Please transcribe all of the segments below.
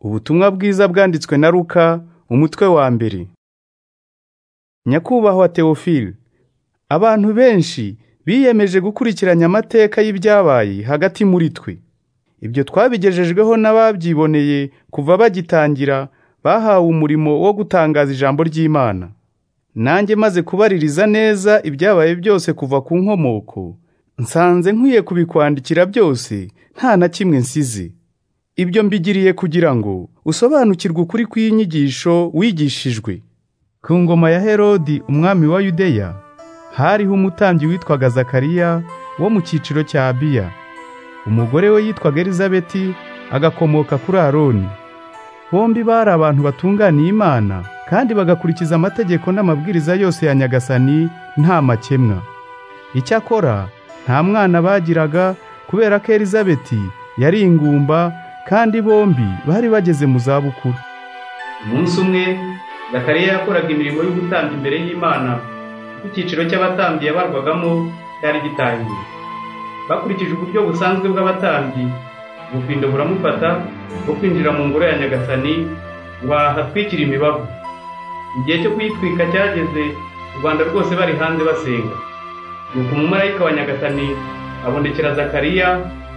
Ubutumwa bwiza bwanditswe na Luka umutwe wa mbere. Nyakubahwa Theophile, abantu benshi biyemeje gukurikiranya amateka y'ibyabaye hagati muri twe. Ibyo twabigejejweho n'ababyiboneye kuva bagitangira bahawe umurimo wo gutangaza ijambo ry'Imana. Nanjye maze kubaririza neza ibyabaye byose kuva ku nkomoko, nsanze nkwiye kubikwandikira byose nta na kimwe nsize. Ibyo mbigiriye kugira ngo usobanukirwe ukuri kw'inyigisho wigishijwe. Ku ngoma ya Herodi umwami wa Yudeya hariho umutambyi witwaga Zakariya wo mu cyiciro cya Abiya. Umugore we yitwaga Elizabeti agakomoka kuri Aroni. Bombi bari abantu batunganiye Imana kandi bagakurikiza amategeko n'amabwiriza yose ya Nyagasani nta makemwa. Icyakora nta mwana bagiraga kubera ko Elizabeti yari ingumba kandi bombi bari bageze mu zabukuru. umunsi umwe zakariya yakoraga imirimo y'ubutambyi imbere y'imana ubwo icyiciro cy'abatambyi yabarwagamo cyari gitangiye bakurikije uburyo busanzwe bw'abatambyi ubufindo buramufata bwo kwinjira mu ngoro ya nyagasani ngo ahatwikire imibavu igihe cyo kuyitwika cyageze u rwanda rwose bari hanze basenga nuko umumarayika wa nyagasani abonekera zakariya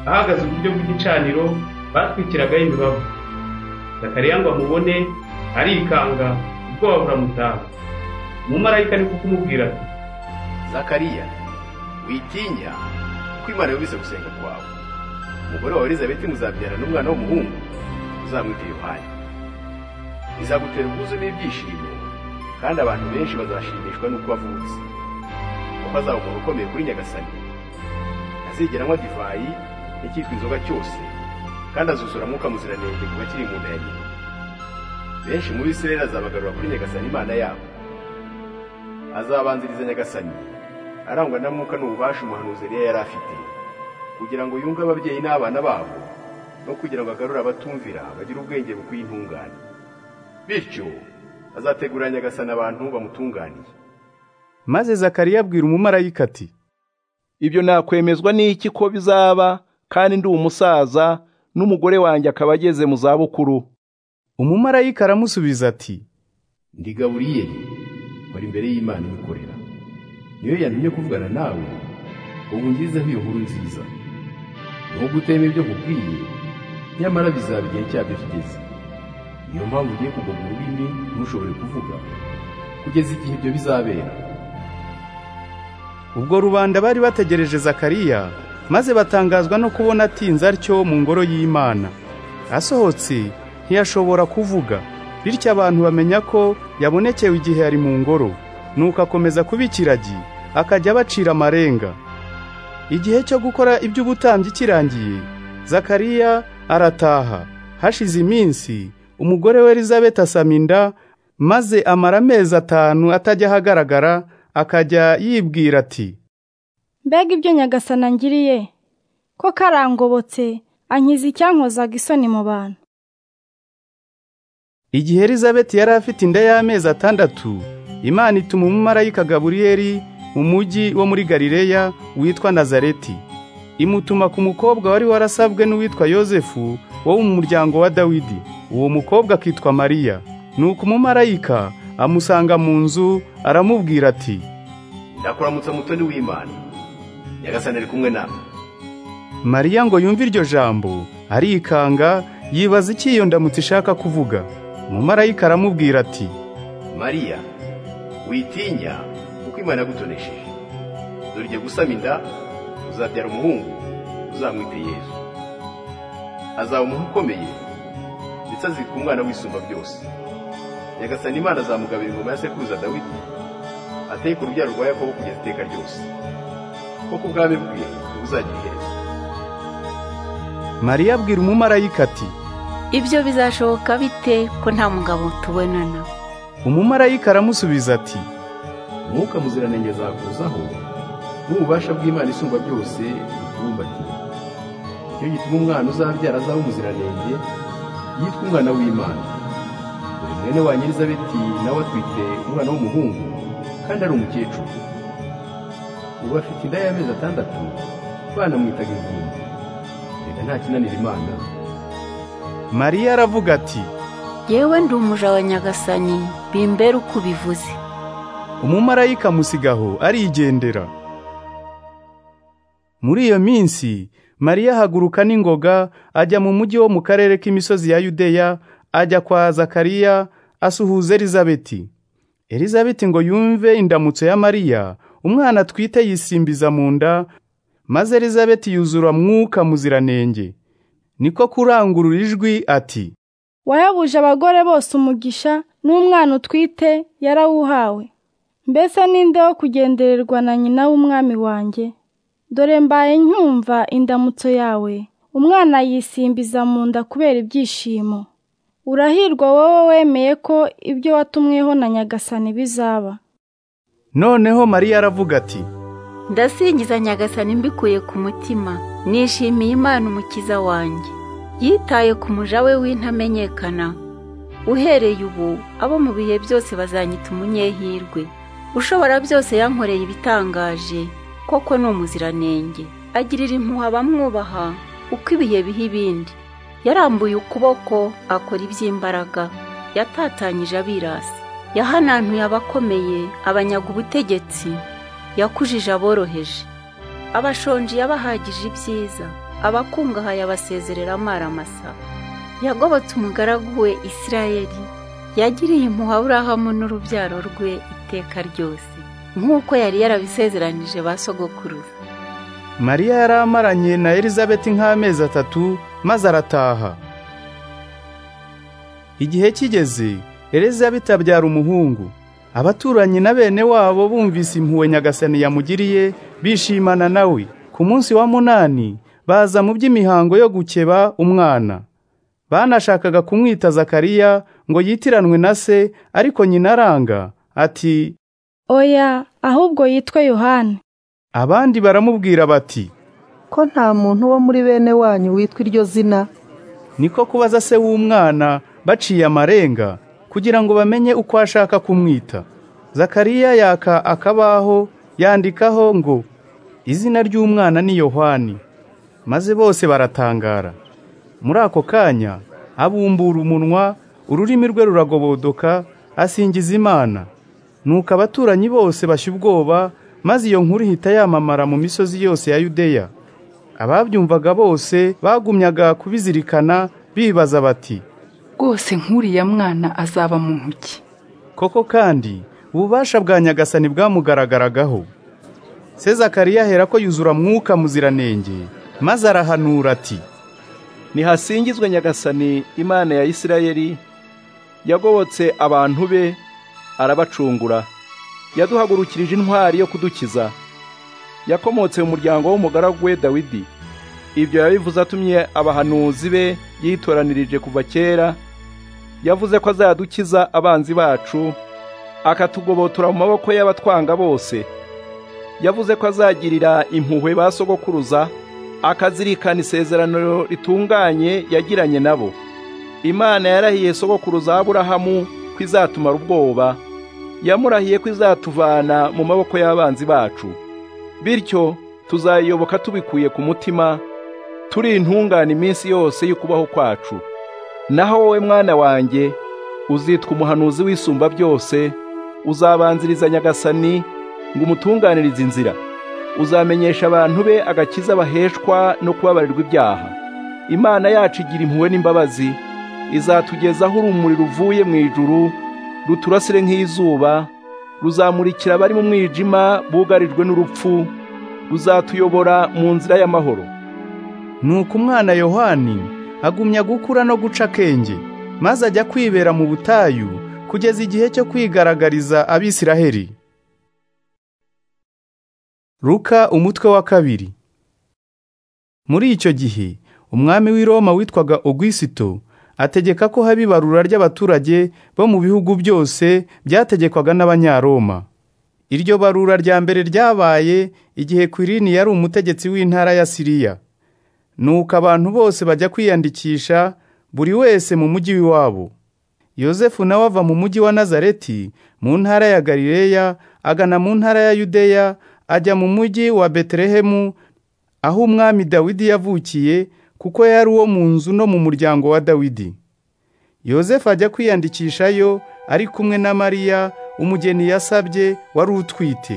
ahagaze uburyo bw'igicaniro batwikiragaho imibavu zakariya ngo amubone arikanga ubwoba buramutaha umumarayika ni ko kumubwira ati zakariya witinya kuko imana yumvise gusenga kwawe umugore wawe elizabeti muzabyara n'umwana w'umuhungu uzamwita yohani izagutera ubwuzu n'ibyishimo kandi abantu benshi bazashimishwa n'uko wavutse kuko azaba umuntu ukomeye kuri nyagasani ntazigera anywa divayi n'icyitwa inzoga cyose kandi azuzura mwuka muziranenge kuva kiri mu nda ya nyina benshi muri israheli azabagarura kuri nyagasani imana yabo azabanziriza nyagasani arangwa na mwuka n'ububasha umuhanuzi Eliya yari afite kugira ngo yunge ababyeyi n'abana babo no kugira ngo agarure abatumvira bagire ubwenge bukwiye intungane bityo azategurira nyagasani abantu bamutunganiye Maze Zakariya abwira umumarayika ati ibyo nakwemezwa n'iki ko bizaba kandi ndi umusaza n'umugore wanjye akaba ageze mu zabukuru umumarayika aramusubiza ati ndi gaburiyeli wari imbere y'imana ibikorera niyo yantumye kuvugana nawe ubu ngizeho iyo nkuru nziza nubwo utema ibyo nkubwiye nyamara bizaba igihe cyabyo kigeze niyo mpamvu ugiye kugoma ururimi ntushobore kuvuga kugeza igihe ibyo bizabera Ubwo rubanda bari bategereje Zakariya maze batangazwa no kubona atinze atyo mu ngoro y'Imana. Asohotse ntiyashobora kuvuga, bityo abantu bamenya ko yabonekewe igihe yari mu ngoro, nuko akomeza kuba ikiragi, akajya abacira amarenga. Igihe cyo gukora iby'ubutambyi kirangiye, Zakariya arataha. Hashize iminsi, umugore we Elizabeth asama inda, maze amara amezi atanu atajya ahagaragara, akajya yibwira ati mbega ibyo nyagasana ngiriye ko karangobotse ankiza icyankozaga isoni mu bantu Igihe Elizabeth yari afite inda y'amezi atandatu, Imana ituma umumarayika Gaburiyeli mu mujyi wo muri Galileya witwa Nazareti. Imutuma ku mukobwa wari warasabwe n'uwitwa Yozefu wo mu muryango wa Dawidi. Uwo mukobwa akitwa Mariya. Nuko umumarayika amusanga mu nzu aramubwira ati ndakuramutsa mutoni w'imana nyagasani ari kumwe nawe Mariya ngo yumve iryo jambo arikanga yibaza iki iyo ndamutse ishaka kuvuga. Umumarayika aramubwira ati mariya witinya kuko imana yagutonesheje dore ugiye gusama inda uzabyara umuhungu uzamwite yezu azaba umuntu ukomeye ndetse azitwa umwana w'isumba byose nyagasani imana azamugabira ingoma ya sekuruza dawidi ateye ku rubyaro rwa yakobo kugeza iteka ryose kuko ubwami bwe buzagira iherezo Mariya abwira umumarayika ati ibyo bizashoboka bite ko nta mugabo tubonana umumarayika aramusubiza ati umwuka muziranenge azakuzaho n'ububasha bw'imana isumba byose bukubumbatiye nicyo gituma umwana uzabyara azaba umuziranenge yitwa umwana w'imana dore mwene wa nyir'izabeti nawe atwite umwana w'umuhungu kandi ari umukecuru ubu afite inda y'amezi atandatu banamwitaga ingumba reka nta kinanira imana mariya aravuga ati yewe ndi umuja wa nyagasani bimbere uko ubivuze umumarayika musigaho arigendera muri iyo minsi mariya ahaguruka n'ingoga ajya mu mujyi wo mu karere k'imisozi ya yudeya ajya kwa zakariya asuhuza elizabeti elizabeti ngo yumve indamutso ya mariya umwana atwite yisimbiza mu nda maze elizabeti yuzura mwuka muziranenge niko kurangurura ijwi ati wayabuje abagore bose umugisha n'umwana utwite yarawuhawe mbese ninde wo kugendererwa na nyina w'umwami wanjye dore mbaye nkumva indamutso yawe umwana yisimbiza mu nda kubera ibyishimo urahirwa wowe wemeye ko ibyo watumweho na nyagasani bizaba noneho mariya aravuga ati ndasingiza nyagasani mbikuye ku mutima nishimiye imana umukiza wanjye yitaye ku muja we w'intamenyekana uhereye ubu abo mu bihe byose bazanyita umunyehirwe ushobora byose yankoreye ibitangaje koko ni umuziranenge agirira impuha abamwubaha uko ibihe biha ibindi yarambuye ukuboko akora iby'imbaraga yatatanyije abirasi yahanantuye abakomeye abanyaga ubutegetsi yakujije aboroheje abashonji yabahagije ibyiza abakungahaye abasezerera amaramasa yagobotse umugaragu we isirayeli yagiriye impuhwe aburahamu n'urubyaro rwe iteka ryose nk'uko yari yarabisezeranije ba sogokuruza mariya yari amaranye na elizabeti nk'amezi atatu maze arataha igihe kigeze elizabeti abyara umuhungu abaturanyi na bene wabo bumvise impuhwe nyagasani yamugiriye bishimana nawe ku munsi wa munani baza mu by'imihango yo gukeba umwana banashakaga kumwita zakariya ngo yitiranwe na se ariko nyina aranga ati oya ahubwo yitwe yohani abandi baramubwira bati ko nta muntu wo muri bene wanyu witwa iryo zina niko kubaza se w'umwana baciye amarenga kugira ngo bamenye uko ashaka kumwita zakariya yaka akabaho yandikaho ngo izina ry'umwana ni yohani maze bose baratangara muri ako kanya abumbura umunwa ururimi rwe ruragobodoka asingiza imana nuko abaturanyi bose bashya ubwoba maze iyo nkuru ihita yamamara mu misozi yose ya yudeya ababyumvaga bose bagumyaga kubizirikana bibaza bati rwose nk'uriya mwana azaba muntu ki koko kandi ububasha bwa nyagasani bwamugaragaragaho se zakariya ahera ko yuzura mwuka muziranenge maze arahanura ati nihasingizwe nyagasani imana ya isirayeli yagobotse abantu be arabacungura yaduhagurukirije intwari yo kudukiza yakomotse mu muryango w'umugaragu we dawidi ibyo yabivuze atumye abahanuzi be yitoranirije kuva kera yavuze ko azadukiza abanzi bacu akatugobotora mu maboko y'abatwanga bose yavuze ko azagirira impuhwe ba sogokuruza akazirikana isezerano ritunganye yagiranye nabo imana yarahiye sogokuruza aburahamu ko izatumara ubwoba yamurahiye ko izatuvana mu maboko y'abanzi bacu bityo tuzayiyoboka tubikuye ku mutima turi intungane iminsi yose y'ukubaho kwacu naho wowe mwana wanjye uzitwa umuhanuzi w'isumba byose uzabanziriza nyagasani ngo umutunganirize inzira uzamenyesha abantu be agakiza baheshwa no kubabarirwa ibyaha imana yacu igira impuhwe n'imbabazi izatugezaho urumuri ruvuye mu ijuru ruturasire nk'izuba ruzamurikira abari mu mwijima bugarijwe n'urupfu ruzatuyobora mu nzira y'amahoro nuko umwana yohani agumya gukura no guca akenge maze ajya kwibera mu butayu kugeza igihe cyo kwigaragariza abisiraheli Ruka umutwe wa kabiri Muri icyo gihe umwami w'i Roma witwaga Augusito ategeka ko haba ibarura ry'abaturage bo mu bihugu byose byategekwaga n'abanyaroma iryo barura rya mbere ryabaye igihe Quirini yari umutegetsi w'intara ya Siriya nuko abantu bose bajya kwiyandikisha buri wese mu mujyi w'iwabo yosefu nawe ava mu mujyi wa nazareti mu ntara ya galileya agana mu ntara ya yudeya ajya mu mujyi wa betelehemu aho umwami dawidi yavukiye kuko yari uwo mu nzu no mu muryango wa dawidi yosefu ajya kwiyandikishayo ari kumwe na mariya umugeni yasabye wari utwite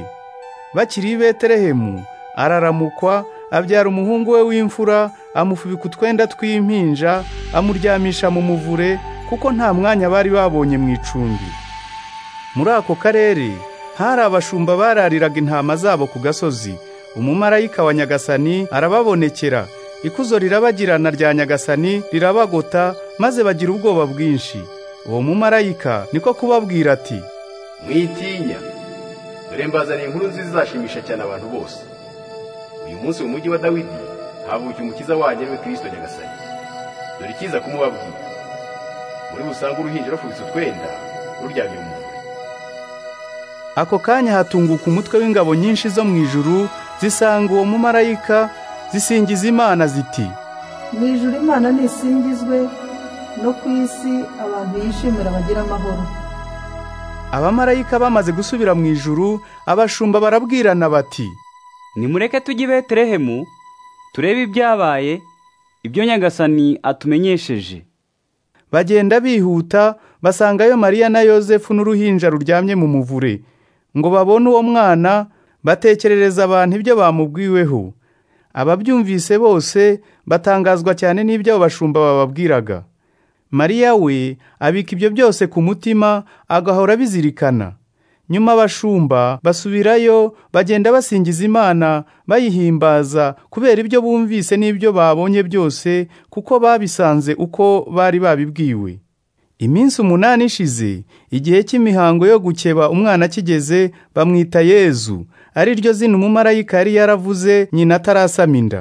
bakiri i betelehemu araramukwa abyara umuhungu we w'imfura amufubika utwenda tw'impinja amuryamisha mu muvure kuko nta mwanya bari babonye mu icumbi muri ako karere hari abashumba barariraga intama zabo ku gasozi umumarayika wa nyagasani arababonekera ikuzo rirabagirana rya nyagasani rirabagota maze bagira ubwoba bwinshi uwo mumarayika niko kubabwira ati mwitinya dore mbazaniye inkuru nziza izashimisha cyane abantu bose uyu munsi mu mujyi wa dawidi havukiye umukiza wanyu ariwe kirisito nyagasani dore ikiza kumubabwira muri busange uruhinja rufubitse utwenda ruryamye mu muvure ako kanya hatunguka umutwe w'ingabo nyinshi zo mu ijuru zisanga uwo mumarayika zisingiza imana ziti mu ijuru imana nisingizwe no ku isi abantu yishimira bagira amahoro abamarayika bamaze gusubira mu ijuru abashumba barabwirana bati nimureke tujye i betelehemu turebe ibyabaye ibyo nyagasani atumenyesheje bagenda bihuta basangayo mariya na yosefu n'uruhinja ruryamye mu muvure ngo babone uwo mwana batekerereza abantu ibyo bamubwiweho ababyumvise bose batangazwa cyane n'ibyo abo bashumba bababwiraga mariya we abika ibyo byose ku mutima agahora abizirikana nyuma abashumba basubirayo bagenda basingiza imana bayihimbaza kubera ibyo bumvise n'ibyo babonye byose kuko babisanze uko bari babibwiwe iminsi umunani ishize igihe cy'imihango yo gukeba umwana kigeze bamwita yezu ari ryo zina umumarayika yari yaravuze nyina atarasama inda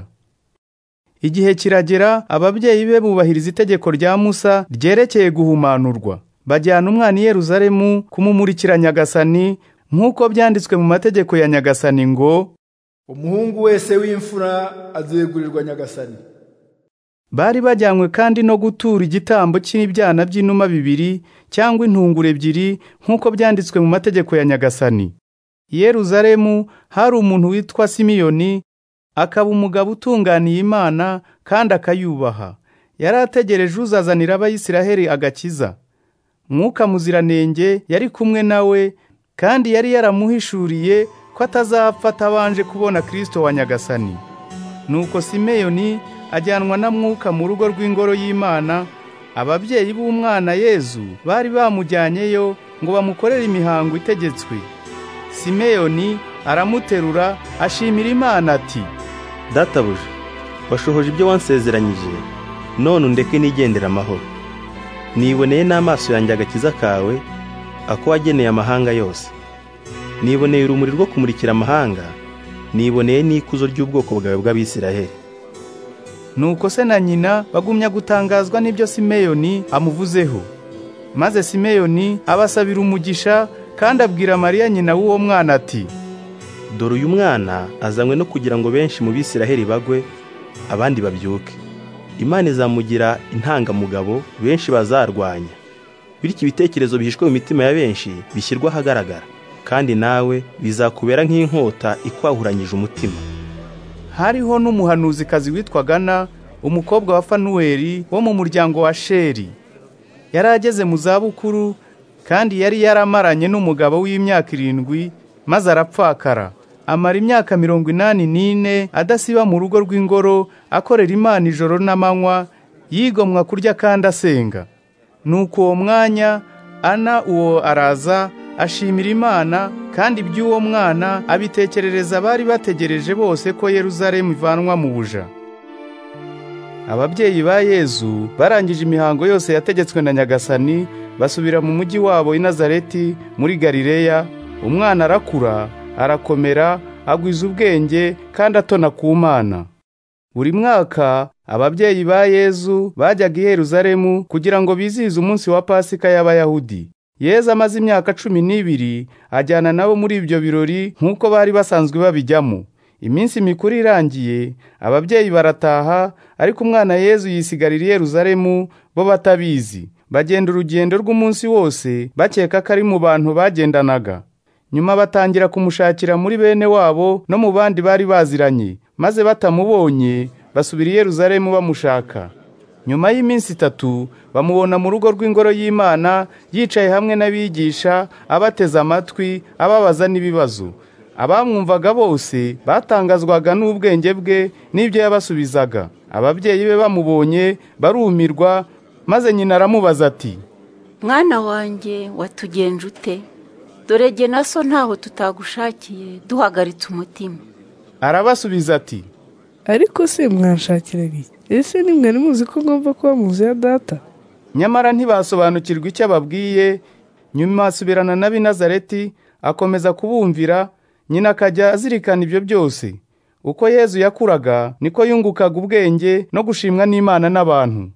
igihe kiragera ababyeyi be bubahiriza itegeko rya musa ryerekeye guhumanurwa bajyana umwana i yeruzalemu kumumurikira nyagasani nk'uko byanditswe mu mategeko ya nyagasani ngo umuhungu wese w'imfura azegurirwa nyagasani bari bajyanywe kandi no gutura igitambo cy'ibyana by'inuma bibiri cyangwa intungure ebyiri nk'uko byanditswe mu mategeko ya nyagasani yeruzalemu hari umuntu witwa simiyoni akaba umugabo utunganiye imana kandi akayubaha yari ategereje uzazanira abayisiraheli agakiza mwuka muziranenge yari kumwe nawe kandi yari yaramuhishuriye ko atazapfa atabanje kubona kirisito wa nyagasani nuko simeyoni ajyanwa na mwuka mu rugo rw'ingoro y'imana ababyeyi b'umwana yezu bari bamujyanyeyo ngo bamukorere imihango itegetswe simeyoni aramuterura ashimira imana ati databuja washohoje ibyo wansezeranyije none undeke nigendera amahoro niboneye n'amaso yanjye agakiza kawe ako wageneye amahanga yose niboneye urumuri rwo kumurikira amahanga niboneye n'ikuzo ry'ubwoko bwawe bw'abisiraheli nuko se na nyina bagumya gutangazwa n'ibyo simeyoni amuvuzeho maze simeyoni abasabira umugisha kandi abwira mariya nyina w'uwo mwana ati dore uyu mwana azanywe no kugira ngo benshi mu bisiraheli bagwe abandi babyuke imana izamugira intangamugabo benshi bazarwanya bityo ibitekerezo bihishwe mu mitima ya benshi bishyirwa ahagaragara kandi nawe bizakubera nk'inkota ikwahuranyije umutima hariho n'umuhanuzikazi witwa gana umukobwa wa fanuweli wo mu muryango wa sheri yari ageze mu zabukuru kandi yari yaramaranye n'umugabo w'imyaka irindwi maze arapfakara amara imyaka mirongo inani n'ine adasiba mu rugo rw'ingoro akorera imana ijoro n'amanywa yigomwa kurya kandi asenga nuko uwo mwanya ana uwo araza ashimira imana kandi iby'uwo mwana abitekerereza bari bategereje bose ko Yeruzalemu ivanwa mu buja ababyeyi ba yezu barangije imihango yose yategetswe na nyagasani basubira mu mujyi wabo i nazareti muri galileya umwana arakura arakomera agwiza ubwenge kandi atona ku mana buri mwaka ababyeyi ba yezu bajyaga i Yeruzalemu kugira ngo bizihize umunsi wa pasika y'abayahudi yezu amaze imyaka cumi n'ibiri ajyana nabo muri ibyo birori nk'uko bari basanzwe babijyamo iminsi mikuru irangiye ababyeyi barataha ariko umwana yezu yisigarira i Yeruzalemu bo batabizi bagenda urugendo rw'umunsi wose bakeka ko ari mu bantu bagendanaga nyuma batangira kumushakira muri bene wabo no mu bandi bari baziranye maze batamubonye basubira i Yeruzalemu bamushaka nyuma y'iminsi itatu bamubona mu rugo rw'ingoro y'imana yicaye hamwe n'abigisha abateze amatwi ababaza n'ibibazo abamwumvaga bose batangazwaga n'ubwenge bwe n'ibyo yabasubizaga ababyeyi be bamubonye barumirwa maze nyina aramubaza ati mwana wanjye watugenje ute dore jye na so ntaho tutagushakiye duhagaritse umutima arabasubiza ati ariko se mwanshakira biki ese nimwari muzi ko ngomba kuba muzi ya data nyamara ntibasobanukirwa icyo ababwiye nyuma asubirana n'ab'i Nazareti akomeza kubumvira nyina akajya azirikana ibyo byose uko yezu yakuraga niko yungukaga ubwenge no gushimwa n'imana n'abantu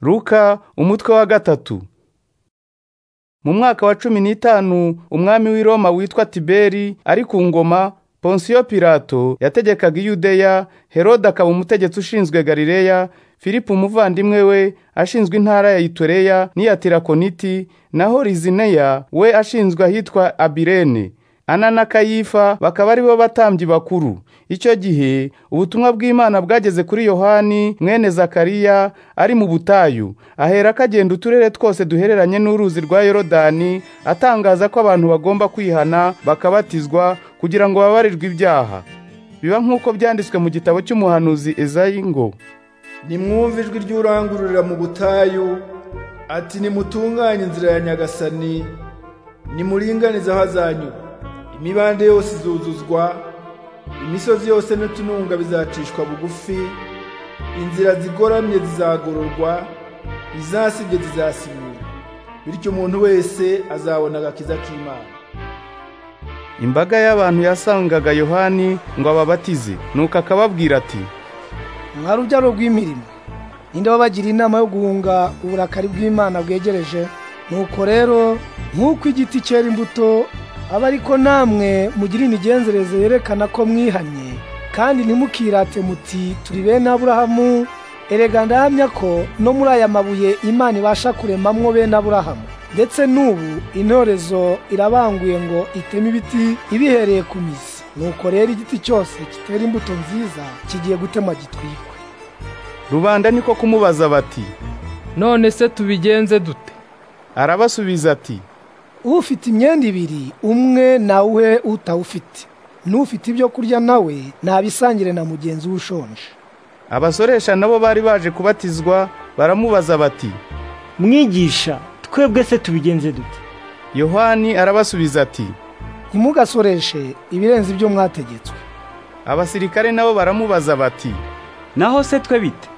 ruka umutwe wa gatatu mu mwaka wa cumi n'itanu umwami w'i Roma witwa tiberi ari ku ngoma ponsiyo pirato yategekaga iyudeya herode akaba umutegetsi ushinzwe galileya filipu umuvandimwe we ashinzwe intara ya itureya n'iya tirakoniti naho rizineya we ashinzwe ahitwa abirene ana na kayifa bakaba ari bo batambyi bakuru icyo gihe ubutumwa bw'imana bwageze kuri yohani mwene zakariya ari mu butayu ahera ko agenda uturere twose duhereranye n'uruzi rwa yorodani atangaza ko abantu bagomba kwihana bakabatizwa kugira ngo babarirwe ibyaha biba nk'uko byanditswe mu gitabo cy'umuhanuzi ezayi ngo nimwumve ijwi ry'urangururira mu butayu ati nimutunganye inzira ya nyagasani nimuringanize aho azanyura imibande yose izuzuzwa imisozi yose n'utununga bizacishwa bugufi inzira zigoramye zizagororwa izasibye zizasimurwa bityo umuntu wese azabona agakiza k'imana imbaga y'abantu yasangaga yohani ngo ababatize nuko akababwira ati mwari ubyaro rw'imirimo ninde wabagira inama yo guhunga uburakari bw'imana bwegereje nuko rero nk'uko igiti cyera imbuto aba ariko namwe mugira imigenzereze yerekana ko mwihanye kandi ntimukirate muti turi bene aburahamu erega ndahamya ko no muri aya mabuye imana ibasha kuremamwo bene aburahamu ndetse n'ubu intorezo irabanguye ngo iteme ibiti ibihereye ku mizi nuko rero igiti cyose kitera imbuto nziza kigiye gutemwa gitwikwe rubanda niko kumubaza bati none se tubigenze dute arabasubiza ati ufite imyenda ibiri umwe nawuhe utawufite n'ufite ibyo kurya nawe ntabisangire na mugenzi we ushonje abasoresha nabo bari baje kubatizwa baramubaza bati mwigisha twebwe se tubigenze dute yohani arabasubiza ati ntimugasoreshe ibirenze ibyo mwategetswe abasirikare nabo baramubaza bati naho se twe bite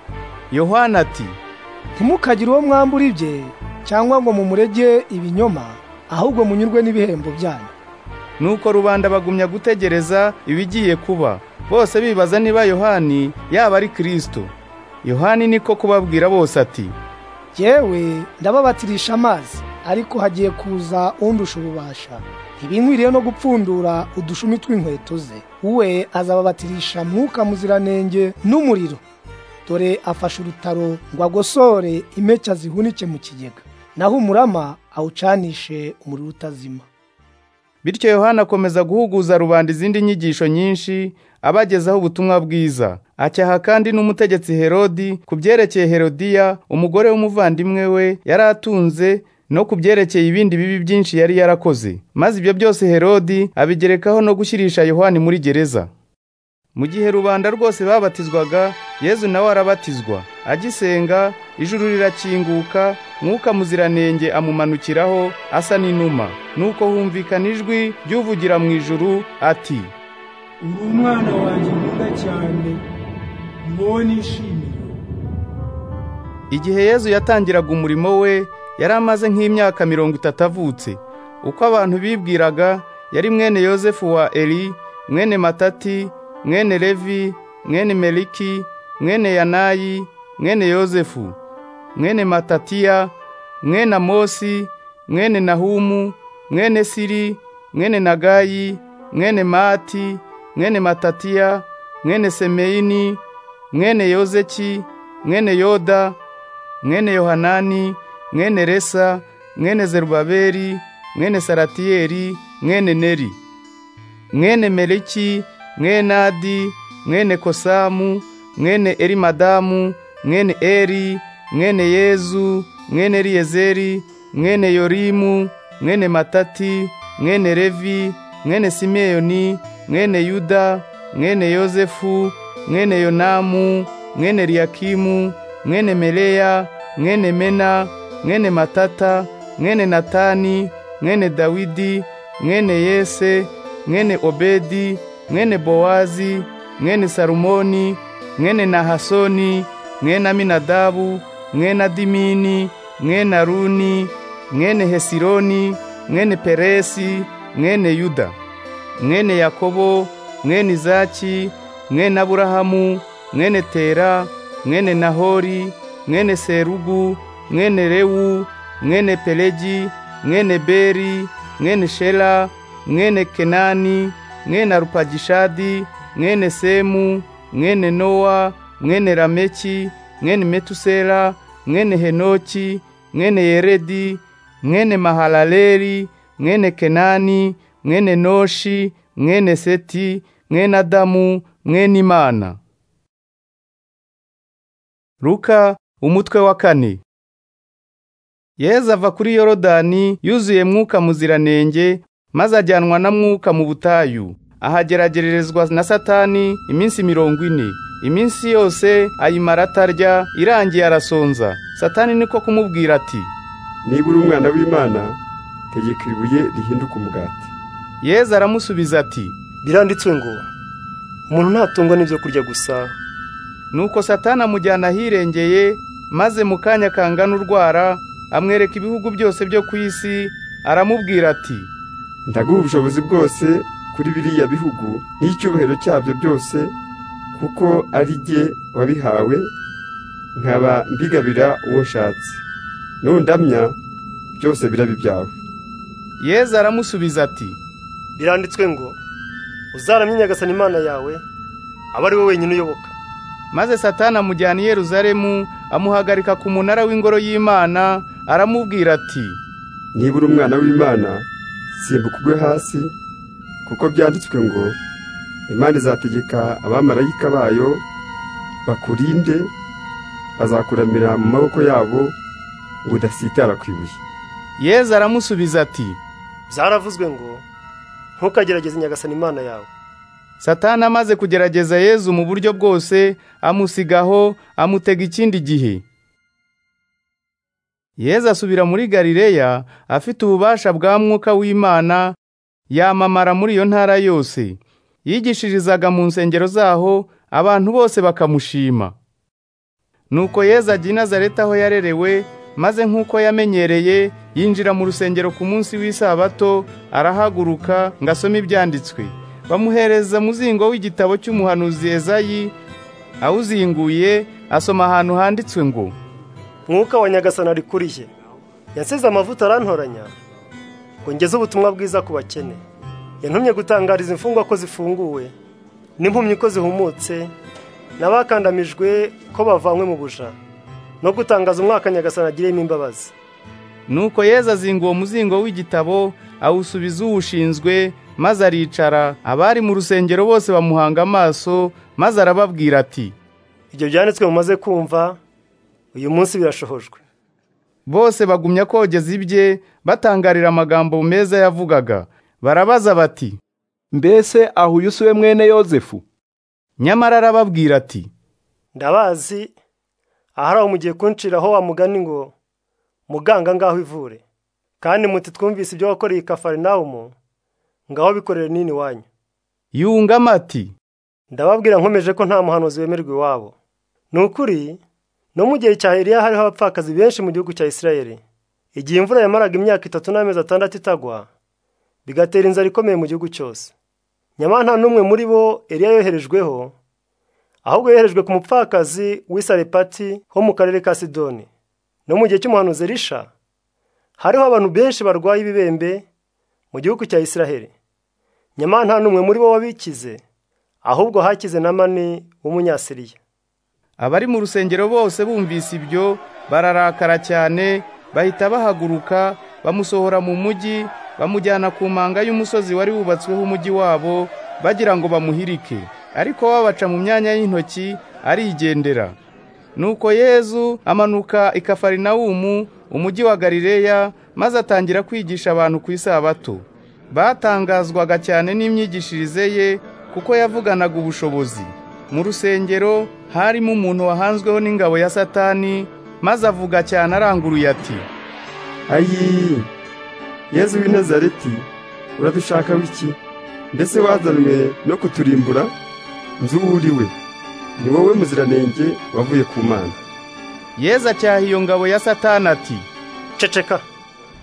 yohani ati ntimukagire uwo mwambura ibye cyangwa ngo mumurege ibinyoma ahubwo munyurwe n'ibihembo byanyu nuko rubanda bagumya gutegereza ibigiye kuba bose bibaza niba yohani yaba ari kirisito yohani niko kubabwira bose ati yewe ndababatirisha amazi ariko hagiye kuza undusha ububasha ntibinkwiriye no gupfundura udushumi tw'inkweto ze we azababatirisha mwuka muziranenge n'umuriro dore afashe urutaro ngo agosore impeke zihunike mu kigega naho umurama awucanishe umuriro utazima bityo yohana akomeza guhuguza rubanda izindi nyigisho nyinshi abagezaho ubutumwa bwiza acyaha kandi n'umutegetsi herodi ku byerekeye herodiya umugore w'umuvandimwe we yari atunze no ku byerekeye ibindi bibi byinshi yari yarakoze maze ibyo byose herodi abigerekaho no gushyirisha yohani muri gereza mu gihe rubanda rwose babatizwaga yezu nawe arabatizwa agisenga ijuru rirakinguka mwuka muziranenge amumanukiraho asa n'inuma nuko humvikana ijwi ry'uvugira mu ijuru ati uri umwana wanjye mwiza cyane mwo nishimiye igihe yezu yatangiraga umurimo we yari amaze nk'imyaka mirongo itatu avutse uko abantu bibwiraga yari mwene yosefu wa eri mwene matati mwene levi mwene meliki mwene yanayi mwene yosefu mwene matatiya mwene amosi mwene nahumu mwene siri mwene nagayi mwene mati mwene matatiya mwene semeyini mwene yozeki mwene yoda mwene yohanani mwene resa mwene zerubaberi mwene saratiyeri mwene neri mwene meleki mwene adi mwene kosamu mwene erimadamu mwene eri mwene yezu mwene riyezeri mwene yorimu mwene matati mwene revi mwene simeyoni mwene yuda mwene yozefu mwene yonamu mwene riyakimu mwene meleya mwene mena mwene matata mwene natani mwene dawidi mwene yese mwene obedi mwene bowazi mwene salumoni mwene nahasoni mwene aminadabu mwene adimini mwene aruni mwene hesironi mwene peresi mwene yuda mwene yakobo mwene izaki mwene aburahamu mwene tera mwene nahori mwene serugu mwene rewu mwene pelegi mwene beri mwene shela mwene kenani mwene arupagishadi mwene semu mwene nowa mwene rameki mwene metusela mwene henoki mwene yeredi mwene mahalaleri mwene kenani mwene noshi mwene seti mwene adamu mwene imana luka umutwe wa kane yezu ava kuri yorodani yuzuye mwuka muziranenge maze ajyanwa na mwuka mu butayu ahageragererezwa na satani iminsi mirongo ine iminsi yose ayimara atarya irangiye arasonza satani niko kumubwira ati niba uri umwana w'imana tegeka ibuye rihinduka umugati yezu aramusubiza ati biranditswe ngo umuntu ntatungwa n'ibyo kurya gusa nuko satani amujyana ahirengeye maze mu kanya kangana urwara amwereka ibihugu byose byo ku isi aramubwira ati ndaguha ubushobozi bwose kuri biriya bihugu n'icyubahiro cyabyo byose kuko ari jye wabihawe nkaba mbigabira uwo nshatse nundamya byose birabe ibyawe yeza aramusubiza ati biranditswe ngo uzaramye nyagasani imana yawe aba ari we wenyine uyoboka maze satani amujyana i yeruzalemu amuhagarika ku munara w'ingoro y'imana aramubwira ati niba uri umwana w'imana simbuka ugwe hasi kuko byanditswe ngo imana izategeka abamarayika bayo bakurinde bazakuramira mu maboko yabo ngo udasitara ku ibuye yeza aramusubiza ati byaravuzwe ngo ntukagerageze nyagasani imana yawe satana amaze kugerageza yezu mu buryo bwose amusigaho amutega ikindi gihe yezu asubira muri galileya afite ububasha bwa mwuka w'imana yamamara muri iyo ntara yose yigishirizaga mu nsengero zaho abantu bose bakamushima nuko yezu ajya i nazareti aho yarerewe maze nk'uko yamenyereye yinjira mu rusengero ku munsi w'isabato arahaguruka ngo asome ibyanditswe bamuhereza muzingo w'igitabo cy'umuhanuzi ezayi awuzinguye asoma ahantu handitswe ngo mwuka wa nyagasani ari kuri ye yansize amavuta arantoranya ngo ngeze ubutumwa bwiza ku bakene yantumye gutangariza imfungwa ko zifunguwe n'impumyi ko zihumutse n'abakandamijwe ko bavanywe mu buja no gutangaza umwaka nyagasani agiriyemo imbabazi nuko yezu azinga uwo muzingo w'igitabo awusubiza uwushinzwe maze aricara abari mu rusengero bose bamuhanga amaso maze arababwira ati ibyo byanditswe mumaze kumva uyu munsi birashohojwe bose bagumya kogeza ibye batangarira amagambo meza yavugaga barabaza bati mbese ahuyusuwe mwene yozefu nyamara arababwira ati ndabazi ahari aho mugiye kunciraho wamugani ngo muganga ngaho ivure kandi muti twumvise ibyo wakoreye i kafarinawumu ngaho bikorere nini wanyu yungamo ati ndababwira nkomeje ko nta muhanuzi wemerwa iwabo ni ukuri no mu gihe cya Eliya hariho abapfakazi benshi mu gihugu cya Isirayeli igihe imvura yamaraga imyaka itatu n'amezi atandatu itagwa bigatera inzara ikomeye mu gihugu cyose nyamara nta n'umwe muri bo Eliya yoherejweho ahubwo yoherejwe ku mupfakazi w'isarepati ho mu karere ka sidoni no mu gihe cy'umuhanuzi Elisha hariho abantu benshi barwaye ibibembe mu gihugu cya Isiraheli nyamara nta n'umwe muri bo wabikize ahubwo hakize na mani w'umunyasiriya abari mu rusengero bose bumvise ibyo bararakara cyane bahita bahaguruka bamusohora mu mujyi bamujyana ku manga y'umusozi wari wubatsweho umujyi wabo bagira ngo bamuhirike ariko babaca mu myanya y'intoki arigendera nuko yezu amanuka i kafarinawumu umujyi wa galileya maze atangira kwigisha abantu ku isabato batangazwaga cyane n'imyigishirize ye kuko yavuganaga ubushobozi mu rusengero harimo umuntu wahanzweho n'ingabo ya satani maze avuga cyane aranguruye ati ayi yezu w'i nazareti uradushaka wiki mbese wazanwe no kuturimbura nzu uriwe ni wowe muziranenge wavuye ku mana yeza acyaha iyo ngabo ya satani ati ceceka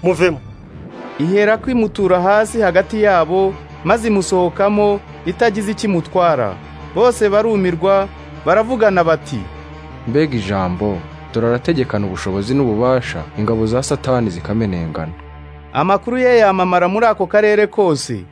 muvemo ihera kwimutura hasi hagati yabo maze imusohokamo itagize ikimutwara bose barumirwa baravugana bati mbega ijambo turarategekana ubushobozi n'ububasha ingabo za satani zikamenengana amakuru ye yamamara muri ako karere kose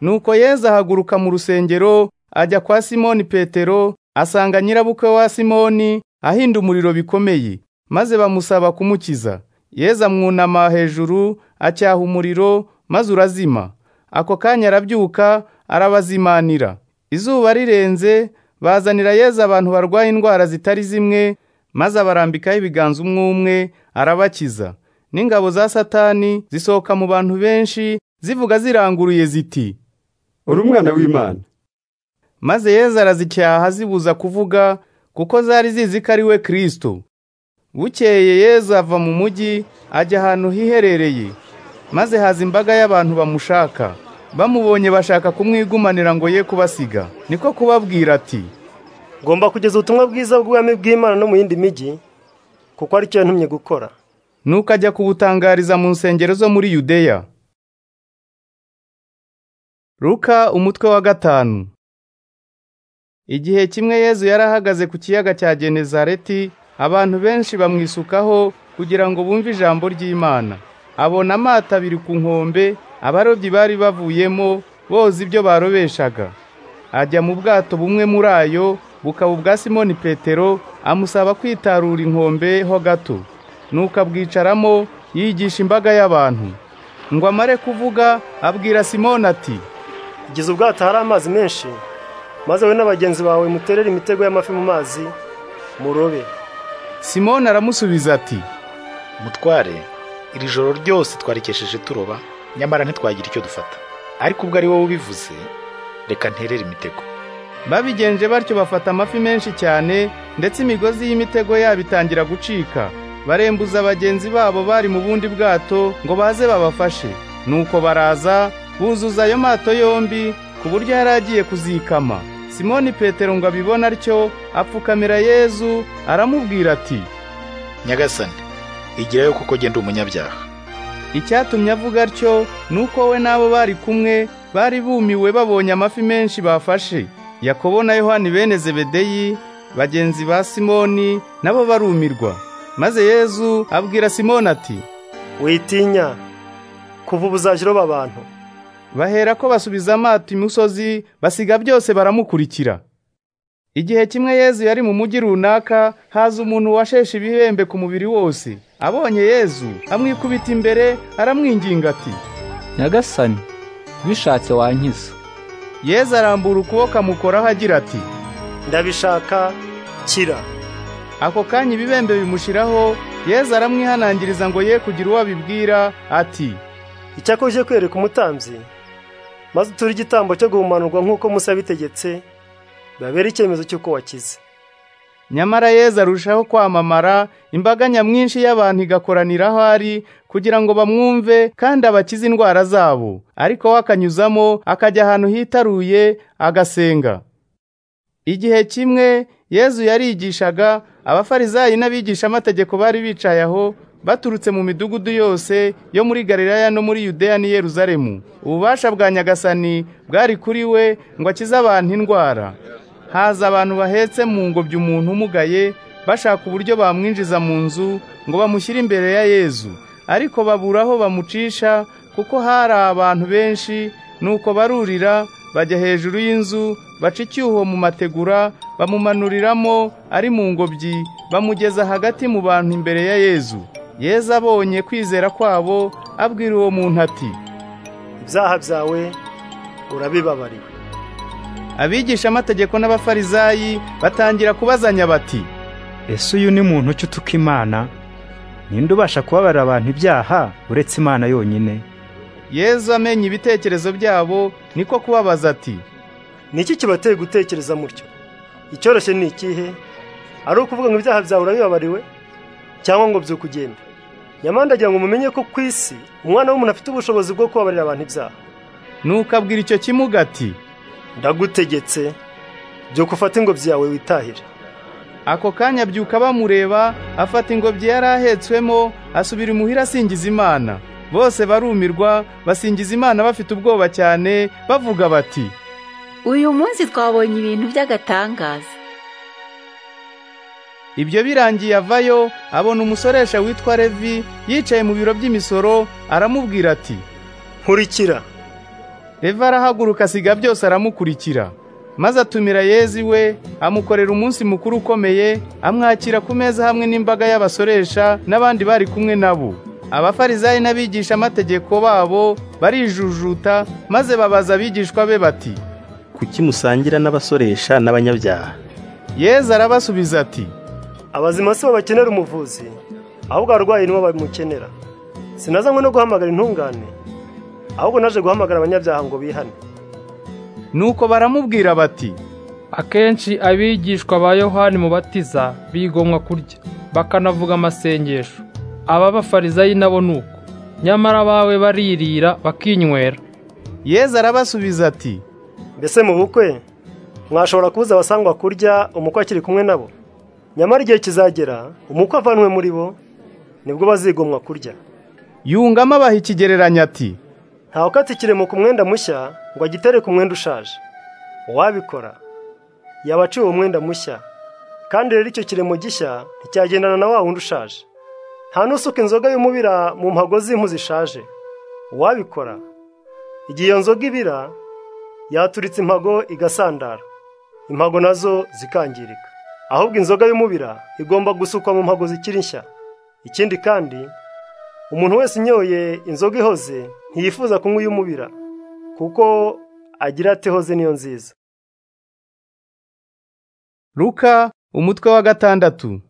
nuko yeza ahaguruka mu rusengero ajya kwa simoni petero asanga nyirabukwe wa simoni ahinda umuriro bikomeye maze bamusaba kumukiza yeza mwunama hejuru acyaha umuriro maze urazima ako kanya arabyuka arabazimanira izuba rirenze bazanira yeza abantu barwaye indwara zitari zimwe maze abarambikaho ibiganza umwe umwe arabakiza n'ingabo za satani zisohoka mu bantu benshi zivuga ziranguruye ziti uri umwana w'imana maze yeza arazicyaha zibuza kuvuga kuko zari zizi ko ari we kirisito bukeye yeza ava mu mujyi ajya ahantu hiherereye maze haza imbaga y'abantu bamushaka bamubonye bashaka kumwigumanira ngo ye kubasiga niko kubabwira ati ngomba kugeza ubutumwa bwiza bw'ubwami bw'imana no mu yindi mijyi kuko ari cyo yantumye gukora nuko ajya kubutangariza mu nsengero zo muri yudeya ruka umutwe wa gatanu igihe kimwe yezu yari ahagaze ku kiyaga cya genezareti abantu benshi bamwisukaho kugira ngo bumve ijambo ry'imana abona amato abiri ku nkombe abarobyi bari bavuyemo boza ibyo barobeshaga ajya mu bwato bumwe muri ayo bukaba ubwa simoni petero amusaba kwitarura inkombe ho gato nuko abwicaramo yigisha imbaga y'abantu ngo amare kuvuga abwira simoni ati igize ubwato hari amazi menshi maze wowe n'abagenzi bawe muterere imitego y'amafi mu mazi murobe simoni aramusubiza ati mutware iri joro ryose twarikesheje turoba nyamara ntitwagira icyo dufata ariko ubwo ari wowe ubivuze reka nterere imitego babigenje batyo bafata amafi menshi cyane ndetse imigozi y'imitego yabo itangira gucika barembuza bagenzi babo bari mu bundi bwato ngo baze babafashe nuko baraza buzuza ayo mato yombi ku buryo yari agiye kuzikama simoni petero ngo abibone atyo apfukamira yezu aramubwira ati nyagasane igirayo kuko genda umunyabyaha icyatumye avuga atyo ni uko we n'abo bari kumwe bari bumiwe babonye amafi menshi bafashe yakobo na yohani bene zebedeyi bagenzi ba simoni nabo barumirwa maze yezu abwira simoni ati witinya kuva ubuzajya uroba abantu bahera ko basubiza amato imusozi basiga byose baramukurikira igihe kimwe yezu yari mu mujyi runaka haza umuntu washeshe ibihembe ku mubiri wose abonye yezu amwikubita imbere aramwinginga ati nyagasani bishatse wankiza yezu arambura ukuboko amukoraho agira ati ndabishaka kira ako kanya ibibembe bimushiraho yezu aramwihanangiriza ngo ye kugira uwo abibwira ati icyakoze kwereka umutambyi maze uture igitambo cyo guhumanurwa nk'uko musa yabitegetse babera icyemezo cy'uko wakize nyamara yeza arushaho kwamamara imbaga nyamwinshi y'abantu igakoranira aho ari kugira ngo bamwumve kandi abakize indwara zabo ariko we akanyuzamo akajya ahantu hitaruye agasenga igihe kimwe yezu yarigishaga abafarizayi n'abigishamategeko bari bicaye aho baturutse mu midugudu yose yo muri Galilaya no muri Yudeya ni Yeruzalemu ububasha bwa nyagasani bwari kuri we ngo akize abantu indwara haza abantu bahetse mu ngobyi umuntu umugaye bashaka uburyo bamwinjiza mu nzu ngo bamushyire imbere ya Yezu ariko babura aho bamucisha kuko hari abantu benshi nuko barurira bajya hejuru y'inzu baca icyuho mu mategura bamumanuriramo ari mu ngobyi bamugeza hagati mu bantu imbere ya Yezu yeza abonye kwizera kwabo abwira uwo muntu ati ibyaha byawe urabibabariwe abigishamategeko n'abafarizayi batangira kubazanya bati ese uyu ni muntu uca utuka imana ninde ubasha kubabarira abantu ibyaha uretse imana yonyine yezu amenya ibitekerezo byabo niko kubabaza ati ni iki kibateye gutekereza mutyo icyoroshye ni ikihe ari ukuvuga ngo ibyaha byawe urabibabariwe cyangwa ngo byukugenda nyamara ndagira ngo mumenye ko ku isi umwana w'umuntu afite ubushobozi bwo kubabarira abantu ibyaha nuko abwira icyo kimuga ati ndagutegetse byo gufata ingobyi yawe witahire ako kanya abyuka bamureba afata ingobyi yari ahetswemo asubira imuhira asingiza imana bose barumirwa basingiza imana bafite ubwoba cyane bavuga bati uyu munsi twabonye ibintu by'agatangaza ibyo birangiye avayo abona umusoresha witwa levi yicaye mu biro by'imisoro aramubwira ati nkurikira levi arahaguruka asiga byose aramukurikira maze atumira yezi we amukorera umunsi mukuru ukomeye amwakira ku meza hamwe n'imbaga y'abasoresha n'abandi bari kumwe nabo abafarizayi n'abigishamategeko babo barijujuta maze babaza abigishwa be bati kuki musangira n'abasoresha n'abanyabyaha yezu arabasubiza ati abazima si bo bakenera umuvuzi ahubwo abarwayi nibo bamukenera sinazanywe no guhamagara intungane ahubwo naje guhamagara abanyabyaha ngo bihane nuko baramubwira bati akenshi abigishwa ba yohani mubatiza bigomwa kurya bakanavuga amasengesho aba bafarizayi nabo ni uko nyamara abawe baririra bakinywera yezu arabasubiza ati mbese mu bukwe mwashobora kubuza abasangwa kurya umukwe akiri kumwe nabo nyamara igihe kizagera umukwe avanwe muri bo nibwo bazigomwa kurya yungamo abaha ikigereranyo ati ntawe ukata ikiremo ku mwenda mushya ngo agitere ku mwenda ushaje uwabikora yaba aciwe umwenda mushya kandi rero icyo kiremo gishya nticyagendana na wa wundi ushaje nta n'usuka inzoga y'umubira mu mpago z'impu zishaje uwabikora igihe iyo nzoga ibira yaturitse impago igasandara impago nazo zikangirika ahubwo inzoga y'umubira igomba gusukwa mu mpago zikiri nshya ikindi kandi umuntu wese unyoye inzoga ihoze ntiyifuza kunywa iy'umubira kuko agira ati hoze niyo nziza ruka umutwe wa gatandatu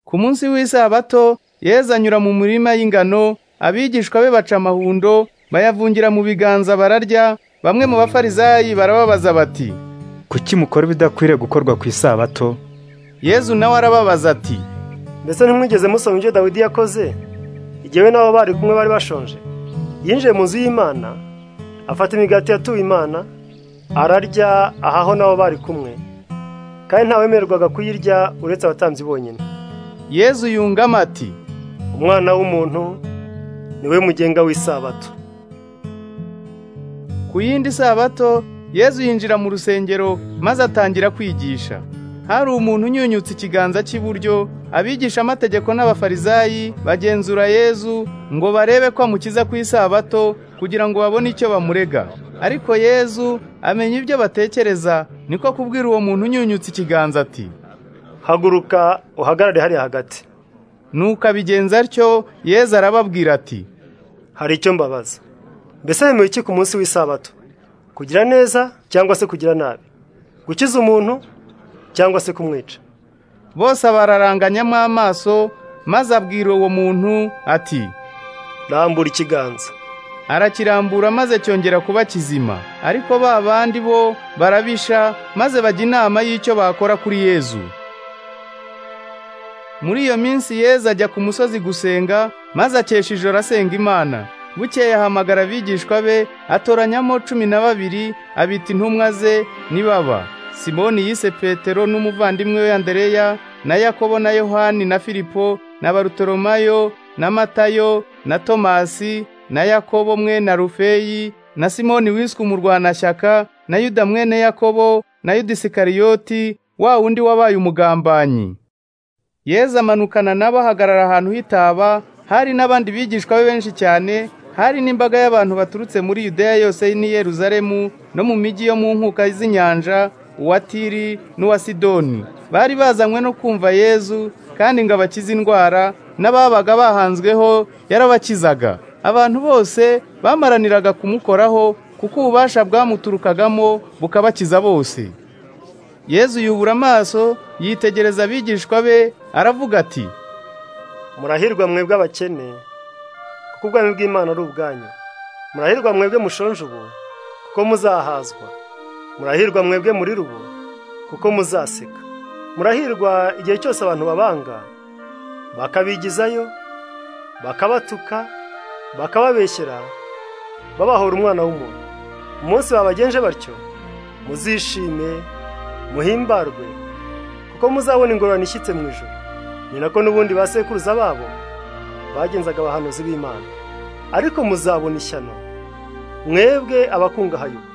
ku munsi w'isabato yeza anyura mu murima y'ingano abigishwa be baca amahundo bayavungira mu biganza bararya bamwe mu bafarizayi barababaza bati kuki mukora ibidakwiriye gukorwa ku isabato yezu nawe arababaza ati mbese ntimwigeze musoma ibyo dawidi yakoze igihe we n'abo bari kumwe bari bashonje yinjiye mu nzu y'imana afata imigati yatuwe imana ararya ahaho n'abo bari kumwe kandi ntawemererwaga kuyirya uretse abatambyi bonyine yezu yungamo ati umwana w'umuntu niwe mugenga w'isabato ku yindi sabato yezu yinjira mu rusengero maze atangira kwigisha hari umuntu unyunyutse ikiganza cy'iburyo abigisha amategeko n'abafarizayi bagenzura yezu ngo barebe ko amukiza ku isabato kugira ngo babone icyo bamurega ariko yezu amenya ibyo batekereza niko kubwira uwo muntu unyunyutse ikiganza ati haguruka uhagarare hariya hagati nuko abigenza atyo yezu arababwira ati hari icyo mbabaza mbese yemewe iki ku munsi w'isabato kugira neza cyangwa se kugira nabi gukiza umuntu cyangwa se kumwica bose bararanganyamo amaso maze abwira uwo muntu ati rambura ikiganza arakirambura maze cyongera kuba kizima ariko ba bandi bo barabisha maze bajya inama y'icyo bakora kuri yezu muri iyo minsi yezu ajya ku musozi gusenga maze akesha ijoro asenga imana bukeye ahamagara abigishwa be atoranyamo cumi na babiri abita intumwa ze nibaba simoni yise petero n'umuvandimwe we andereya na yakobo na yohani na filipo na barutoromayo na matayo na tomasi na yakobo mwene rufeyi na simoni wiswe umurwanashyaka na yuda mwene yakobo na yuda isikariyoti wa wundi wabaye umugambanyi yeza amanukana nabo ahagarara ahantu hitaba hari n'abandi bigishwa be benshi cyane hari n'imbaga y'abantu baturutse muri yudeya yose n'i yeruzalemu no mu mijyi yo mu nkuka z'inyanja uwa tiri n'uwa sidoni bari bazanywe no kumva yezu kandi ngo abakize indwara n'ababaga bahanzweho yarabakizaga abantu bose bamaraniraga kumukoraho kuko ububasha bwamuturukagamo bukabakiza bose yezu yubura amaso yitegereza abigishwa be aravuga ati murahirwa mwebwe abakene kuko ubwami bw'imana ari ubwanyu murahirwa mwebwe mushonje ubu kuko muzahazwa murahirwa mwebwe muri rubu kuko muzaseka murahirwa igihe cyose abantu babanga bakabigizayo bakabatuka bakababeshyera babahora umwana w'umuntu umunsi babagenje batyo muzishime muhimbarwe kuko muzabona ingororano ishyitse mu ijoro ni nako n'ubundi ba sekuruza babo bagenzaga abahanuzi b'imana ariko muzabona ishyano mwebwe abakungahaye ubu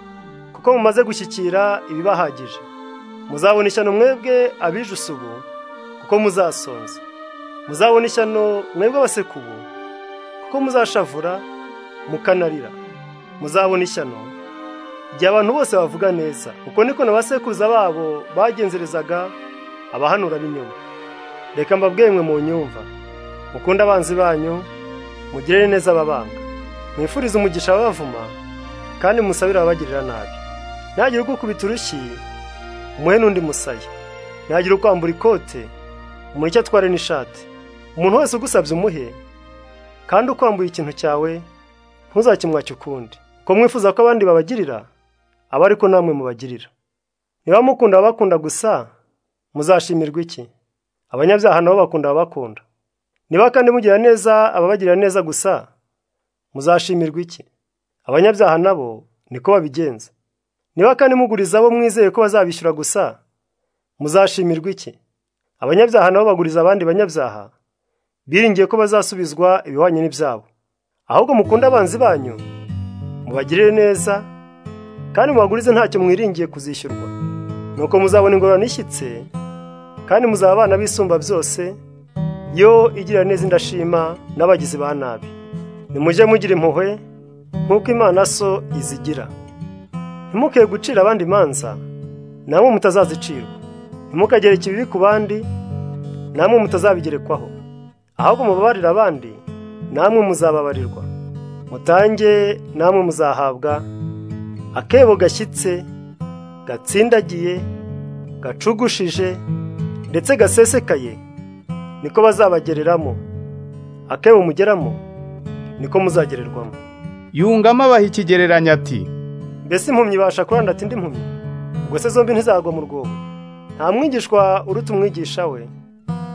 kuko mumaze gushyikira ibibahagije muzabona ishyano mwebwe abijuse ubu kuko muzasonza muzabona ishyano mwebwe abaseka ubu kuko muzashavura mukanarira muzabona ishyano igihe abantu bose bavuga neza uko niko na ba sekuruza babo bagenzerezaga abahanura b'inyuma reka mbabwemwe mu nyumva mukunde abanzi banyu mugirire neza ababanga mwifurize umugisha ababavuma kandi musabire ababagirira nabi ntihagire ugukubita urushyi umuhe n'undi musaya ntihagire ukwambura ikote umuntu icyo atware n'ishati umuntu wese ugusabye umuhe kandi ukwambuye ikintu cyawe ntuzakimwake ukundi ko mwifuza ko abandi babagirira aba ariko namwe mubagirira niba mukunda ababakunda gusa muzashimirwa iki abanyabyaha nabo bakunda ababakunda niba kandi mugira neza ababagirira neza gusa muzashimirwa iki abanyabyaha nabo niko babigenza niba kandi muguriza abo mwizeye ko bazabishyura gusa muzashimirwa iki abanyabyaha nabo baguriza abandi banyabyaha biringiye ko bazasubizwa ibihwanye n'ibyabo ahubwo mukunde abanzi banyu mubagirire neza kandi mubagurize ntacyo mwiringiye kuzishyurwa nuko muzabona ingororano ishyitse kandi muzaba abana bisumba byose yo igira neza indashima n'abagizi ba nabi nimujye mugira impuhwe nk'uko imana so izigira ntimuke gucira abandi imanza namwe mutazazicirwa ntimukagereke ibibi ku bandi namwe mutazabigerekwaho ahubwo mubabarire abandi namwe muzababarirwa mutange namwe muzahabwa akebo gashyitse gatsindagiye gacugushije ndetse gasesekaye niko bazabagereramo akebo mugeramo niko muzagererwamo yungamo abaha ikigereranya ati mbese impumyi ibasha kuranda ati indi mpumyi ubwo se zombi ntizagwa mu rwobo nta mwigishwa uruta umwigisha we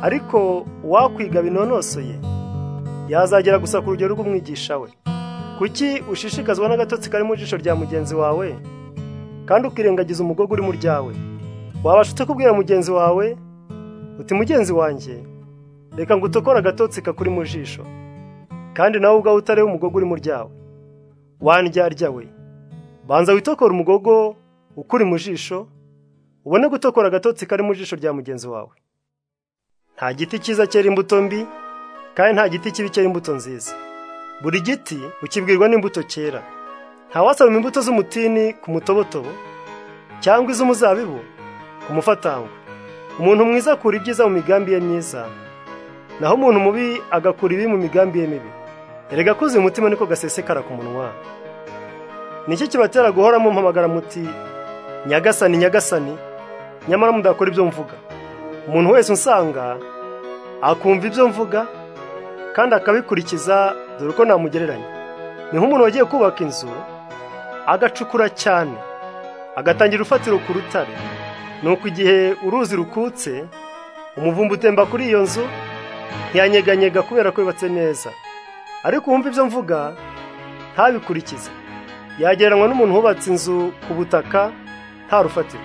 ariko uwakwiga binonosoye yazagera gusa ku rugero rw'umwigisha we kuki ushishikazwa n'agatotsi kari mu jisho rya mugenzi wawe kandi ukirengagiza umugogo uri mu ryawe wabasha utakubwira mugenzi wawe uti mugenzi wanjye reka ngo utokore agatotsi kakuri mu jisho kandi nawe ubwawe utareba umugogo uri mu ryawe wandyarya we banza witokora umugogo ukuri mu jisho ubone gutokora agatotsi kari mu jisho rya mugenzi wawe nta giti cyiza cyera imbuto mbi kandi nta giti kibi cyera imbuto nziza buri giti ukibwirwa n'imbuto cyera ntawasoroma imbuto z'umutini ku mutobotobo cyangwa iz'umuzabibu ku mufatangwe umuntu mwiza akura ibyiza mu migambi ye myiza naho umuntu mubi agakura ibi mu migambi ye mibi erega kuzuye umutima niko gasesekara ku munwa nicyo kibatera guhora mumpamagara muti nyagasani nyagasani nyamara mudakora ibyo mvuga umuntu wese usanga akumva ibyo mvuga kandi akabikurikiza dore uko namugereranya ni nk'umuntu wagiye kubaka inzu agacukura cyane agatangira urufatiro ku rutare nuko igihe uruzi rukutse umuvumba utemba kuri iyo nzu ntiyanyeganyega kubera ko yubatse neza ariko wumva ibyo mvuga ntabikurikize yagereranywa n'umuntu wubatse inzu ku butaka nta rufatiro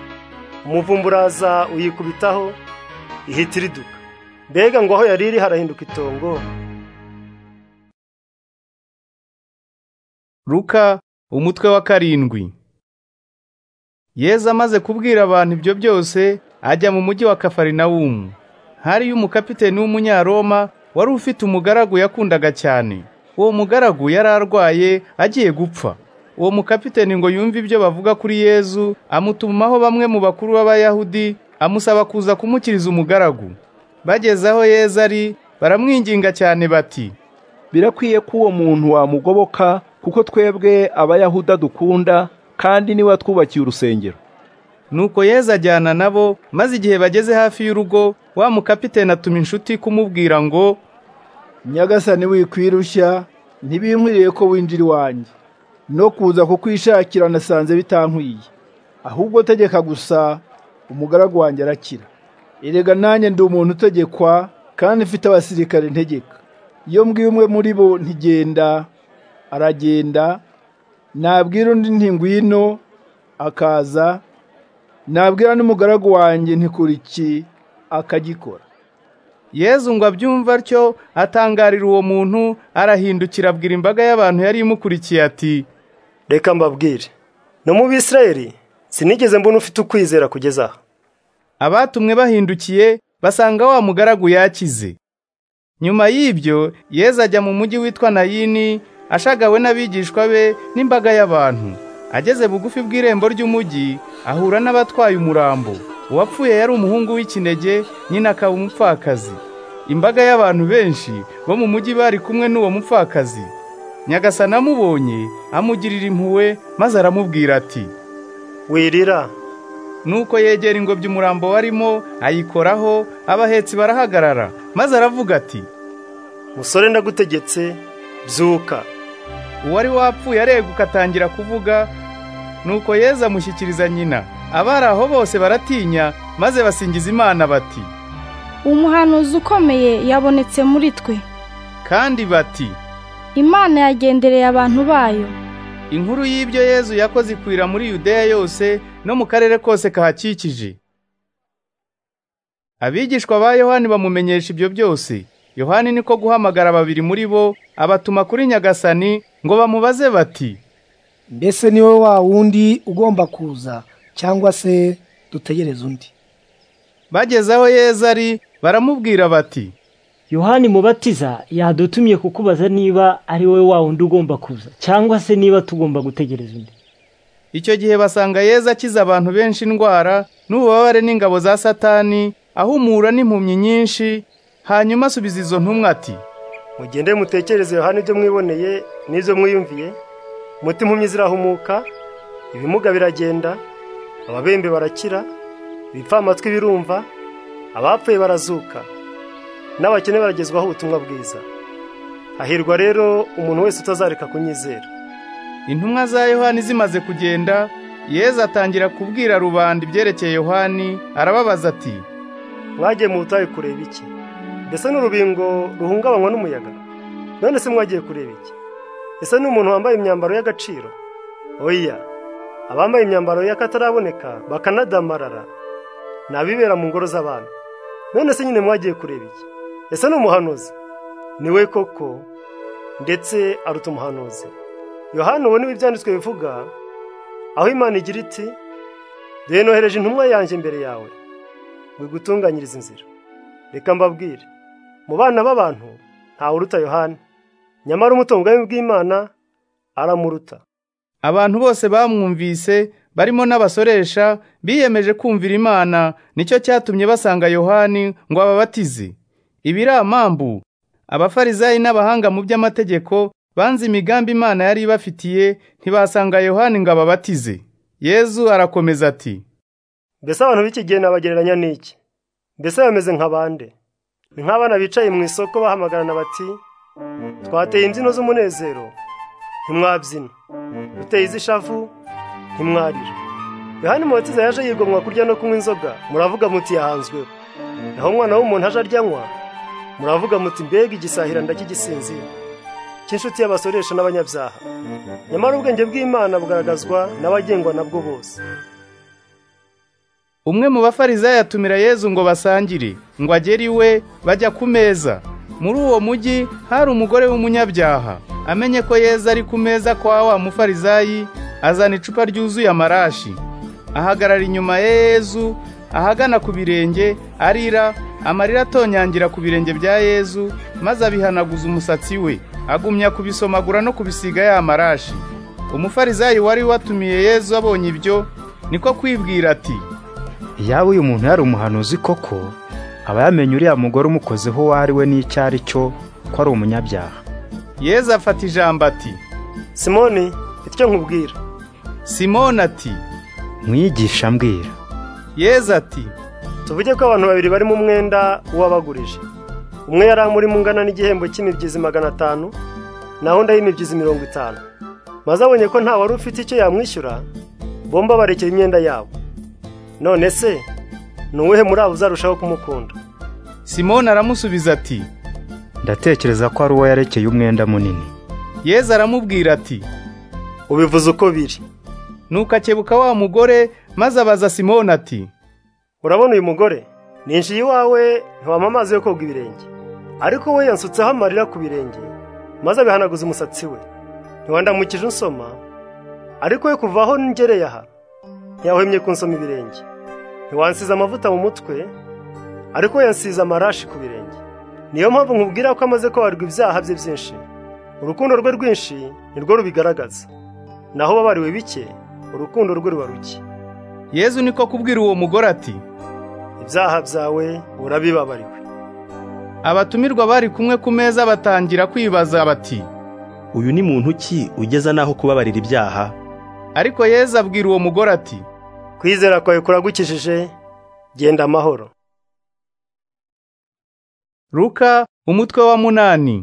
umuvumba uraza uyikubitaho ihita iriduka mbega ngo aho yari iri harahinduka itongo Ruka umutwe wa karindwi Yezu amaze kubwira abantu ibyo byose ajya mu mujyi wa Kafarinawumu hariyo umukapiteni w'umunyaroma wari ufite umugaragu yakundaga cyane uwo mugaragu yari arwaye agiye gupfa uwo mukapiteni ngo yumve ibyo bavuga kuri Yezu amutumaho bamwe mu bakuru b'abayahudi amusaba kuza kumukiriza umugaragu bageze aho Yezu ari baramwinginga cyane bati birakwiye ko uwo muntu wamugoboka kuko twebwe abayahuda dukunda kandi niwe twubakiye urusengero nuko yezu ajyana nabo maze igihe bageze hafi y'urugo wa mukapitene atuma inshuti kumubwira ngo nyagasani wikwirushya ntibinkwiriye ko winjira iwanjye no kuza kukwishakira nasanze bitankwiye ahubwo tegeka gusa umugaragu wanjye arakira erega nanjye ndi umuntu utegekwa kandi mfite abasirikare ntegeka iyo mbwiye umwe muri bo ntigenda aragenda nabwira undi ntingwino akaza nabwira n'umugaragu wanjye ntikuriki akagikora yezu ngo abyumve atyo atangarira uwo muntu arahindukira abwira imbaga y'abantu yari imukurikiye ati reka mbabwire no mu bisirayeli sinigeze mbona ufite ukwizera kugeza aha abatumwe bahindukiye basanga wa mugaragu yakize nyuma y'ibyo yezu ajya mu mujyi witwa nayini ashagawe n'abigishwa be n'imbaga y'abantu ageze bugufi bw'irembo ry'umujyi ahura n'abatwaye umurambo uwapfuye yari umuhungu w'ikinege nyina akaba umupfakazi imbaga y'abantu benshi bo mu mujyi bari kumwe n'uwo mupfakazi nyagasana amubonye amugirira impuhwe maze aramubwira ati wirira nuko yegera ingobyi umurambo warimo ayikoraho abahetsi barahagarara maze aravuga ati musore ndagutegetse byuka uwari wapfuye areguka atangira kuvuga nuko yezu amushyikiriza nyina abari aho bose baratinya maze basingiza imana bati umuhanuzi ukomeye yabonetse muri twe kandi bati imana yagendereye abantu bayo inkuru y'ibyo yezu yakoze ikwira muri yudeya yose no mu karere kose kahakikije abigishwa ba yohani bamumenyesha ibyo byose yohani niko guhamagara babiri muri bo abatuma kuri nyagasani ngo bamubaze bati mbese ni wowe wa wundi ugomba kuza cyangwa se dutegereze undi bageze aho yezu ari baramubwira bati yohani mubatiza yadutumye kukubaza niba ari wowe wa wundi ugomba kuza cyangwa se niba tugomba gutegereza undi icyo gihe basanga yezu akiza abantu benshi indwara n'ububabare n'ingabo za satani ahumura n'impumyi nyinshi hanyuma asubiza izo ntumwa ati mugende mutekereze yohani ibyo mwiboneye n'ibyo mwiyumviye muti impumyi zirahumuka ibimuga biragenda ababembe barakira ibipfamatwi birumva abapfuye barazuka n'abakene baragezwaho ubutumwa bwiza hahirwa rero umuntu wese utazareka kunyizera intumwa za yohani zimaze kugenda yezu atangira kubwira rubanda ibyerekeye yohani arababaza ati mwagiye mu butayu kureba iki mbese n'urubingo ruhungabanywa n'umuyaga none se mwagiye kureba iki ese ni umuntu wambaye imyambaro y'agaciro oya abambaye imyambaro y'akataraboneka bakanadamarara ni abibera mu ngoro z'abantu none se nyine mwagiye kureba iki ese ni umuhanuzi ni we koko ndetse aruta umuhanuzi yohani ubona ibi byanditswe bivuga aho imana igira iti dore nohereje intumwa yanjye imbere yawe ngo igutunganyirize inzira reka mbabwire mu bana b'abantu ntawe uruta yohani nyamara umutunganye bw'imana aramuruta abantu bose bamwumvise barimo n'abasoresha biyemeje kumvira imana nicyo cyatumye basanga yohani ngo ababatize ibiramambu abafarizayi n'abahanga mu by'amategeko banze imigambi imana yari ibafitiye ntibasanga yohani ngo ababatize yezu arakomeza ati mbese abantu b'iki gihe nabagereranya n'iki mbese bameze nka bande ni nk'abana bicaye mu isoko bahamagarana bati twateye imbyino z'umunezero ntimwabyina duteye iz'ishavu ntimwarira yohani mubatiza yaje yigomwa kurya no kunywa inzoga muravuga muti yahanzweho naho umwana w'umuntu aje aryanywa muravuga muti mbega igisahira ndakigisinzira cy'inshuti y'abasoresha n'abanyabyaha nyamara ubwenge bw'imana bugaragazwa n'abagengwa nabwo bose umwe mu bafarizayi atumira yezu ngo basangire ngo agere iwe bajya ku meza muri uwo mujyi hari umugore w'umunyabyaha amenye ko yezu ari ku meza kwa wa mufarizayi azana icupa ryuzuye amarashi ahagarara inyuma ya yezu ahagana ku birenge arira amarira atonyangira ku birenge bya yezu maze abihanaguza umusatsi we agumya kubisomagura no kubisiga ya marashi umufarizayi wari watumiye yezu abonye ibyo niko kwibwira ati iyaba uyu muntu yari umuhanuzi koko aba yamenye uriya mugore umukozeho uwo ari we n'icyo ari cyo ko ari umunyabyaha yezu afata ijambo ati simoni icyo nkubwira simoni ati mwigisha mbwira yeza ati tuvuge ko abantu babiri bari mu mwenda w'uwabagurije umwe yari amurimo ungana n'igihembo cy'imibyizi magana atanu naho undi ay'imibyizi mirongo itanu maze abonye ko nta wari ufite icyo yamwishyura bomba barekera imyenda yabo none se ni uwuhe muri abo uzarushaho kumukunda simoni aramusubiza ati ndatekereza ko ari uwo yarekeye umwenda munini yeza aramubwira ati ubivuze uko biri nuko akebuka wa mugore maze abaza simoni ati urabona uyu mugore ninjiye iwawe ntiwampa amazi yo koga ibirenge ariko we yansutseho amarira ku birenge maze abihanaguza umusatsi we ntiwandamukije unsoma ariko we kuva aho ngereye aha ntiyahwemye kunsoma ibirenge ntiwansize amavuta mu mutwe ariko we yansize amarashi ku birenge niyo mpamvu nkubwira ko amaze kubarirwa ibyaha bye byinshi urukundo rwe rwinshi nirwo rubigaragaza naho babariwe bike urukundo rwe ruba ruke yezu niko kubwira uwo mugore ati ibyaha byawe urabibabariwe abatumirwa bari kumwe ku meza batangira kwibaza bati uyu ni muntu ki ugeza n'aho kubabarira ibyaha ariko yezu abwira uwo mugore ati kwizera kwawe kuragukijije genda amahoro Luka umutwe wa munani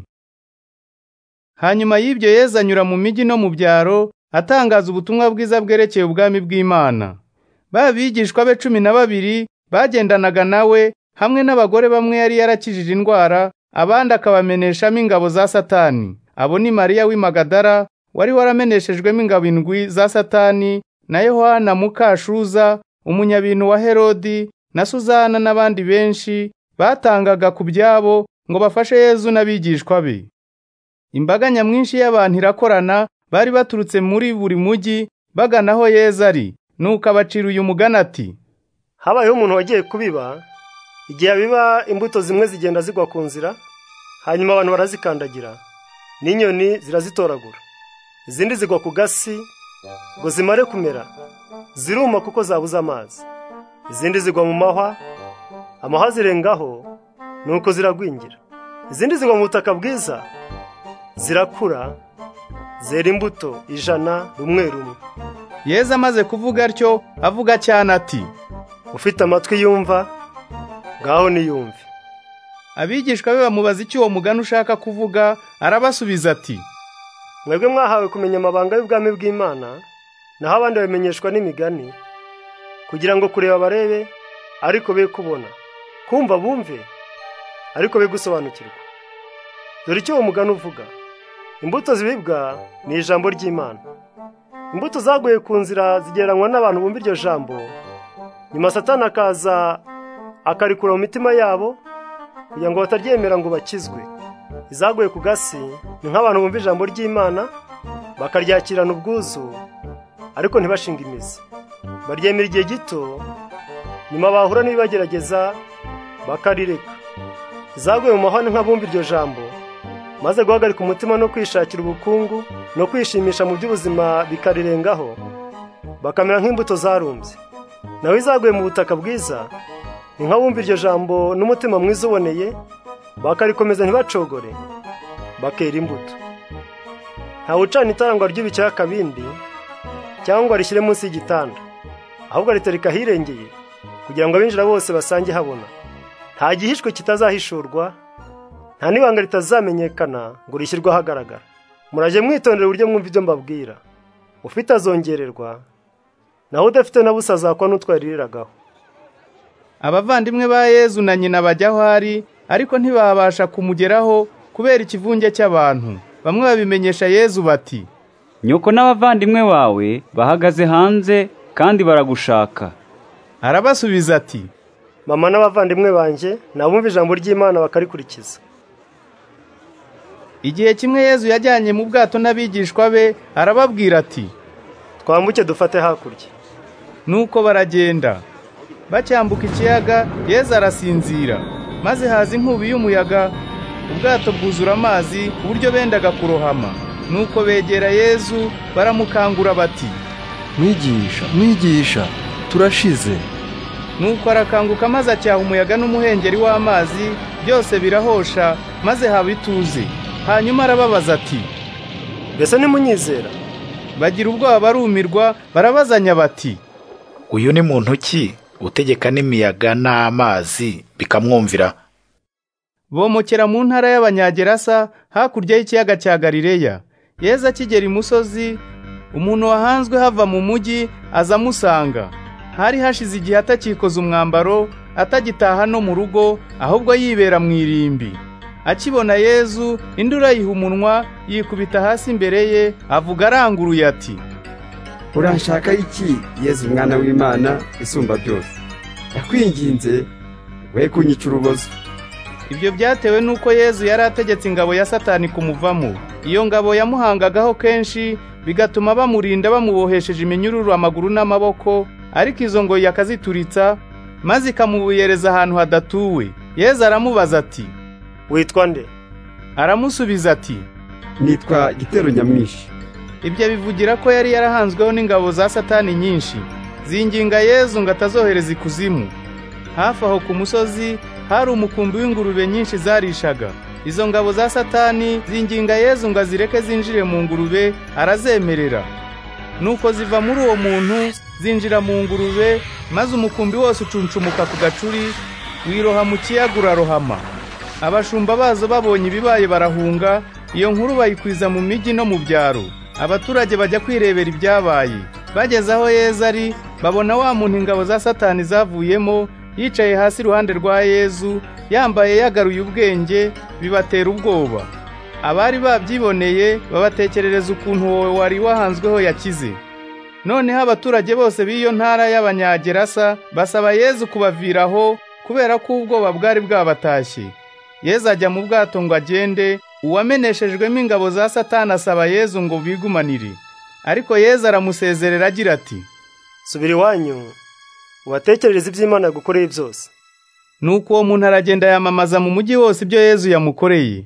Hanyuma y'ibyo Yesu anyura mu migi no mu byaro atangaza ubutumwa bwiza bwerekeye ubwami bw'Imana. Babigishwa be cumi na babiri bagendanaga nawe hamwe n'abagore bamwe yari yarakijije indwara, abandi akabameneshamo ingabo za Satani. Abo ni Mariya w'i Magadara wari warameneshejwemo ingabo indwi za Satani na Yohana Mukashuza, umunyabintu wa Herodi na Suzana n'abandi benshi batangaga ku byabo ngo bafashe Yezu n'abigishwa be. Imbaga nyamwinshi y'abantu irakorana bari baturutse muri buri mujyi bagana aho Yezu ari, nuko abacira uyu mugani ati: Habayeho umuntu wagiye kubiba, igihe abiba imbuto zimwe zigenda zigwa ku nzira, hanyuma abantu barazikandagira, n'inyoni zirazitoragura. Izindi zigwa ku gasi ngo zimare kumera, ziruma kuko zabuze amazi. Izindi zigwa mu mahwa amahwa zirengaho nuko ziragwingira izindi zigwa mu butaka bwiza zirakura zera imbuto ijana rumwe rumwe yeza amaze kuvuga atyo avuga cyane ati ufite amatwi yumva ngaho niyumve abigishwa be bamubaza icyo uwo mugani ushaka kuvuga arabasubiza ati mwebwe mwahawe kumenya amabanga y'ubwami bw'imana naho abandi babimenyeshwa n'imigani kugira ngo kureba barebe ariko be kubona kumva bumve ariko be gusobanukirwa dore icyo uwo mugani uvuga imbuto zibibwa ni ijambo ry'imana imbuto zaguye ku nzira zigereranywa n'abantu bumva iryo jambo nyuma satani akaza akarikura mu mitima yabo kugira ngo bataryemera ngo bakizwe izaguye ku gasi ni nk'abantu bumva ijambo ry'imana bakaryakirana ubwuzu ariko ntibashinga imizi baryemera igihe gito nyuma bahura n'ibibagerageza bakarireka zaguye mu mahane nk'abumva iryo jambo maze guhagarika umutima no kwishakira ubukungu no kwishimisha mu by'ubuzima bikarirengaho bakamera nk'imbuto zarumbye nawe izaguye mu butaka bwiza ni nk'abumva iryo jambo n'umutima mwiza uboneye bakarikomeza ntibacogore bakera imbuto ntawe ucana itarangwa ry'ibiciro akabindi cyangwa rishyire munsi y'igitanda ahubwo ritereka ahirengeye kugira ngo abinjira bose basange habona nta gihishwe kitazahishurwa nta n'ibanga ritazamenyekana ngo rishyirwe ahagaragara murajye mwitondera uburyo mwumva ibyo mbabwira ufite azongererwa naho udafite na busa azakwa n'utwariragaho abavandimwe ba yezu na nyina bajya aho ari ariko ntibabasha kumugeraho kubera ikivunge cy'abantu bamwe babimenyesha yezu bati nyoko n'abavandimwe bawe bahagaze hanze kandi baragushaka arabasubiza ati mama n'abavandimwe banjye nabumva ijambo ry'imana bakarikurikiza igihe kimwe yezu yajyanye mu bwato n'abigishwa be arababwira ati twambuke dufate hakurya nuko baragenda bacyambuka ikiyaga yezu arasinzira maze haza inkubi y'umuyaga ubwato bwuzura amazi ku buryo bendaga kurohama nuko begera yezu baramukangura bati mwigisha mwigisha turashize nuko arakanguka maze acyaha umuyaga n'umuhengeri w'amazi byose birahosha maze haba ituze hanyuma arababaza ati mbese ntimunyizera bagira ubwoba barumirwa barabazanya bati uyu ni muntu ki utegeka n'imiyaga n'amazi bikamwumvira bomokera mu ntara y'abanyagerasa hakurya y'ikiyaga cya galileya yezu akigera imusozi umuntu wahanzwe hava mu mujyi aza amusanga hari hashize igihe atakikoza umwambaro atagitaha no mu rugo ahubwo yibera mu irimbi akibona yezu indura yiha umunwa yikubita hasi imbere ye avuga aranguruye ati uranshaka iki yezu mwana w'imana isumba byose ndakwinginze we kunyica urubozo ibyo byatewe n'uko yezu yari ategetse ingabo ya satani kumuvamo iyo ngabo yamuhangagaho kenshi bigatuma bamurinda bamubohesheje iminyururu amaguru n'amaboko ariko izo ngoyi akazituritsa maze ikamubuyereza ahantu hadatuwe yezu aramubaza ati witwa nde aramusubiza ati nitwa gitero nyamwinshi ibyo bivugira ko yari yarahanzweho n'ingabo za satani nyinshi zinginga yezu ngo atazohereza ikuzimu hafi aho ku musozi hari umukumbi w'ingurube nyinshi zarishaga izo ngabo za satani zinginga yezu ngo azireke zinjire mu ngurube arazemerera nuko ziva muri uwo muntu zinjira mu ngurube maze umukumbi wose ucuncumuka ku gacuri wiroha mu kiyaga urarohama abashumba bazo babonye ibibaye barahunga iyo nkuru bayikwiza mu mijyi no mu byaro abaturage bajya kwirebera ibyabaye bageze aho yezu ari babona wa muntu ingabo za satani zavuyemo yicaye hasi iruhande rwa yezu yambaye yagaruye ubwenge bibatera ubwoba abari babyiboneye babatekerereza ukuntu wowe wari wahanzweho yakize noneho abaturage bose b'iyo ntara y'abanyagerasa basaba yezu kubaviraho kubera ko ubwoba bwari bwabatashye yezu ajya mu bwato ngo agende uwameneshejwemo ingabo za satani asaba yezu ngo bigumanire ariko yezu aramusezerera agira ati subira iwanyu ubatekerereze iby'imana yagukoreye byose nuko uwo muntu aragenda yamamaza mu mujyi wose ibyo yezu yamukoreye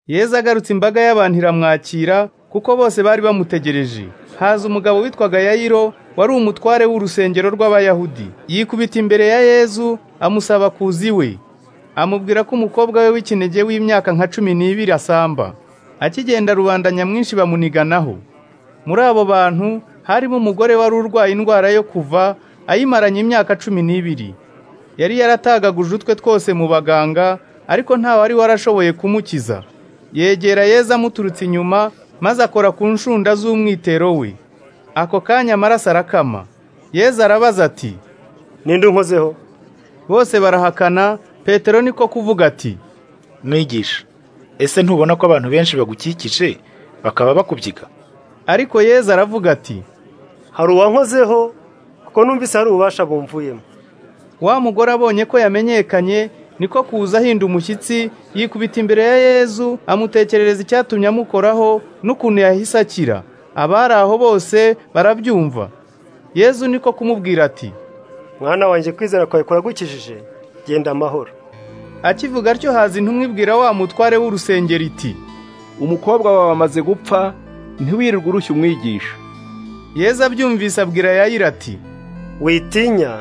yezu agarutse imbaga y'abantu iramwakira kuko bose bari bamutegereje haza umugabo witwaga yayiro wari umutware w'urusengero rw'abayahudi yikubita imbere ya yezu amusaba kuza iwe amubwira ko umukobwa we w'ikinege w'imyaka nka cumi n'ibiri asamba akigenda rubanda nyamwinshi bamuniganaho muri abo bantu harimo umugore wari urwaye indwara yo kuva ayimaranye imyaka cumi n'ibiri yari yaratagaguje utwe twose mu baganga ariko wari warashoboye kumukiza yegera yeza amuturutse inyuma maze akora ku nshunda z'umwitero we ako kanya amaraso arakama yeza arabaza ati ninde unkozeho bose barahakana petero niko kuvuga ati mwigisha ese ntubona ko abantu benshi bagukikije bakaba bakubyiga ariko yezu aravuga ati hari uwankozeho kuko numvise hari ububasha bumvuyemo wa mugore abonye ko yamenyekanye niko kuza ahinda umushyitsi yikubita imbere ya yezu amutekerereza icyatumye amukoraho n'ukuntu yahise akira abari aho bose barabyumva yezu niko kumubwira ati mwana wanjye kwizera kwawe kuragukijije genda amahoro akivuga atyo haza intumwa ibwira wa mutware w'urusengero iti umukobwa wawe amaze gupfa ntiwirirwe urushya umwigisha yeza abyumvise abwira yayira ati witinya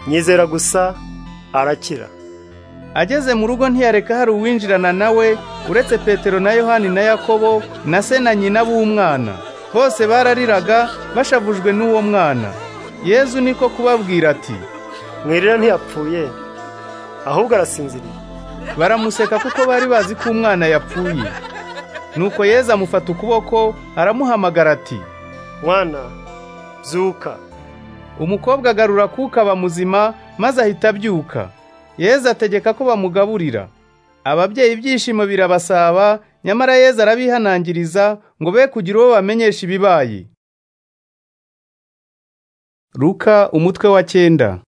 nyizera gusa arakira ageze mu rugo ntiyareka hari uwinjirana nawe uretse petero na yohani na yakobo na se na nyina b'umwana bose barariraga bashavujwe n'uwo mwana yezu niko kubabwira ati mwirira ntiyapfuye ahubwo arasinziriye baramuseka kuko bari bazi ko umwana yapfuye nuko yezu amufata ukuboko aramuhamagara ati mwana zuka umukobwa agarura kuka aba muzima maze ahita abyuka yezu ategeka ko bamugaburira ababyeyi ibyishimo birabasaba nyamara yezu arabihanangiriza ngo be kugira uwo bamenyesha ibibaye ruka umutwe wa cyenda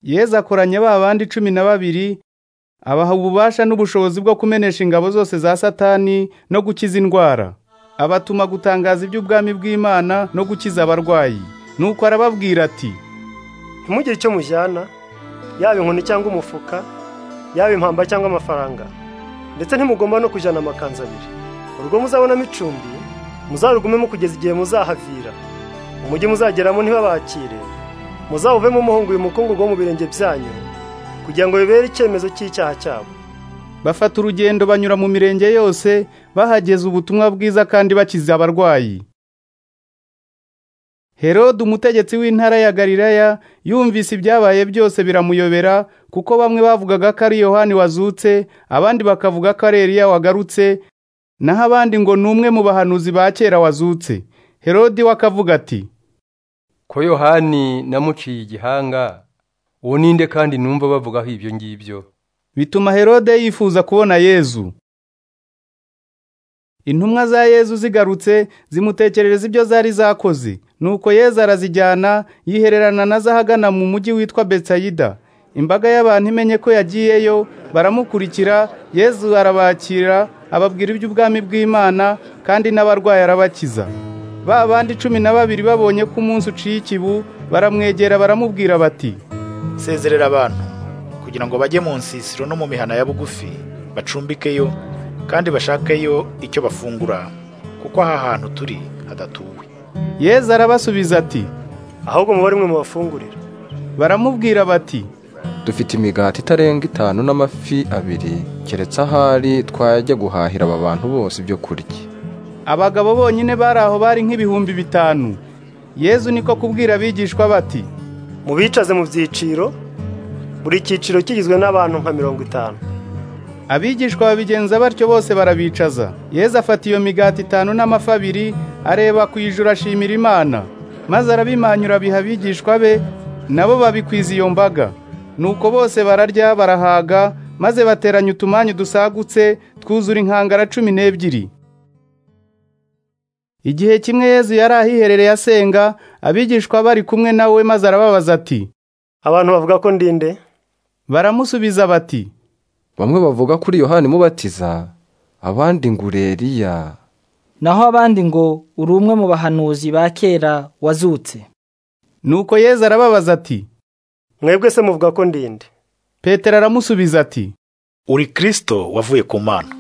yezu akoranya ba bandi cumi na babiri abaha ububasha n'ubushobozi bwo kumenesha ingabo zose za satani no gukiza indwara abatuma gutangaza iby'ubwami bw'imana no gukiza abarwayi nuko arababwira ati ntimugire icyo mujyana yaba inkoni cyangwa umufuka yaba impamba cyangwa amafaranga ndetse ntimugomba no kujyana amakanzu abiri urugo muzabonamo icumbi muzarugumemo kugeza igihe muzahavira umujyi muzageramo ntibabakire muzawuvemo umuhungu uyu mukungugu wo mu birenge byanyu kugira ngo bibere icyemezo cy'icyaha cyabo bafata urugendo banyura mu mirenge yose bahageza ubutumwa bwiza kandi bakiza abarwayi herode umutegetsi w'intara ya galilaya yumvise ibyabaye byose biramuyobera kuko bamwe bavugaga ko ari yohani wazutse abandi bakavuga ko ari Eliya wagarutse naho abandi ngo ni umwe mu bahanuzi ba kera wazutse herode we akavuga ati ko yohani namuciye igihanga uwo ninde kandi numva bavugaho ibyo ngibyo bituma herode yifuza kubona yezu intumwa za yezu zigarutse zimutekerereza ibyo zari zakoze nuko yezu arazijyana yihererana na zahagana mu mujyi witwa betsayida imbaga y'abantu imenye ko yagiyeyo baramukurikira yezu arabakira ababwira iby'ubwami bw'imana kandi n'abarwayi arabakiza ba bandi cumi na babiri babonye ko umunsi uciye ikibu baramwegera baramubwira bati sezerera abantu kugira ngo bajye mu nsisiro no mu mihana ya bugufi bacumbikeyo kandi bashakeyo icyo bafungura kuko aha hantu turi hadatuwe yezu arabasubiza ati ahubwo mubare mwe mubafungurira baramubwira bati dufite imigati itarenga itanu n'amafi abiri keretse ahari twajya guhahira aba bantu bose ibyo kurya abagabo bonyine bari aho bari nk'ibihumbi bitanu yezu niko kubwira abigishwa bati mubicaze mu byiciro buri cyiciro kigizwe n'abantu nka mirongo itanu abigishwa babigenza batyo bose barabicaza yezu afata iyo migati itanu n'amafi abiri areba ku ijuru ashimira imana maze arabimanyura abiha abigishwa be nabo babikwiza iyo mbaga nuko bose bararya barahaga maze bateranya utumanyu dusagutse twuzura inkangara cumi n'ebyiri igihe kimwe yezu yari ahiherereye asenga abigishwa bari kumwe nawe maze arababaza ati abantu bavuga ko ndinde baramusubiza bati bamwe bavuga kuri yohani mubatiza abandi ngo ureriya naho abandi ngo uri umwe mu bahanuzi ba kera wazutse nuko yezu arababaza ati mwebwe se muvuga ko ndinde petero aramusubiza ati uri kirisito wavuye ku mana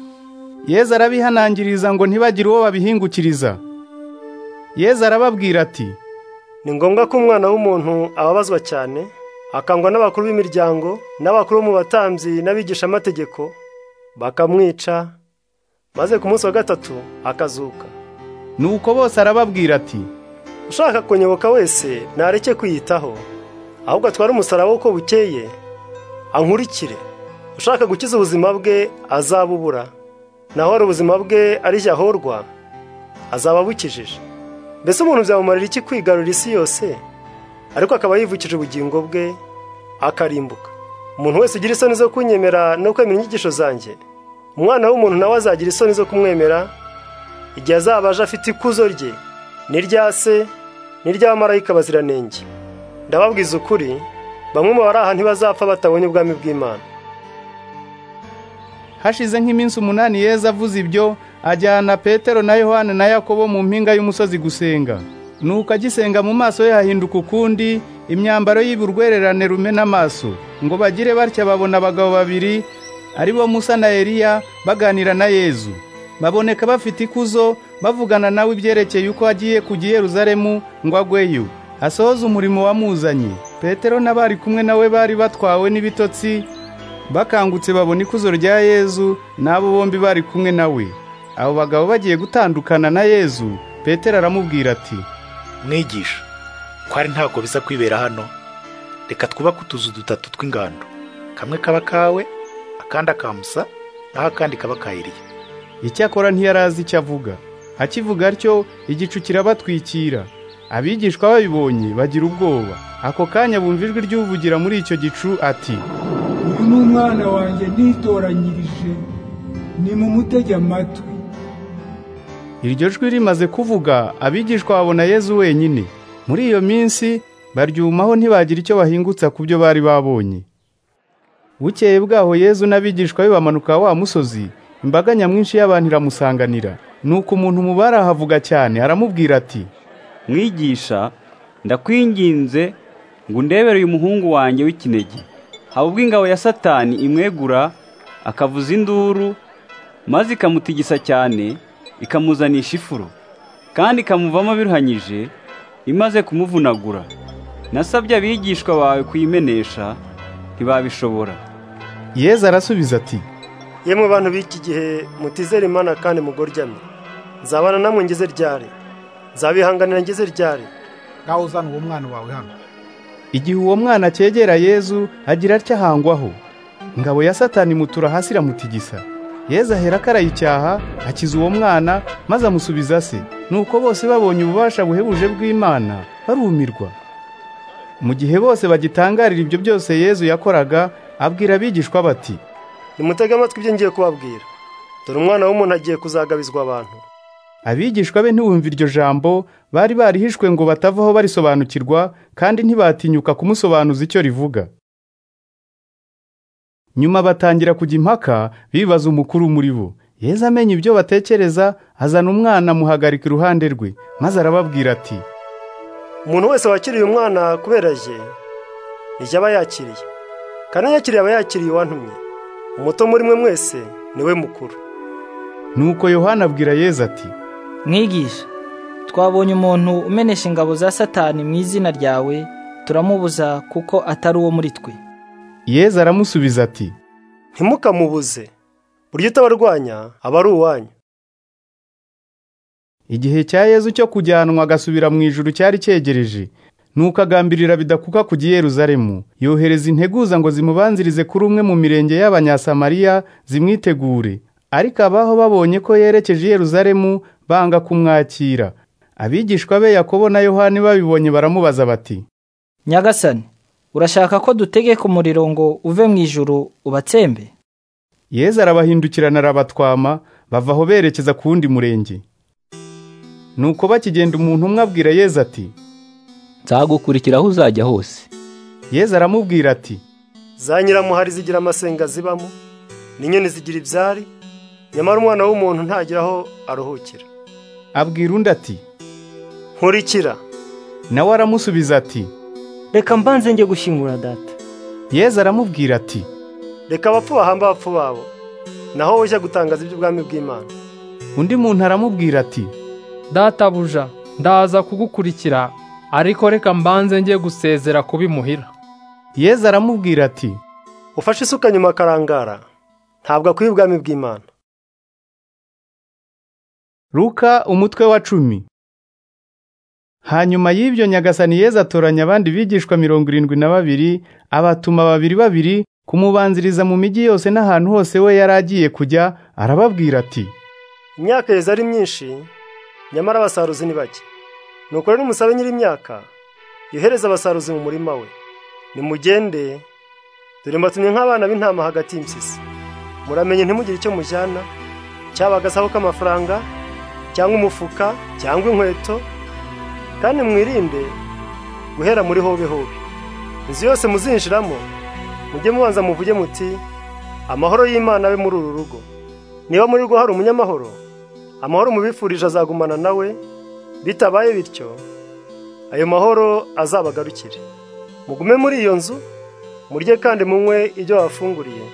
yezu arabihanangiriza ngo ntibagire uwo babihingukiriza yezu arababwira ati ni ngombwa ko umwana w'umuntu ababazwa cyane akangwa n'abakuru b'imiryango n'abakuru mu batambyi n'abigishamategeko bakamwica maze ku munsi wa gatatu akazuka nuko bose arababwira ati ushaka kunyoboka wese ntareke kwiyitaho ahubwo atware umusaraba uko bukeye ankurikire ushaka gukiza ubuzima bwe azabubura naho ari ubuzima bwe ari ahorwa azaba abukijije mbese umuntu byamumarira iki kwigarurira isi yose ariko akaba yivukije ubugingo bwe akarimbuka umuntu wese ugira isoni zo kunyemera no kwemera inyigisho zanjye umwana w'umuntu nawe azagira isoni zo kumwemera igihe azaba aje afite ikuzo rye n'irya se n'iry'abamarayika baziranenge ndababwiza ukuri bamwe mu bari aha ntibazapfa batabonye ubwami bw'imana hashize nk'iminsi umunani yeza avuze ibyo ajyana petero na yohani na yakobo mu mpinga y'umusozi gusenga nuko agisenga mu maso ye hahinduka ukundi imyambaro y'uburwererane rumena amaso ngo bagire batya babona abagabo babiri ari bo musa na eliya baganira na yezu baboneka bafite ikuzo bavugana nawe ibyerekeye uko agiye kujya i yeruzalemu ngo agweyo asohoze umurimo wamuzanye petero n'abari kumwe nawe bari batwawe n'ibitotsi bakangutse babona ikuzo rya yezu n'abo bombi bari kumwe nawe abo bagabo bagiye gutandukana na yezu petero aramubwira ati mwigisha kwari ntabwo biza kwibera hano reka twubake utuzu dutatu tw'ingando kamwe kaba kawe akandi akamusa naho akandi kaba kayiriye icyakora ntiyarazi icyo avuga akivuga atyo igicu kirabatwikira abigishwa babibonye bagira ubwoba ako kanya bumva ijwi ry'uvugira muri icyo gicu ati uyu ni umwana wanjye nitoranyirije ni mu mutege amatwi iryo jwi rimaze kuvuga abigishwa babona yezu wenyine muri iyo minsi baryumaho ntibagira icyo bahingutsa ku byo bari babonye bukeye bwaho yezu n'abigishwa be bamanuka wa musozi imbaga nyamwinshi y'abantu iramusanganira nuko umuntu mu barahavuga cyane aramubwira ati mwigisha ndakwinginze ngo undebere uyu muhungu wanjye w'ikinege haba ubwo ingabo ya satani imwegura akavuza induru maze ikamutigisa cyane ikamuzanisha ifuro kandi ikamuvamo biruhanyije imaze kumuvunagura nasabye abigishwa bawe kuyimenesha ntibabishobora yezu arasubiza ati yemwe bantu b'iki gihe mutizera imana kandi mugoryamye nzabana namwe ngeze ryari nzabihanganira ngeze ryari ngaho uzana uwo mwana wawe hano igihe uwo mwana acyegera yezu agira atya ahangwaho ingabo ya satani imutura hasi iramutigisa yezu ahera akarayicyaha akiza uwo mwana maze amusubiza se nuko bose babonye ububasha buhebuje bw'imana barumirwa mu gihe bose bagitangarira ibyo byose yezu yakoraga abwira abigishwa bati nimutege amatwi ibyo ngiye kubabwira dore umwana w'umuntu agiye kuzagabizwa abantu abigishwa be ntibumva iryo jambo bari barihishwe ngo batavaho barisobanukirwa kandi ntibatinyuka kumusobanuza icyo rivuga nyuma batangira kujya impaka bibaza umukuru muri bo yeza amenya ibyo batekereza azana umwana amuhagarika iruhande rwe maze arababwira ati umuntu wese wakiriye umwana kubera jye nijya aba yakiriye kandi yakiriye aba yakiriye uwantumye umuto muri mwe mwese niwe mukuru nuko yohana abwira yezu ati mwigisha twabonye umuntu umenesha ingabo za satani mu izina ryawe turamubuza kuko atari uwo muri twe yezu aramusubiza ati ntimukamubuze buryo utabarwanya aba ari uwanyu igihe cya yezu cyo kujyanwa agasubira mu ijuru cyari cyegereje nuko agambirira bidakuka kujya i Yeruzalemu yohereza integuza ngo zimubanzirize kuri umwe mu mirenge y'abanyasamariya zimwitegure ariko abaho babonye ko yerekeje i Yeruzalemu banga kumwakira abigishwa be Yakobo na yohani babibonye baramubaza bati nyagasani urashaka ko dutegeka umuriro ngo uve mu ijuru ubatsembe yezu arabahindukirana arabatwama bava aho berekeza ku wundi murenge nuko bakigenda umuntu umwe abwira yezu ati nzagukurikira aho uzajya hose yezu aramubwira ati za nyiramuhari zigira amasenga zibamo n'inyoni zigira ibyari nyamara umwana w'umuntu ntagira aho aruhukira abwira undi ati nkurikira nawe aramusubiza ati reka mbanze njye gushyingura data yezu aramubwira ati reka abapfu bahamba abapfu babo naho wowe ujya gutangaza iby'ubwami bw'imana undi muntu aramubwira ati databuja ndaza kugukurikira ariko reka mbanze ngiye gusezera kubimuhira yezu aramubwira ati ufashe isuka nyuma akarangara ntabwo akwiye ubwami bw'imana ruka umutwe wa cumi hanyuma y'ibyo nyagasani yezu atoranya abandi bigishwa mirongo irindwi na babiri abatuma babiri babiri kumubanziriza mu mijyi yose n'ahantu hose we yari agiye kujya arababwira ati imyaka yeza ari myinshi nyamara abasaruzi ni bake nuko rero umusabe nyir'imyaka yohereza abasaruzi mu murima we nimugende dore mbatumye nk'abana b'intama hagati y'impyisi muramenye ntimugire icyo mujyana cyaba agasabo k'amafaranga cyangwa umufuka cyangwa inkweto kandi mwirinde guhera muri hobe hobe inzu yose muzinjiramo mujye mubanza muvuge muti amahoro y'imana abe muri uru rugo niba muri rwo hari umunyamahoro amahoro mubifurije azagumana nawe bitabaye bityo ayo mahoro azabagarukire mugume muri iyo nzu murye kandi munywe ibyo wafunguriye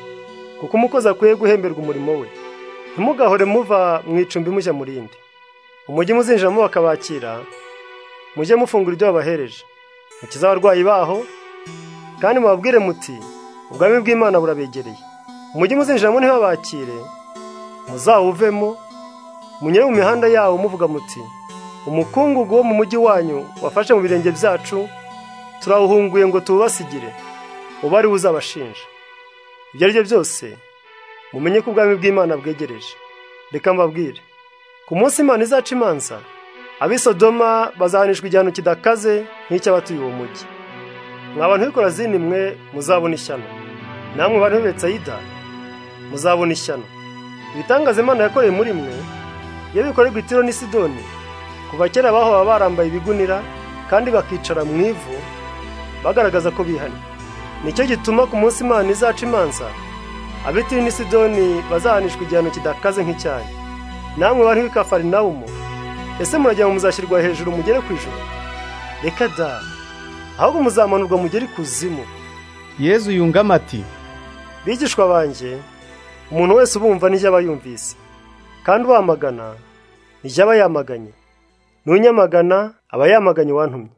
kuko umukozi akwiye guhemberwa umurimo we ntimugahore muva mu icumbi mujya mu rindi umujyi muzinjiramo bakabakira mujye mufungura ibyo wabahereje mukize abarwayi baho kandi mubabwire muti ubwami bw'imana burabegereye umujyi muzinjiramo ntibabakire muzawuvemo munyere mu mihanda yawo muvuga muti umukungugu wo mu mujyi wanyu wafashe mu birenge byacu turawuhunguye ngo tuwubasigire uba ari we uzabashinja ibyo ari byo byose mumenye ko ubwami bw'imana bwegereje reka mbabwire ku munsi imana izaca imanza ab'i sodoma bazahanishwa igihano kidakaze nk'icy'abatuye uwo mujyi mwa bantu zini mwe muzabona ishyano namwe bantu b'ibetsayida muzabona ishyano ibitangaza imana yakoreye muri mwe iyo bikorerwa itiro n'isidoni kuva kera bahora barambaye ibigunira kandi bakicara mu ivu bagaragaza ko bihanye nicyo gituma ku munsi imana izaca imanza abitiri n'isidoni bazahanishwa igihano kidakaze nk'icyayi namwe bantu b'ikafarinawumu ese muragira ngo muzashyirwa hejuru mugere ku ijoro reka da ahubwo muzamanurwa mugere ikuzimu yezu yungama ati bigishwa banjye umuntu wese ubumva n'ijya aba yumvise kandi uwamagana n'ijya aba yamaganye nunyamagana aba yamaganye wantumye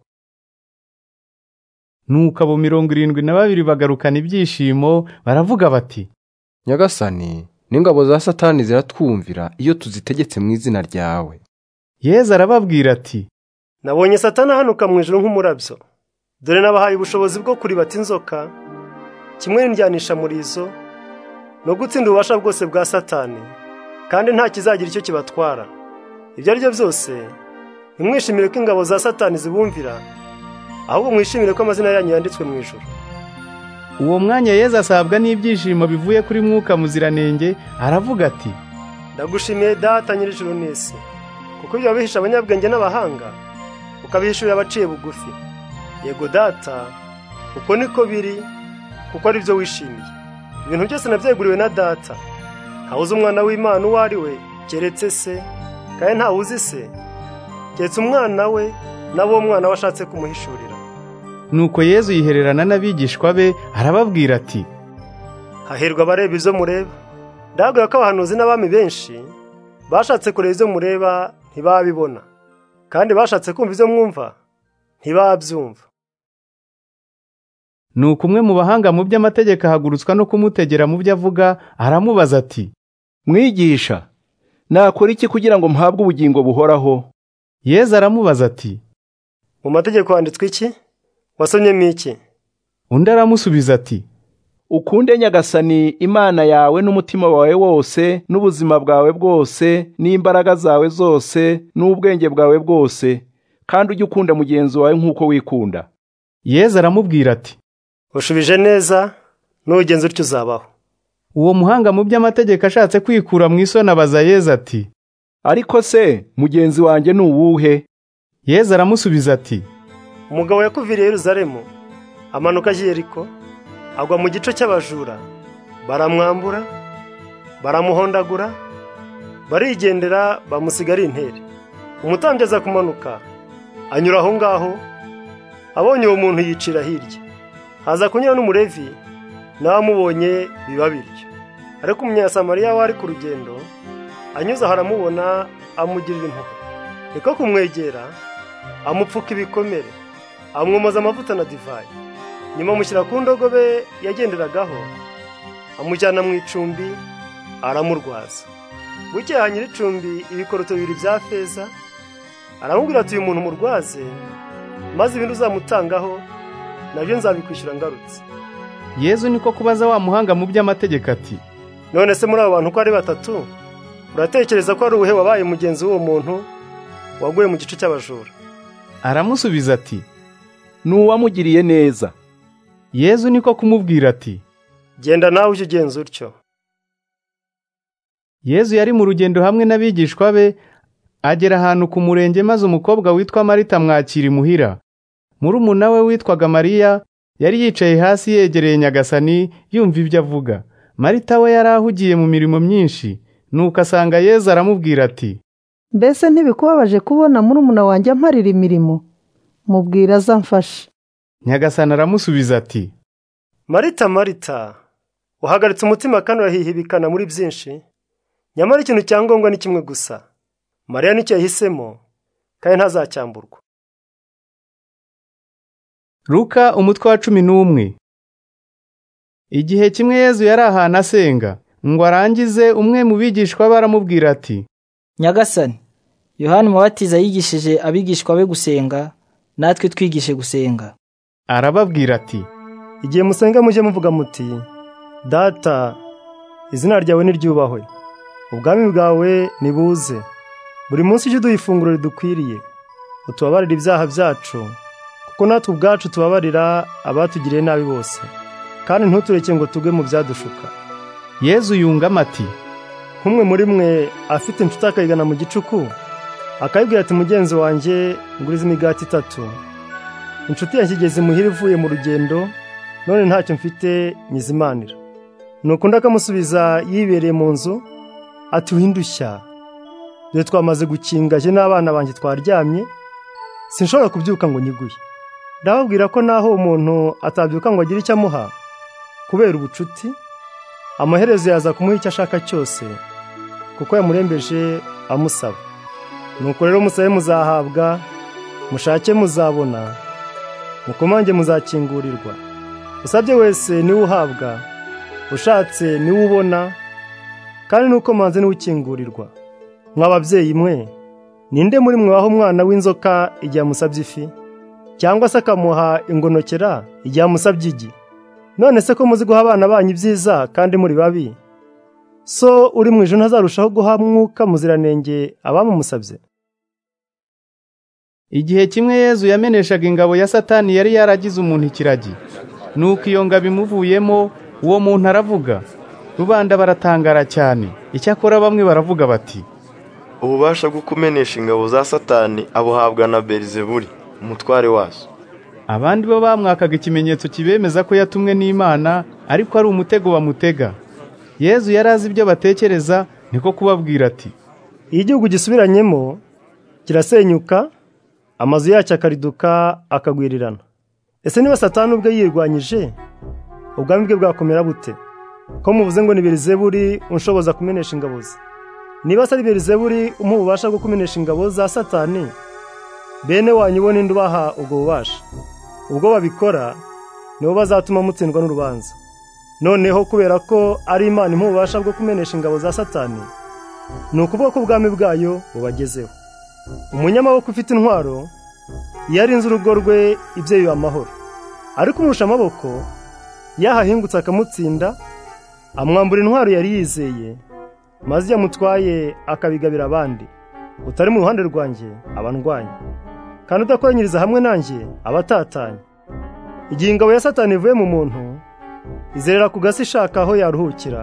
nuko abo mirongo irindwi na babiri bagarukana ibyishimo baravuga bati nyagasani n'ingabo za satani ziratwumvira iyo tuzitegetse mu izina ryawe yezu arababwira ati nabonye satani ahanuka mu ijoro nk'umurabyo dore nabahaye ubushobozi bwo kuribata inzoka kimwe n'indyanisha murizo no gutsinda ububasha bwose bwa satani kandi nta kizagira icyo kibatwara ibyo ari byo byose ntimwishimire ko ingabo za satani zibumvira ahubwo mwishimire ko amazina yanyu yanditswe mu ijoro uwo mwanya yezu asabwa n'ibyishimo bivuye kuri mwuka muziranenge aravuga ati ndagushimiye data nyir'ijoro n'isi kuko ibyo wabihisha abanyabwenge n'abahanga ukabihishurira abaciye bugufi yego data uko niko biri kuko ari byo wishimiye ibintu byose nabyeguriwe na data ntawe umwana w'imana uwo ari we keretse se kandi ntawe uzi se keretse umwana we nabo uwo mwana we ashatse kumuhishurira nuko yezu yihererana n'abigishwa be arababwira ati hahirwa abareba izo mureba ndababwira ko abahanuzi n'abami benshi bashatse kureba izo mureba ntibabibona kandi bashatse kumva izo mwumva ntibabyumva nuko umwe mu bahanga mu by'amategeko ahagurutswa no kumutegera mu byo avuga aramubaza ati mwigisha nakora iki kugira ngo mpabwe ubugingo buhoraho yezu aramubaza ati mu mategeko handitswe iki wasomyemo iki undi aramusubiza ati ukunde nyagasani imana yawe n'umutima wawe wose n'ubuzima bwawe bwose n'imbaraga zawe zose n'ubwenge bwawe bwose kandi ujye ukunda mugenzi wawe nk'uko wikunda yezu aramubwira ati ushubije neza n'ugenzi utyo uzabaho uwo muhanga mu by'amategeko ashatse kwikura mu isoni abaza yezu ati ariko se mugenzi wanjye ni uwuhe yezu aramusubiza ati umugabo yakuviriye Yeruzalemu amanuka agiye ariko agwa mu gice cy'abajura baramwambura baramuhondagura barigendera bamusiga ari intere umutambyi aza kumanuka anyura aho ngaho abonye uwo muntu yicira hirya haza kunyura n'umurevi nawe amubonye biba biryo ariko umunyasamariya wari ku rugendo anyuze aho aramubona amugirira impuhwe niko kumwegera amupfuka ibikomere amwomoza amavuta na divayi nyuma amushyira ku ndogobe yagenderagaho amujyana mu icumbi aramurwaza bukeya nyir'icumbi ibikoroto bibiri bya feza aramubwira ati uyu muntu murwaze maze ibintu uzamutangaho nabyo nzabikwishyura ngarutse yezu niko kubaza wa muhanga mu by'amategeko ati none se muri abo bantu uko ari batatu uratekereza ko ari uwuhe wabaye mugenzi w'uwo muntu waguye mu gice cy'abajura aramusubiza ati ni uwamugiriye neza yezu niko kumubwira ati genda nawe ujye ugenza utyo yezu yari mu rugendo hamwe n'abigishwa be agera ahantu ku murenge maze umukobwa witwa marita mwakira imuhira murumuna we witwaga mariya yari yicaye hasi yegereye nyagasani yumva ibyo avuga marita we yari ahugiye mu mirimo myinshi nuko asanga yezu aramubwira ati mbese ntibikubabaje kubona murumuna wanjye amparira imirimo mubwira azamfashe nyagasani aramusubiza ati marita marita uhagaritse umutima kandi urahihibikana muri byinshi nyamara ikintu cya ngombwa ni kimwe gusa mariya nicyo yahisemo kandi ntazacyamburwa ruka umutwe wa cumi n'umwe igihe kimwe yezu yari ahantu asenga ngo arangize umwe mu bigishwa baramubwira ati nyagasani yohani mubatiza yigishije abigishwa be gusenga natwe twigishe gusenga arababwira ati igihe musenga mujye muvuga muti data izina ryawe niryubahwe ubwami bwawe nibuze buri munsi ujye uduha ifunguro ridukwiriye utubabarire ibyaha byacu kuko natwe ubwacu tubabarira abatugiriye nabi bose kandi ntutureke ngo tugwe mu byadushuka yezu yungamo ati nk'umwe muri mwe afite inshuti akayigana mu gicuku akayibwira ati mugenzi wanjye nguriza imigati itatu inshuti yanshyigizi muhira ivuye mu rugendo none ntacyo mfite nyizimanira nukundi akamusubiza yibereye mu nzu ati windushya dore twamaze gukinga je n'abana banjye twaryamye sinshobora kubyuka ngo nyiguye ndababwira ko naho umuntu atabyuka ngo agire icyo amuha kubera ubucuti amaherezo yaza kumuha icyo ashaka cyose kuko yamurembeje amusaba nuko rero musabe muzahabwa mushake muzabona mukomange muzakingurirwa usabye wese niwe uhabwa ushatse niwe ubona kandi nuko manze niwe ukingurirwa mw'ababyeyi mwe ninde muri mwe waha umwana w'inzoka igihe amusabye ifi cyangwa se akamuha ingonokera igihe amusabye igi none se ko muzi guha abana banyu ibyiza kandi muri babi so uri mu ijoro ntazarushaho guha mwuka muziranenge abamumusabye igihe kimwe yezu yameneshaga ingabo ya satani yari yaragize umuntu ikiragi nuko iyo ngabo imuvuyemo uwo muntu aravuga rubanda baratangara cyane icyakora bamwe baravuga bati ububasha bwo kumenesha ingabo za satani abuhabwa na berizeburi umutware wazo abandi bo bamwakaga ikimenyetso kibemeza ko yatumwe n'imana ariko ari umutego bamutega yezu yari azi ibyo batekereza niko kubabwira ati iyo igihugu gisubiranyemo kirasenyuka amazu yacyo akariduka akagwirirana ese niba satani ubwe yirwanyije ubwami bwe bwakomera bute ko muvuze ngo ni berizeburi unshoboza kumenesha ingabo ze niba atari berizeburi umuha ububasha bwo kumenesha ingabo za satani bene wanyu bo ninde ubaha ubwo bubasha ubwo babikora nibo bazatuma mutsindwa n'urubanza noneho kubera ko ari imana imuha ububasha bwo kumenesha ingabo za satani ni ukuvuga ko ubwami bwayo bubagezeho umunyamaboko ufite intwaro iyo arinze urugo rwe ibyo biba amahoro ariko umurusha amaboko yahahingutse akamutsinda amwambura intwaro yari yizeye maze iyo amutwaye akabigabira abandi utari mu ruhande rwanjye abandwanya kandi udakoranyiriza hamwe nanjye abatatanye igihe ingabo ya satani ivuye mu muntu izerera ku gasi ishaka aho yaruhukira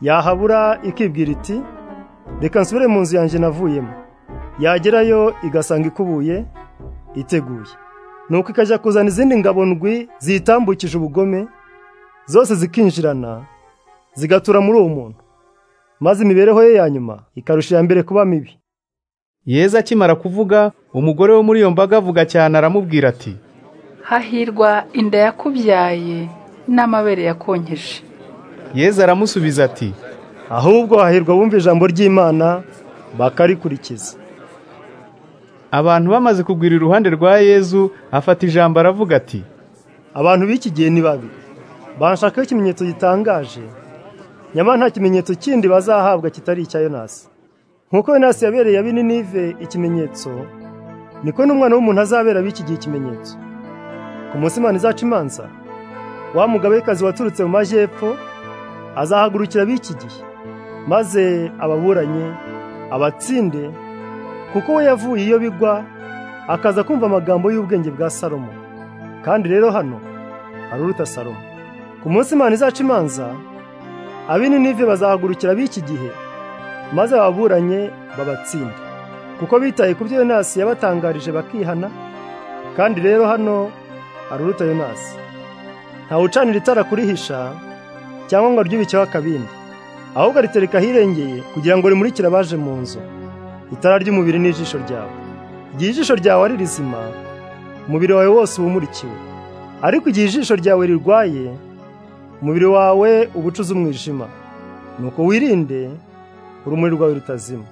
yahabura ikibwira iti reka nsubire mu nzu yanjye navuyemo yagerayo igasanga ikubuye iteguye nuko ikajya kuzana izindi ngabo ndwi ziyitambukije ubugome zose zikinjirana zigatura muri uwo muntu maze imibereho ye ya nyuma ikarusha iya mbere kuba mibi yezu akimara kuvuga umugore wo muri iyo mbaga avuga cyane aramubwira ati hahirwa inda yakubyaye n'amabere yakonkeje yezu aramusubiza ati ahubwo hahirwa bumva ijambo ry'imana bakarikurikiza abantu bamaze kugwira iruhande rwa yezu afata ijambo aravuga ati abantu b'iki gihe ni babi banshakaho ikimenyetso gitangaje nyamara nta kimenyetso kindi bazahabwa kitari icya yonasi nkuko yonasi yabereye ab'ininive ikimenyetso niko n'umwana w'umuntu azabera b'iki gihe ikimenyetso ku munsi imana izaca imanza wa mugabekazi waturutse mu majyepfo azahagurukira b'iki gihe maze ababuranye abatsinde kuko we yavuye iyo bigwa akaza kumva amagambo y'ubwenge bwa salomo kandi rero hano hari uruta salomo ku munsi imana izaca imanza ab'ininive bazahagurukira b'iki gihe maze ababuranye babatsinda kuko bitaye ku byo yonasi yabatangarije bakihana kandi rero hano hari uruta yonasi ntawucanira itara kurihisha cyangwa ngo aryubikeho akabindi ahubwo aritereka ahirengeye kugira ngo rimurikire abaje mu nzu itara ry'umubiri n'ijisho ryawe igihe ijisho ryawe ari rizima umubiri wawe wose uba umurikiwe ariko igihe ijisho ryawe rirwaye umubiri wawe ubucuze umwijima nuko wirinde urumuri rwawe rutazima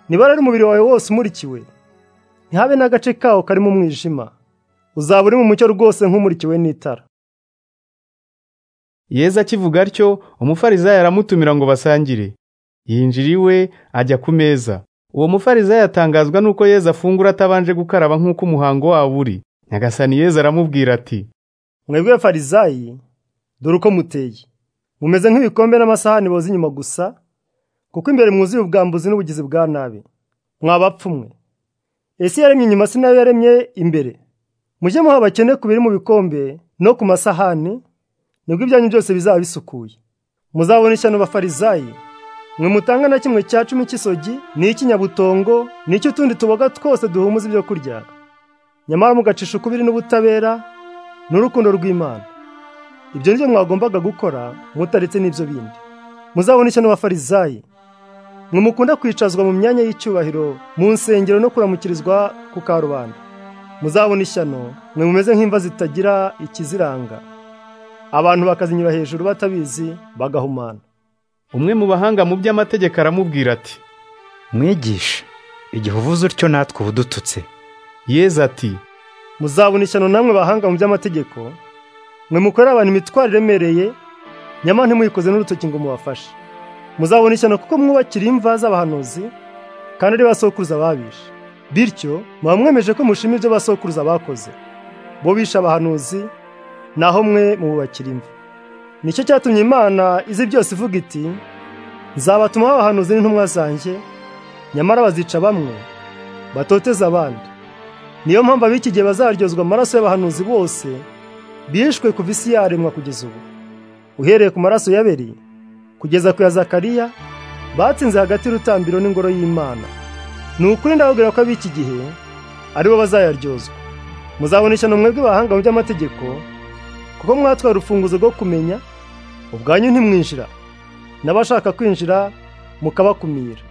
niba rero umubiri wawe wose umurikiwe ntihabe n'agace kawo karimo umwijima uzaba uri mu mucyo rwose nk'umurikiwe n'itara yeza akivuga atyo umufarizayo aramutumira ngo basangire yinjira iwe ajya ku meza uwo mufarizayo atangazwa n'uko yeza afungura atabanje gukaraba nk'uko umuhango wabo uri nyagasani yeza aramubwira ati mwebwe farizayi dore uko muteye mumeze nk'ibikombe n'amasahani boza inyuma gusa kuko imbere mwuzuye ubwambuzi n'ubugizi bwa nabi mwabapfumwe ese yaremye inyuma si nayo yaremye imbere mujye muha abakene ku biri mu bikombe no ku masahani nibwo ibyanyu byose bizaba bisukuye muzabona ishyano bafarizayi mwe mutanga na kimwe cya cumi cy'isogi n'icy'inyabutongo n'icy'utundi tuboga twose duhumuza ibyo kurya nyamara mugacisha ukubiri n'ubutabera n'urukundo rw'imana ibyo ni byo mwagombaga gukora mutaretse n'ibyo bindi muzabona ishyano abafarizayi mwe mukunda kwicazwa mu myanya y'icyubahiro mu nsengero no kuramukirizwa ku karubanda muzabona ishyano mwe mumeze nk'imva zitagira ikiziranga abantu bakazinyura hejuru batabizi bagahumana umwe mu bahanga mu by'amategeko aramubwira ati mwigisha igihe uvuze utyo natwe uba udututse yeza ati muzabona ishyano namwe bahanga mu by'amategeko mwe mukorera abantu imitwaro iremereye nyamara ntimwikoze n'urutoki ngo mubafashe muzabona ishyano kuko mwubakira imva z'abahanuzi kandi ari basokuruza babishe bityo muba mwemeje ko mushima ibyo basokuruza bakoze bo bishe abahanuzi naho mwe mububakira imva nicyo cyatumye imana izi byose ivuga iti nzabatumaho abahanuzi n'intumwa zanjye nyamara bazica bamwe batoteze abandi niyo mpamvu ab'iki gihe bazaryozwa amaraso y'abahanuzi bose bishwe kuva isi yaremwa kugeza ubu uhereye ku maraso y'aberi kugeza ku ya zakariya batsinze hagati y'urutambiro n'ingoro y'imana ni ukuri ndababwira ko ab'iki gihe ari bo bazayaryozwa muzabona ishyano mwebwe bahanga mu by'amategeko kuko mwatwaye urufunguzo rwo kumenya ubwanyu ntimwinjira n'abashaka kwinjira mukabakumira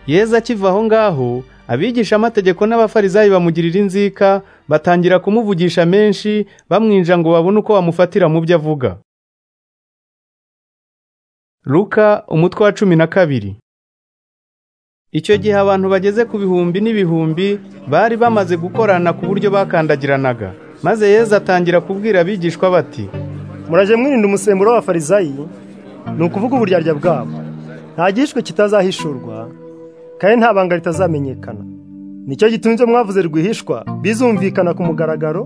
yeza akiva aho ngaho abigisha amategeko n'abafarizayi bamugirira inzika batangira kumuvugisha menshi bamwinja ngo babone uko bamufatira mu byo avuga Luka umutwe wa cumi na kabiri icyo gihe abantu bageze ku bihumbi n'ibihumbi bari bamaze gukorana ku buryo bakandagiranaga maze yezu atangira kubwira abigishwa bati muraje mwirinda umusemburo w'abafarizayi ni ukuvuga uburyarya bwabo nta gihishwe kitazahishurwa kandi nta banga ritazamenyekana nicyo gituma ibyo mwavuze rwihishwa bizumvikana ku mugaragaro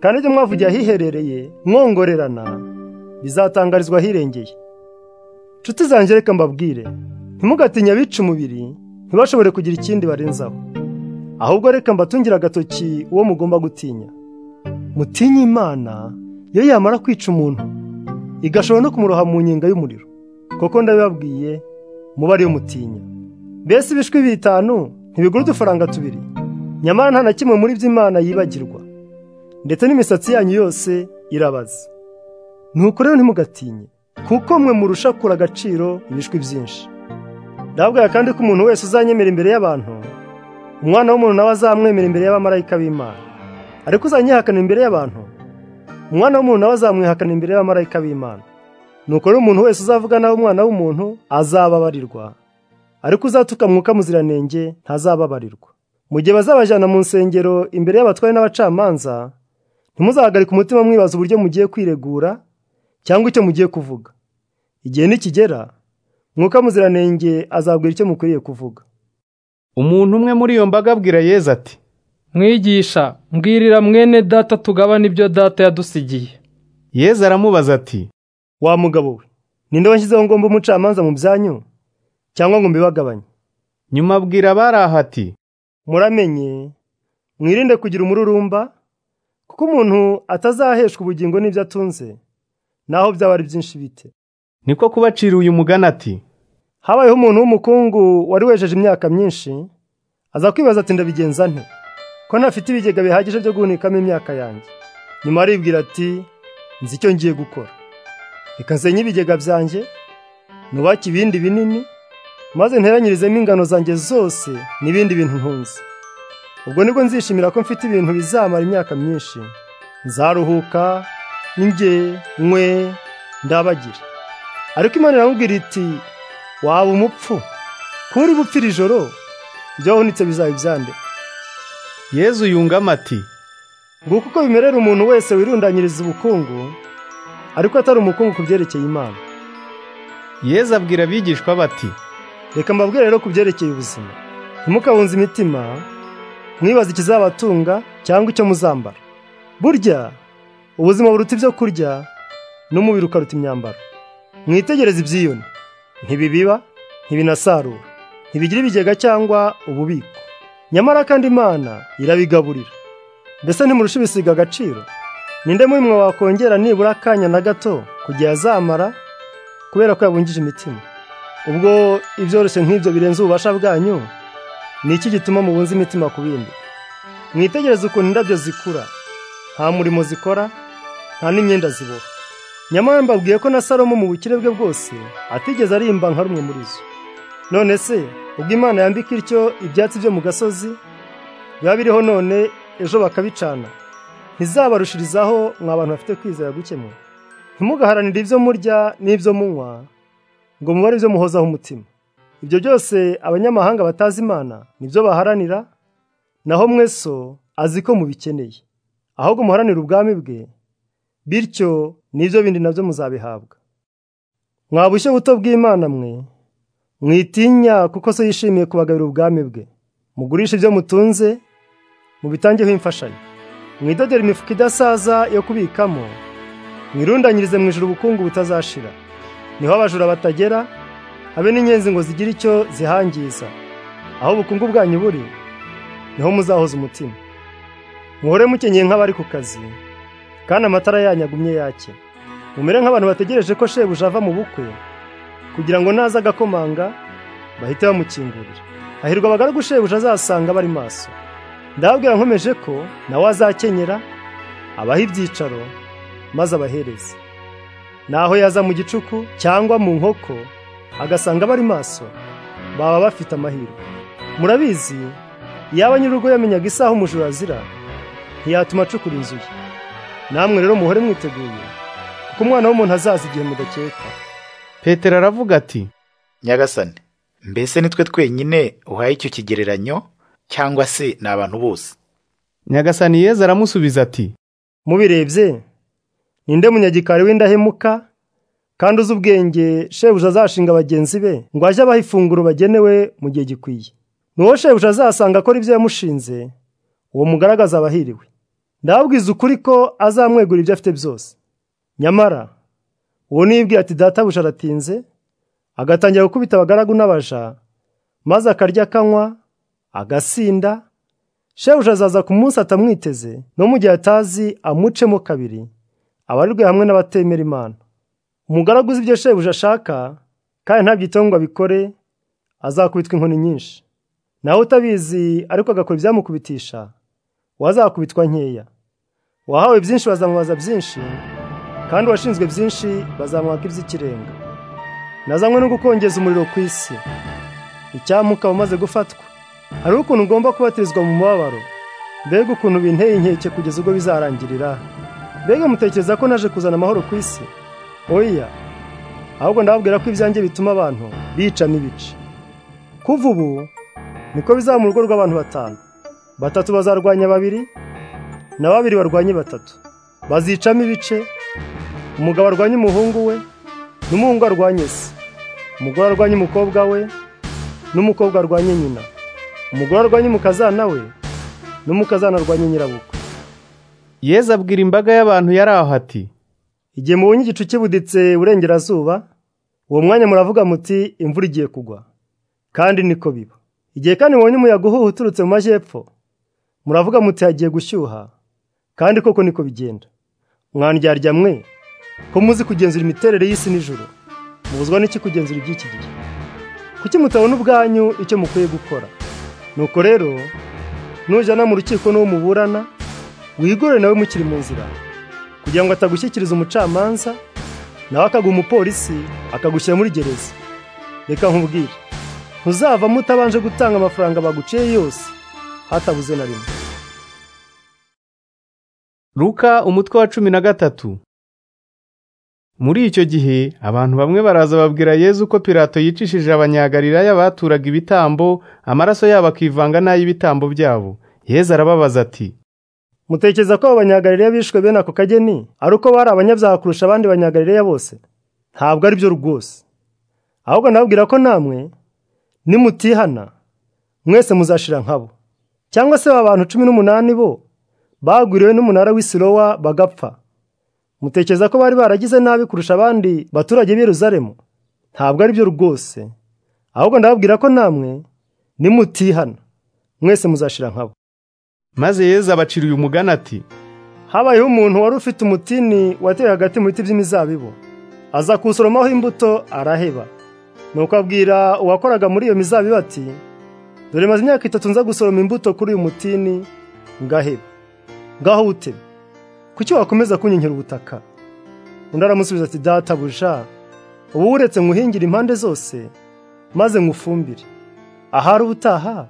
kandi ibyo mwavugiye ahiherereye mwongorerana bizatangarizwa ahirengeye nshuti zanjye reka mbabwire ntimugatinye abica umubiri ntibashobore kugira ikindi barenzaho ahubwo reka mbatungire agatoki uwo mugomba gutinya mutinye imana iyo yamara kwica umuntu igashobora no kumuroha mu nkinga y'umuriro kuko ndabibabwiye muba ariyo mutinya mbese ibishwi bitanu ntibigura udufaranga tubiri nyamara nta na kimwe muri ibyo imana yibagirwa ndetse n'imisatsi yanyu yose irabaza nuko rero ntimugatinye kuko mwe murusha kura agaciro ibishwi byinshi ndababwira kandi ko umuntu wese uzanyemera imbere y'abantu umwana w'umuntu nawe azamwemera imbere y'abamarayika b'imana ariko uzanyihakanira imbere y'abantu umwana w'umuntu nawe azamwihakanira imbere y'abamarayika b'imana nuko rero umuntu wese uzavuga nawe umwana w'umuntu azababarirwa ariko uzatuka mwuka muziranenge ntazababarirwa mu gihe bazabajyana mu nsengero imbere y'abatware n'abacamanza ntimuzahagarike umutima mwibaza uburyo mugiye kwiregura cyangwa icyo mugiye kuvuga igihe nikigera mwuka muziranenge azabwira icyo mukwiriye kuvuga umuntu umwe muri iyo mbaga abwira yeza ati mwigisha mbwirira mwene data tugabana ibyo data yadusigiye yeza aramubaza ati wa mugabo we ninde washyizeho ngomba umucamanza mu byanyu cyangwa ngo mbibagabanye nyuma abwira abari aha ati muramenye mwirinde kugira umururumba kuko umuntu atazaheshwa ubugingo n'ibyo atunze naho byaba ari byinshi bite niko kubacira uyu mugani ati habayeho umuntu w'umukungu wari wejeje imyaka myinshi aza kwibaza ati ndabigenza nte ko ntafite ibigega bihagije byo guhunikamo imyaka yanjye nyuma aribwira ati nzi icyo ngiye gukora reka nsenye ibigega byanjye nubake ibindi binini maze nteranyirizemo ingano zanjye zose n'ibindi bintu ntunze ubwo nibwo nzishimira ko mfite ibintu bizamara imyaka myinshi nzaruhuka n'inge nkwe ndabagira ariko imana iramubwira iti waba umupfu kuri bupfira ijoro ibyo wahunitse bizaba ibyande yezu yungamo ati nguko uko bimerera umuntu wese wirundanyiriza ubukungu ariko atari umukungu ku byerekeye imana yezu abwira abigishwa bati reka mbabwire rero ku byerekeye ubuzima ntimukabunze imitima mwibaze ikizabatunga cyangwa icyo muzambara burya ubuzima buruta ibyo kurya n'umubiri ukaruta imyambaro mwitegereze ibyiyoni ntibibiba ntibinasarura ntibigira ibigega cyangwa ububiko nyamara kandi imana irabigaburira mbese ntimurusha ibisiga agaciro ninde muri mwe wakongera nibura akanya na gato kugira azamara kubera ko yabungije imitima ubwo ibyoroshye nk'ibyo birenze ububasha bwanyu ni iki gituma mubunze imitima ku bindi mwitegereze ukuntu indabyo zikura nta murimo zikora nta n'imyenda ziboha nyamara mbabwiye ko na salomo mu bukire bwe bwose atigeze arimba nka rumwe muri zo none se ubwo imana yambika ityo ibyatsi byo mu gasozi biba biriho none ejo bakabicana ntizabarushirizaho mwa bantu bafite kwizera gukemura ntimugaharanire ibyo murya n'ibyo munywa ngo mubare ibyo muhozaho umutima ibyo byose abanyamahanga batazi imana nibyo baharanira naho mweso azi ko mubikeneye ahubwo muharanire ubwami bwe bityo n'ibyo bindi nabyo muzabihabwa mwabushye buto bw'imana mwe mwitinya kuko so yishimiye kubagabira ubwami bwe mugurishe ibyo mutunze mubitangeho imfashanyo mwidodere imifuka idasaza yo kubikamo mwirundanyirize mu ijoro ubukungu butazashira niho abajura batagera habe n'inyenzi ngo zigire icyo zihangiza aho ubukungu bwanyu buri niho muzahoza umutima muhore mukenyeye nk'abari ku kazi kandi amatara yanyu agumye yake mumere nk'abantu bategereje ko shebuja ava mu bukwe kugira ngo naza agakomanga bahite bamukingurira hahirwa abagaragu shebuja azasanga bari maso ndababwira nkomeje ko nawe azakenyera abaha ibyicaro maze abahereze naho yaza mu gicuku cyangwa mu nkoko agasanga bari maso baba bafite amahirwe murabizi yaba nyir'urugo yamenyaga isaha umujura azira ntiyatuma acukura inzu ye namwe rero muhore mwiteguye kuko umwana w'umuntu azaza igihe mudakeka petero aravuga ati nyagasane mbese nitwe twenyine uhaye icyo kigereranyo cyangwa se ni abantu bose nyagasani yeza aramusubiza ati mubirebye ninde munyagikari w'indahemuka kandi uzi ubwenge shebuja azashinga bagenzi be ngo ajye abaha ifunguro bagenewe mu gihe gikwiye n'uwo shebuja azasanga akora ibyo yamushinze uwo mugaragaza abahiriwe ndababwiza ukuri ko azamwegura ibyo afite byose nyamara uwo nibwira ati databuja aratinze agatangira gukubita abagaragu n'abaja maze akarya akanywa agasinda shebuja azaza ku munsi atamwiteze no mu gihe atazi amucemo kabiri abarirwe hamwe n'abatemera imana umugaragu uzi ibyo shebuja ashaka kandi ntabyiteho ngo abikore azakubitwa inkoni nyinshi nawe utabizi ariko agakora ibyamukubitisha wazakubitwa nkeya wahawe byinshi bazamubaza byinshi kandi uwashinzwe byinshi bazamwaka iby'ikirenga nazanywe no gukongeza umuriro ku isi icyampa ukaba umaze gufatwa hari ukuntu ugomba kubatirizwa mu mubabaro mbega ukuntu binteye inkeke kugeza ubwo bizarangirira mbega mutekereza ko naje kuzana amahoro ku isi oya ahubwo ndababwira ko ibyanjye bituma abantu bica n'ibice kuva ubu niko bizaba mu rugo rw'abantu batanu batatu bazarwanya babiri na babiri barwanye batatu bazicamo ibice umugabo arwanya umuhungu we n'umuhungu arwanye se umugore arwanya umukobwa we n'umukobwa arwanye nyina umugore arwanya umukazana we n'umukazana arwanya nyirabukwe yeza abwira imbaga y'abantu yari aho ati igihe mubonye igicu kibuditse burengerazuba uwo mwanya muravuga muti imvura igiye kugwa kandi niko biba igihe kandi mubonye umuyaga uhuha uturutse mu majyepfo muravuga muti hagiye gushyuha kandi koko niko bigenda mwandyarya mwe ko muzi kugenzura imiterere y'isi nijoro mubuzwa n'iki kugenzura iby'iki gihe kuki mutabona ubwanyu icyo mukwiye gukora nuko rero nujyana mu rukiko n'uwo muburana wigore nawe mukiri mu nzira kugira ngo atagushyikiriza umucamanza nawe akaguha umupolisi akagushyira muri gereza reka nkubwire ntuzavamo utabanje gutanga amafaranga baguciye yose hatabuze na rimwe ruka umutwe wa cumi na gatatu muri icyo gihe abantu bamwe baraza babwira yezu ko pirato yicishije abanyagalilaya baturaga ibitambo amaraso yabo akivanga n'ay'ibitambo byabo yezu arababaza ati mutekereza ko abo banyagalilaya bishwe bene ako kageni ari uko bari abanyabyaha kurusha abandi banyagalilaya bose ntabwo ari byo rwose ahubwo ndababwira ko namwe nimutihana mwese muzashira nkabo cyangwa se ba bantu cumi n'umunani bo bagwiriwe n'umunara w'isirowa bagapfa mutekereza ko bari baragize nabi kurusha abandi baturage b'iruzaremu ntabwo ari byo rwose ahubwo ndababwira ko namwe nimutihana mwese muzashira nkabo maze yezu abacira uyu mugani ati habayeho umuntu wari ufite umutini wateye hagati mu biti by'imizabibu aza kuwusoromaho imbuto araheba nuko abwira uwakoraga muri iyo mizabibu ati dore maze imyaka itatu nza gusoroma imbuto kuri uyu mutini ngaheba ngaho wutebe kuki wakomeza kunyinyira ubutaka undi aramusubiza ati databuja ubu uretse nkuhingire impande zose maze nkufumbire ahari ubutaha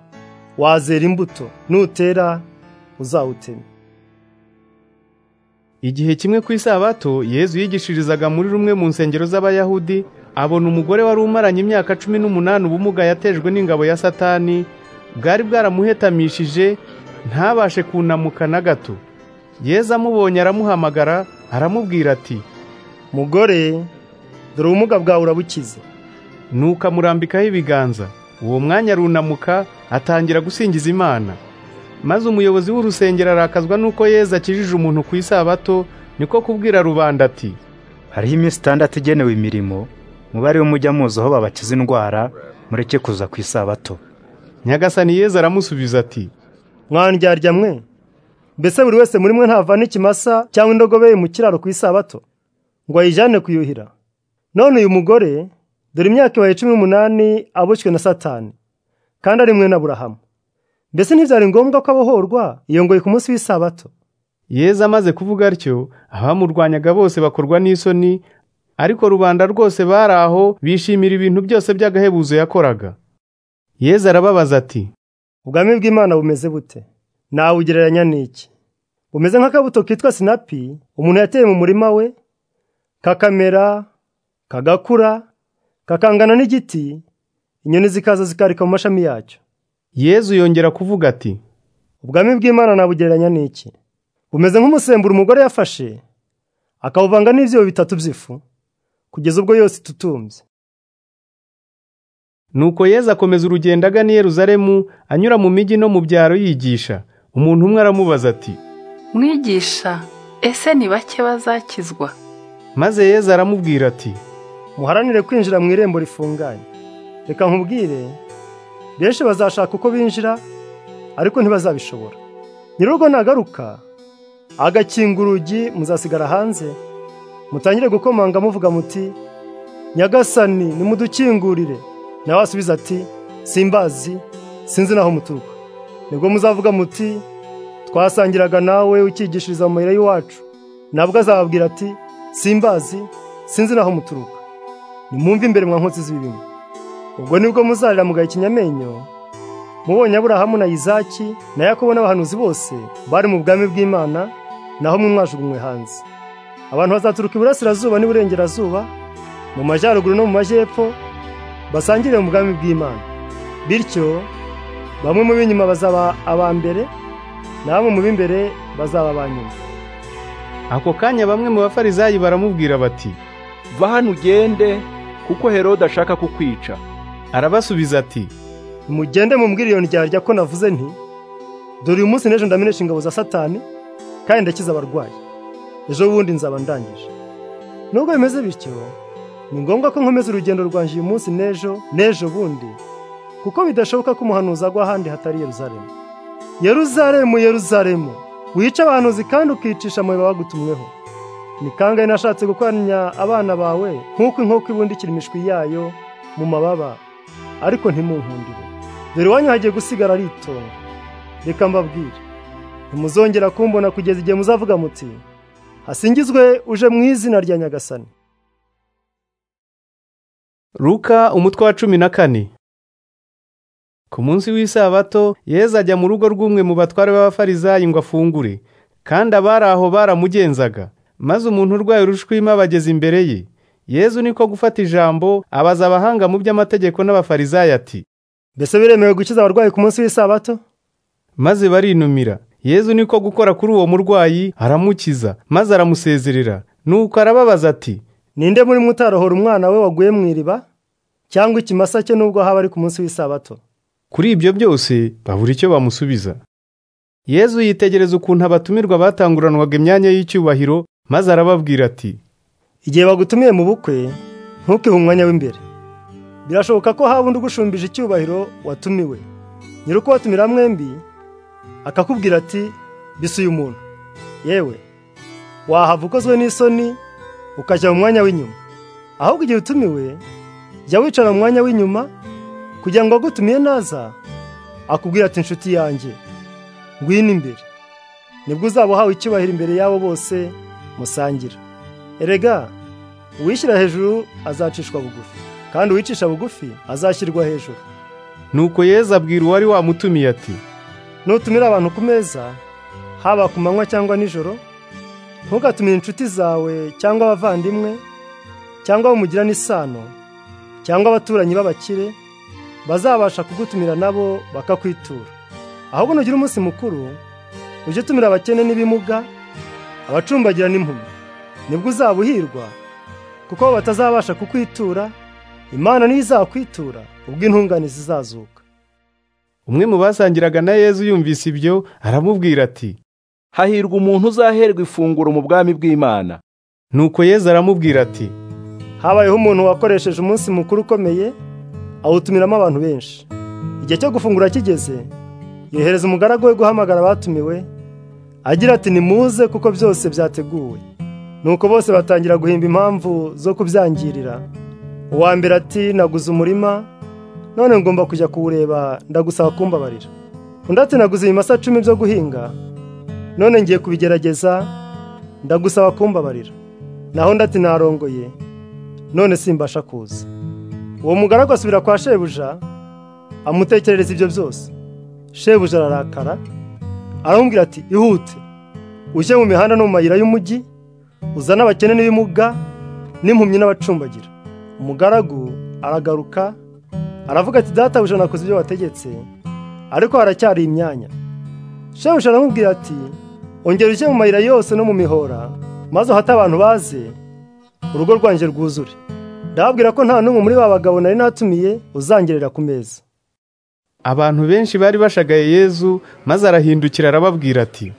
wazera imbuto nutera uzawutema igihe kimwe ku isabato yezu yigishirizaga muri rumwe mu nsengero z'abayahudi abona umugore wari umaranye imyaka cumi n'umunani ubumuga yatejwe n'ingabo ya satani bwari bwaramuhetamishije ntabashe kunamuka na gato yezu amubonye aramuhamagara aramubwira ati mugore dore ubumuga bwawe urabukize nuko amurambikaho ibiganza uwo mwanya arunamuka atangira gusingiza imana maze umuyobozi w'urusengero arakazwa nuko yeza akijije umuntu ku isabato niko kubwira rubanda ati hariho iminsi itandatu igenewe imirimo mubare w'umujya muzi aho babakiza indwara mureke kuza ku isabato nyagasani yeza aramusubiza ati mwandyarya mwe mbese buri wese muri mwe ntavana ikimasa cyangwa indogobe mu kiraro ku isabato ngo ayijyane kuyuhira none uyu mugore dore imyaka ibaye cumi n'umunani aboshywe na satani kandi ari mwe na burahamu mbese ntibyari ngombwa ko abohorwa yongoye ku munsi w'isabato yeza amaze kuvuga atyo abamurwanyaga bose bakorwa n'isoni ariko rubanda rwose bari aho bishimira ibintu byose by'agahebuzo yakoraga yeza arababaza ati ubwami bw'imana bumeze bute nawugereranya n'iki bumeze nk'akabuto kitwa sinapi umuntu yateye mu murima we kakamera kagakura kakangana n'igiti inyoni zikaza zikarika mu mashami yacyo yezu yongera kuvuga ati ubwami bw'imana nabugereranya n'iki bumeze nk'umusemburo umugore yafashe akawuvanga n'ibyibo bitatu by'ifu kugeza ubwo yose itutumbye nuko yezu akomeza urugendo agana i Yeruzalemu anyura mu mijyi no mu byaro yigisha umuntu umwe aramubaza ati mwigisha ese ni bake bazakizwa maze yezu aramubwira ati muharanire kwinjira mu irembo rifunganye reka nkubwire benshi bazashaka uko binjira ariko ntibazabishobora nyir'urugo nagaruka agakinga urugi muzasigara hanze mutangire gukomanga muvuga muti nyagasani nimudukingurire nawe asubiza ati simbazi sinzi naho muturuka nibwo muzavuga muti twasangiraga nawe ukigishiriza mu mayira y'iwacu nabwo azababwira ati simbazi sinzi naho muturuka nimwumve imbere mwa nkotsi z'ibirimo ubwo nibwo muzarira mugaya ikinyamenyo mubonye aburahamu na izaki na yakobo n'abahanuzi bose bari mu bwami bw'imana naho mwe mwajugunywe hanze abantu bazaturuka iburasirazuba n'iburengerazuba mu majyaruguru no mu majyepfo basangire mu bwami bw'imana bityo bamwe mu b'inyuma bazaba aba mbere na bamwe mu b'imbere bazaba aba nyuma ako kanya bamwe mu bafarizayi baramubwira bati va hano ugende kuko herode ashaka kukwica arabasubiza ati mugende mumbwire iyo ndyarya ko navuze nti dore uyu munsi n'ejo ndamenesha ingabo za satani kandi ndakiza abarwayi ejo bundi nzaba ndangije nubwo bimeze bityo ni ngombwa ko nkomeza urugendo rwanjye uyu munsi n'ejo n'ejo bundi kuko bidashoboka ko umuhanuzi agwa ahandi hatari yeruzaremu yeruzaremu yeruzaremu wica abahanuzi kandi ukicisha amabuye bagutumweho ni kangahe nashatse gukoranya abana bawe nk'uko inkoko ibundikira imishwi yayo mu mababa ariko ntimunkundire dore iwanyu hagiye gusigara ari itongo reka mbabwire ntimuzongera kumbona kugeza igihe muzavuga muti hasingizwe uje mu izina rya nyagasani Luka umutwe wa cumi na kane ku munsi w'isabato yeza ajya mu rugo rw'umwe mu batware b'abafarizayi ngo afungure kandi abari aho baramugenzaga maze umuntu urwaye urushwima abageze imbere ye yezu niko gufata ijambo abaza abahanga mu by'amategeko n'abafarizayi ati mbese biremewe gukiza abarwayi ku munsi w'isabato maze barinumira yezu niko gukora kuri uwo murwayi aramukiza maze aramusezerera nuko arababaza ati ninde muri mwe utarohora umwana we waguye mu iriba cyangwa ikimasa cye nubwo haba ari ku munsi w'isabato kuri ibyo byose babura icyo bamusubiza yezu yitegereza ukuntu abatumirwa batanguranwaga imyanya y'icyubahiro maze arababwira ati igihe bagutumiye mu bukwe ntukihe umwanya w'imbere birashoboka ko haba undi ugushumbije icyubahiro watumiwe nyiri uko watumira mwembi akakubwira ati bise uyu muntu yewe wahava ukozwe n'isoni ukajya mu mwanya w'inyuma ahubwo igihe utumiwe jya wicara mu mwanya w'inyuma kugira ngo wagutumiye naza akubwira ati inshuti yanjye ngwino imbere nibwo uzaba uhawe icyubahiro imbere y'abo bose musangira erega uwishyira hejuru azacishwa bugufi kandi uwicisha bugufi azashyirwa hejuru nuko yeza abwira uwari wamutumiye ati nutumira abantu ku meza haba ku manywa cyangwa nijoro ntugatumire inshuti zawe cyangwa abavandimwe cyangwa abo mugirana isano cyangwa abaturanyi b'abakire bazabasha kugutumira nabo bakakwitura ahubwo nugira umunsi mukuru ujye utumira abakene n'ibimuga abacumbagira n'impumyi nibwo uzaba uhirwa kuko batazabasha kukwitura imana niyo izakwitura ubwo intunganizi zizazuka umwe mu basangiraga na yezu yumvise ibyo aramubwira ati hahirwa umuntu uzaherwa ifunguro mu bwami bw'imana nuko yezu aramubwira ati habayeho umuntu wakoresheje umunsi mukuru ukomeye awutumiramo abantu benshi igihe cyo gufungura kigeze yohereza umugaragu we guhamagara abatumiwe agira ati nimuze kuko byose byateguwe nuko bose batangira guhimba impamvu zo kubyangirira uwa mbere ati naguze umurima none ngomba kujya kuwureba ndagusaba kumbabarira undi ati naguze ibimasa cumi byo guhinga none ngiye kubigerageza ndagusaba kumbabarira naho undi ati narongoye none simbasha kuza uwo mugaragu asubira kwa shebuja amutekerereza ibyo byose shebuja ararakara aramubwira ati ihute ujye mu mihanda no mu mayira y'umujyi uzane abakene n'ibimuga n'impumyi n'abacumbagira umugaragu aragaruka aravuga ati databuja nakoze ibyo wategetse ariko haracyari imyanya shebuja aramubwira ati ongera ujye mu mayira yose no mu mihora maze uhate abantu baze urugo rwanjye rwuzure ndababwira ko nta n'umwe muri ba bagabo nari natumiye uzangerera ku meza abantu benshi bari bashagaye yezu maze arahindukira arababwira ati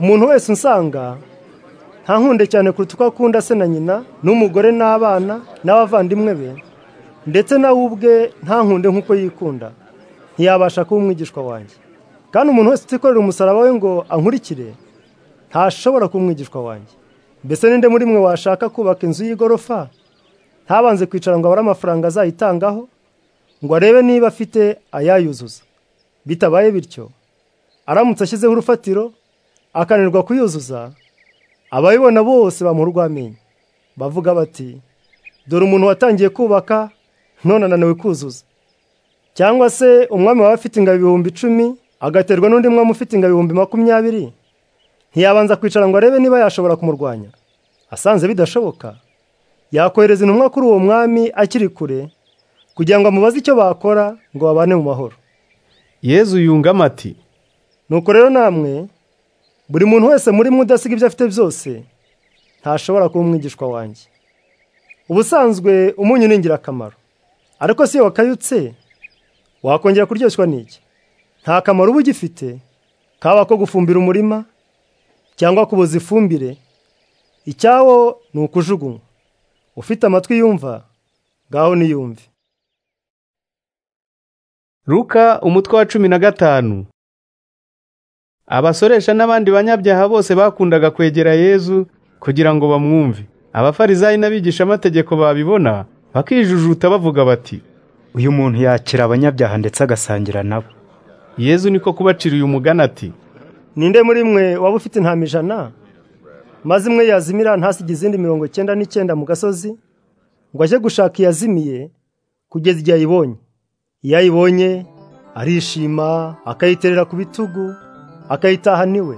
umuntu wese unsanga ntankunde cyane kuruta uko akunda se na nyina n'umugore n'abana n'abavandimwe be ndetse nawe ubwe ntankunde nk'uko yikunda ntiyabasha kuba umwigishwa wanjye kandi umuntu wese utikorera umusaraba we ngo ankurikire ntashobora kuba umwigishwa wanjye mbese ninde muri mwe washaka kubaka inzu y'igorofa ntabanze kwicara ngo abare amafaranga azayitangaho ngo arebe niba afite ayayuzuza bitabaye bityo aramutse ashyizeho urufatiro akananirwa kuyuzuza abayibona bose bamuha urw'amenyo bavuga bati dore umuntu watangiye kubaka none ananiwe kuzuza cyangwa se umwami waba afite ingabo ibihumbi icumi agaterwa n'undi mwami ufite ingabo ibihumbi makumyabiri ntiyabanza kwicara ngo arebe niba yashobora kumurwanya asanze bidashoboka yakohereza intumwa kuri uwo mwami akiri kure kugira ngo amubaze icyo bakora ngo babane mu mahoro yezu yungamo ati nuko rero namwe buri muntu wese muri mwe udasiga ibyo afite byose ntashobora kuba umwigishwa wanjye ubusanzwe umunyu ni ingirakamaro ariko si iyo wakayutse wakongera kuryoshywa n'iki nta kamaro uba ugifite kaba ko gufumbira umurima cyangwa kuboza ifumbire icyawo ni ukujugunywa ufite amatwi yumva ngaho niyumve ruka umutwe wa cumi na gatanu abasoresha n'abandi banyabyaha bose bakundaga kwegera yezu kugira ngo bamwumve abafarizayi n'abigishamategeko babibona bakijujuta bavuga bati uyu muntu yakira abanyabyaha ndetse agasangira nabo yezu niko kubacira uyu mugani ati ninde muri mwe waba ufite intama ijana maze imwe yazimira ntasiga izindi mirongo icyenda n'icyenda mu gasozi ngo ajye gushaka iyazimiye kugeza igihe ayibonye iyo ayibonye arishima akayiterera ku bitugu akayitaha niwe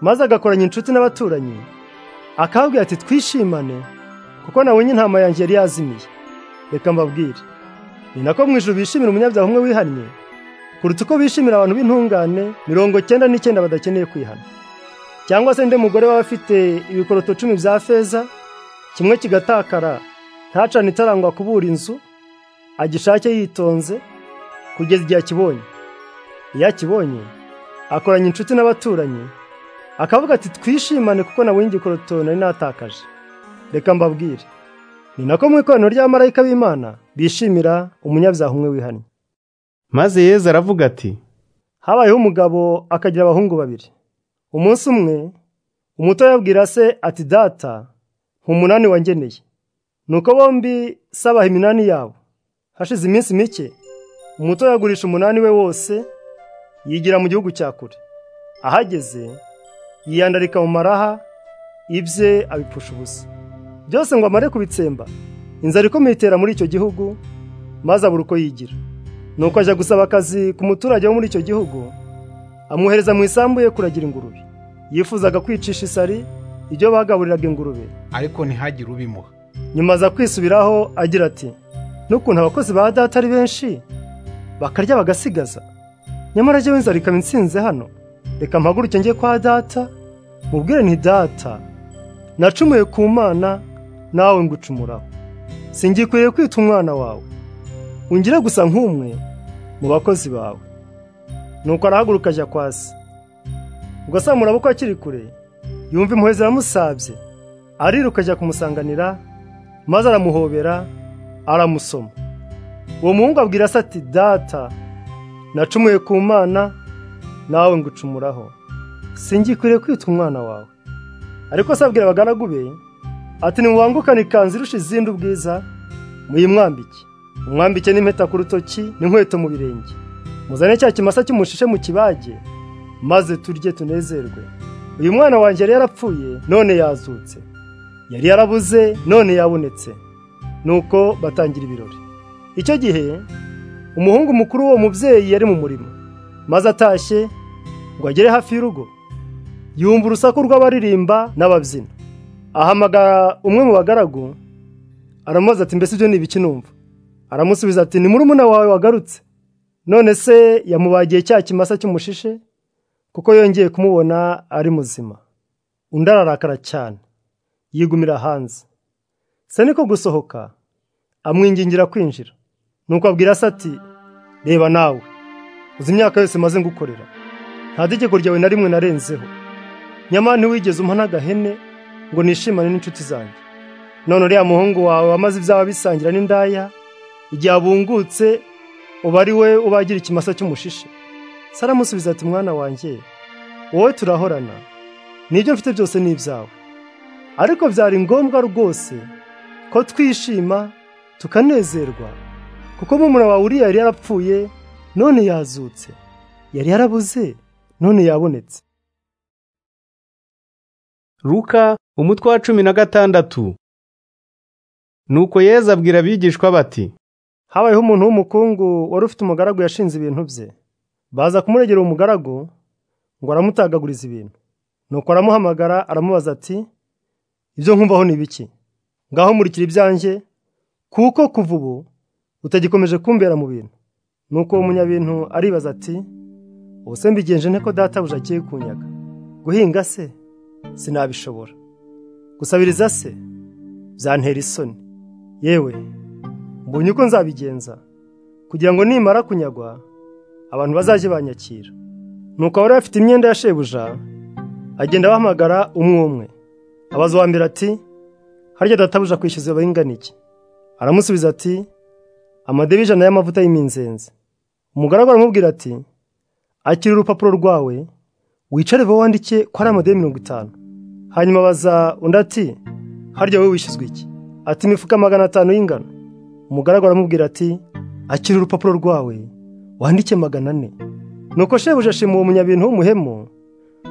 maze agakoranya inshuti n'abaturanyi akabwira ati twishimane kuko nabonye intama yanjye yari yazimiye reka mbabwire ni nako mu ijoro bishimira umunyabyaha umwe wihannye kuruta uko bishimira abantu b'intungane mirongo cyenda n'icyenda badakeneye kwihana cyangwa se nde mugore waba afite ibikoroto cumi bya feza kimwe kigatakara ntacane itarangwa kubura inzu agishake yitonze kugeza igihe akibonye iyo akibonye akoranya inshuti n'abaturanyi akavuga ati twishimane kuko nabonye igikoroto nari natakaje reka mbabwire ni nako mu ikoraniro ry'abamarayika b'imana bishimira umunyabyaha umwe wihannye maze yezu aravuga ati habayeho umugabo akagira abahungu babiri umunsi umwe umuto yabwira se ati data umunani wangeneye nuko bombi sabaha iminani yabo hashize iminsi mike umuto yagurisha umunani we wose yigira mu gihugu cya kure ahageze yiyandarika mu maraha ibye abipfusha ubusa byose ngo amare kubitsemba inzara ikomeye itera muri icyo gihugu maze abura uko yigira nuko ajya gusaba akazi ku muturage wo muri icyo gihugu amwohereza mu isambu ye kuragira ingurube yifuzaga kwicisha isari ibyo bagaburiraga ingurube ariko ntihagire ubimuha nyuma aza kwisubiraho agira ati n'ukuntu abakozi ba data ari benshi bakarya bagasigaza nyamara jyewe nzara ikaba insinze hano reka mpaguruke njye kwa data mubwire nti data nacumuye ku mana nawe ngucumuraho singikwiye kwita umwana wawe ungira gusa nk'umwe mu bakozi bawe nuko arahaguruka ajya kwa se ubwo se murabukwa akiri kure yumva impuhwe ziramusabye ariruka ajya kumusanganira maze aramuhobera aramusoma uwo muhungu abwira se ati data nacumuye ku mana nawe ngucumuraho singikwiriye kwita umwana wawe ariko se abwira abagaragu be ati nimubangukane ikanzu irusha izindi ubwiza muyimwambike umwambike n'impeta ku rutoki n'inkweto mu birenge muzane cya kimasa cy'umushishe mu kibage maze turye tunezerwe uyu mwana wanjye yari yarapfuye none yazutse yari yarabuze none yabonetse nuko batangira ibirori icyo gihe umuhungu mukuru w'uwo mubyeyi yari mu murimo maze atashye ngo agere hafi y'urugo yumva urusaku rw'abaririmba n'ababyina ahamagara umwe mu bagaragu aramubaza ati mbese ibyo ni ibiki numva aramusubiza ati ni murumuna wawe wagarutse none se yamubagiye cya kimasa cy'umushishe kuko yongeye kumubona ari muzima undi ararakara cyane yigumira hanze se niko gusohoka amwingingira kwinjira nuko abwira se ati reba nawe uzi imyaka yose maze ngukorera nta tegeko ryawe na rimwe narenzeho nyamara ntiwigeze umpa n'agahene ngo nishimane n'inshuti zanjye none uriya muhungu wawe wamaze ibyaba bisangira n'indaya igihe abungutse uba ari we ubagira ikimasa cy'umushishe saramusubiza ati mwana wanjye wowe turahorana nibyo mfite byose ni ibyawe ariko byari ngombwa rwose ko twishima tukanezerwa kuko murumuna wawe uriya yari yarapfuye none yazutse yari yarabuze none yabonetse ruka umutwe wa cumi na gatandatu nuko yezu abwira abigishwa bati habayeho umuntu w'umukungu wari ufite umugaragu yashinze ibintu bye baza kumuregera umugaragu ngo aramutagaguriza ibintu nuko aramuhamagara aramubaza ati ibyo nkumvaho ni ibiki ngaho murikira ibyanjye kuko kuva ubu utagikomeje kumbera mu bintu nuko uwo munyabintu aribaza ati ubuse mbigenje nte ko databuja agiye kunyaga guhinga se sinabishobora gusabiriza se byantera isoni yewe mbonye uko nzabigenza kugira ngo nimara kunyagwa abantu bazajye banyakira nuko abari bafite imyenda ya shebuja agenda abahamagara umwe umwe abaza uwa mbere ati harya databuja kwishyuza abahingana iki aramusubiza ati amadebe ijana y'amavuta y'iminzenzi umugaragu aramubwira ati akira urupapuro rwawe wicare vuba wandike ko ari amadebe mirongo itanu hanyuma abaza undi ati harya wowe wishyuzwa iki ati imifuka magana atanu y'ingano umugaragu aramubwira ati akira urupapuro rwawe wandike magana ane nuko shebuja ashima uwo munyabintu w'umuhemu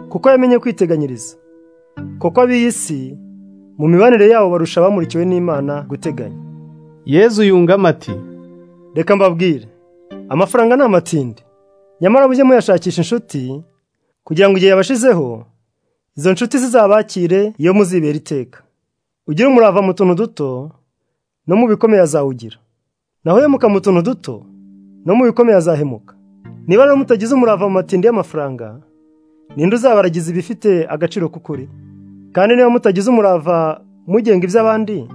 kuko yamenye kwiteganyiriza kuko ab'iyi si mu mibanire yabo barusha abamurikiwe n'imana guteganya yezu yungamo ati reka mbabwire amafaranga ni amatindi nyamara mujye muyashakisha inshuti kugira ngo igihe yabashizeho izo nshuti zizabakire iyo muzibera iteka ugire umurava mu tuntu duto no mu bikomeye azawugira naho uhemuka mu tuntu duto no mu bikomeye azahemuka niba rero mutagize umurava mu matindi y'amafaranga ninde uzabaragiza ibifite agaciro k'ukuri kandi niba mutagize umurava mugenga iby'abandi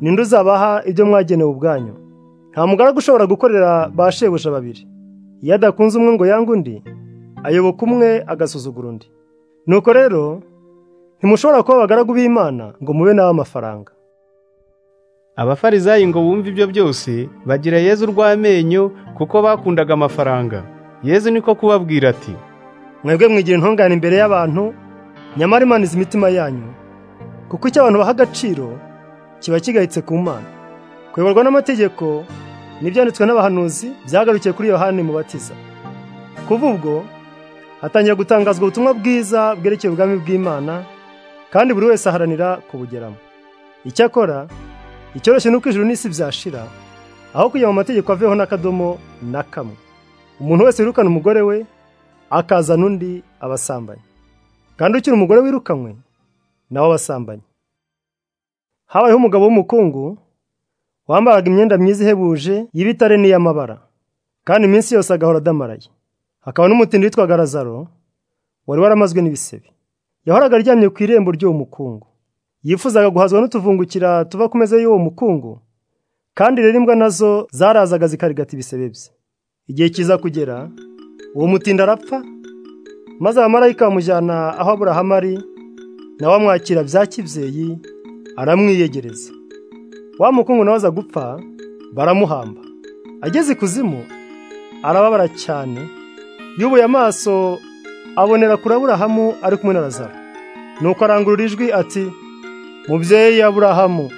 ninde uzabaha ibyo mwagenewe ubwanyu nta mugaragu ushobora gukorera ba shebuja babiri iyo adakunze umwe ngo yange undi ayoboka umwe agasuzugura undi nuko rero ntimushobora kuba abagaragu b'imana ngo mube nawe amafaranga abafarizayi ngo bumve ibyo byose bagira yezu urw'amenyo kuko bakundaga amafaranga yezu niko kubabwira ati mwebwe mwigira intungane imbere y'abantu nyamara imana izi imitima yanyu kuko icyo abantu baha agaciro kiba kigayitse ku mana kuyoborwa n'amategeko n'ibyanditswe n'abahanuzi byagarukiye kuri yohani mubatiza kuva ubwo hatangira gutangazwa ubutumwa bwiza bwerekeye ubwami bw'imana kandi buri wese aharanira kubugeramo icyakora icyoroshye ni uko ijuru n'isi byashira aho kujya mu mategeko aveho n'akadomo na kamwe umuntu wese wirukana umugore we akazana undi abasambanyi kandi ukiri umugore wirukanywe nawe abasambanyi habayeho umugabo w'umukungu wambaraga imyenda myiza ihebuje y'ibitare n'iy'amabara kandi iminsi yose agahora adamaraye hakaba n'umutindi witwaga razaro wari waramazwe n'ibisebe yahoraga aryamye ku irembo ry'uwo mukungu yifuzaga guhazwa n'utuvungukira tuva ku meza y'uwo mukungu kandi rero imbwa nazo zarazaga zikarigata ibisebe bye igihe kiza kugera uwo mutindi arapfa maze abamarayika bamujyana aho aburahamu ari nawe amwakira bya kibyeyi aramwiyegereza wa mukungu nawe aza gupfa baramuhamba ageze ikuzimu arababara cyane yubuye amaso abonera kuri aburahamu ari kumwe na razaro nuko arangurura ijwi ati mubyeyi aburahamu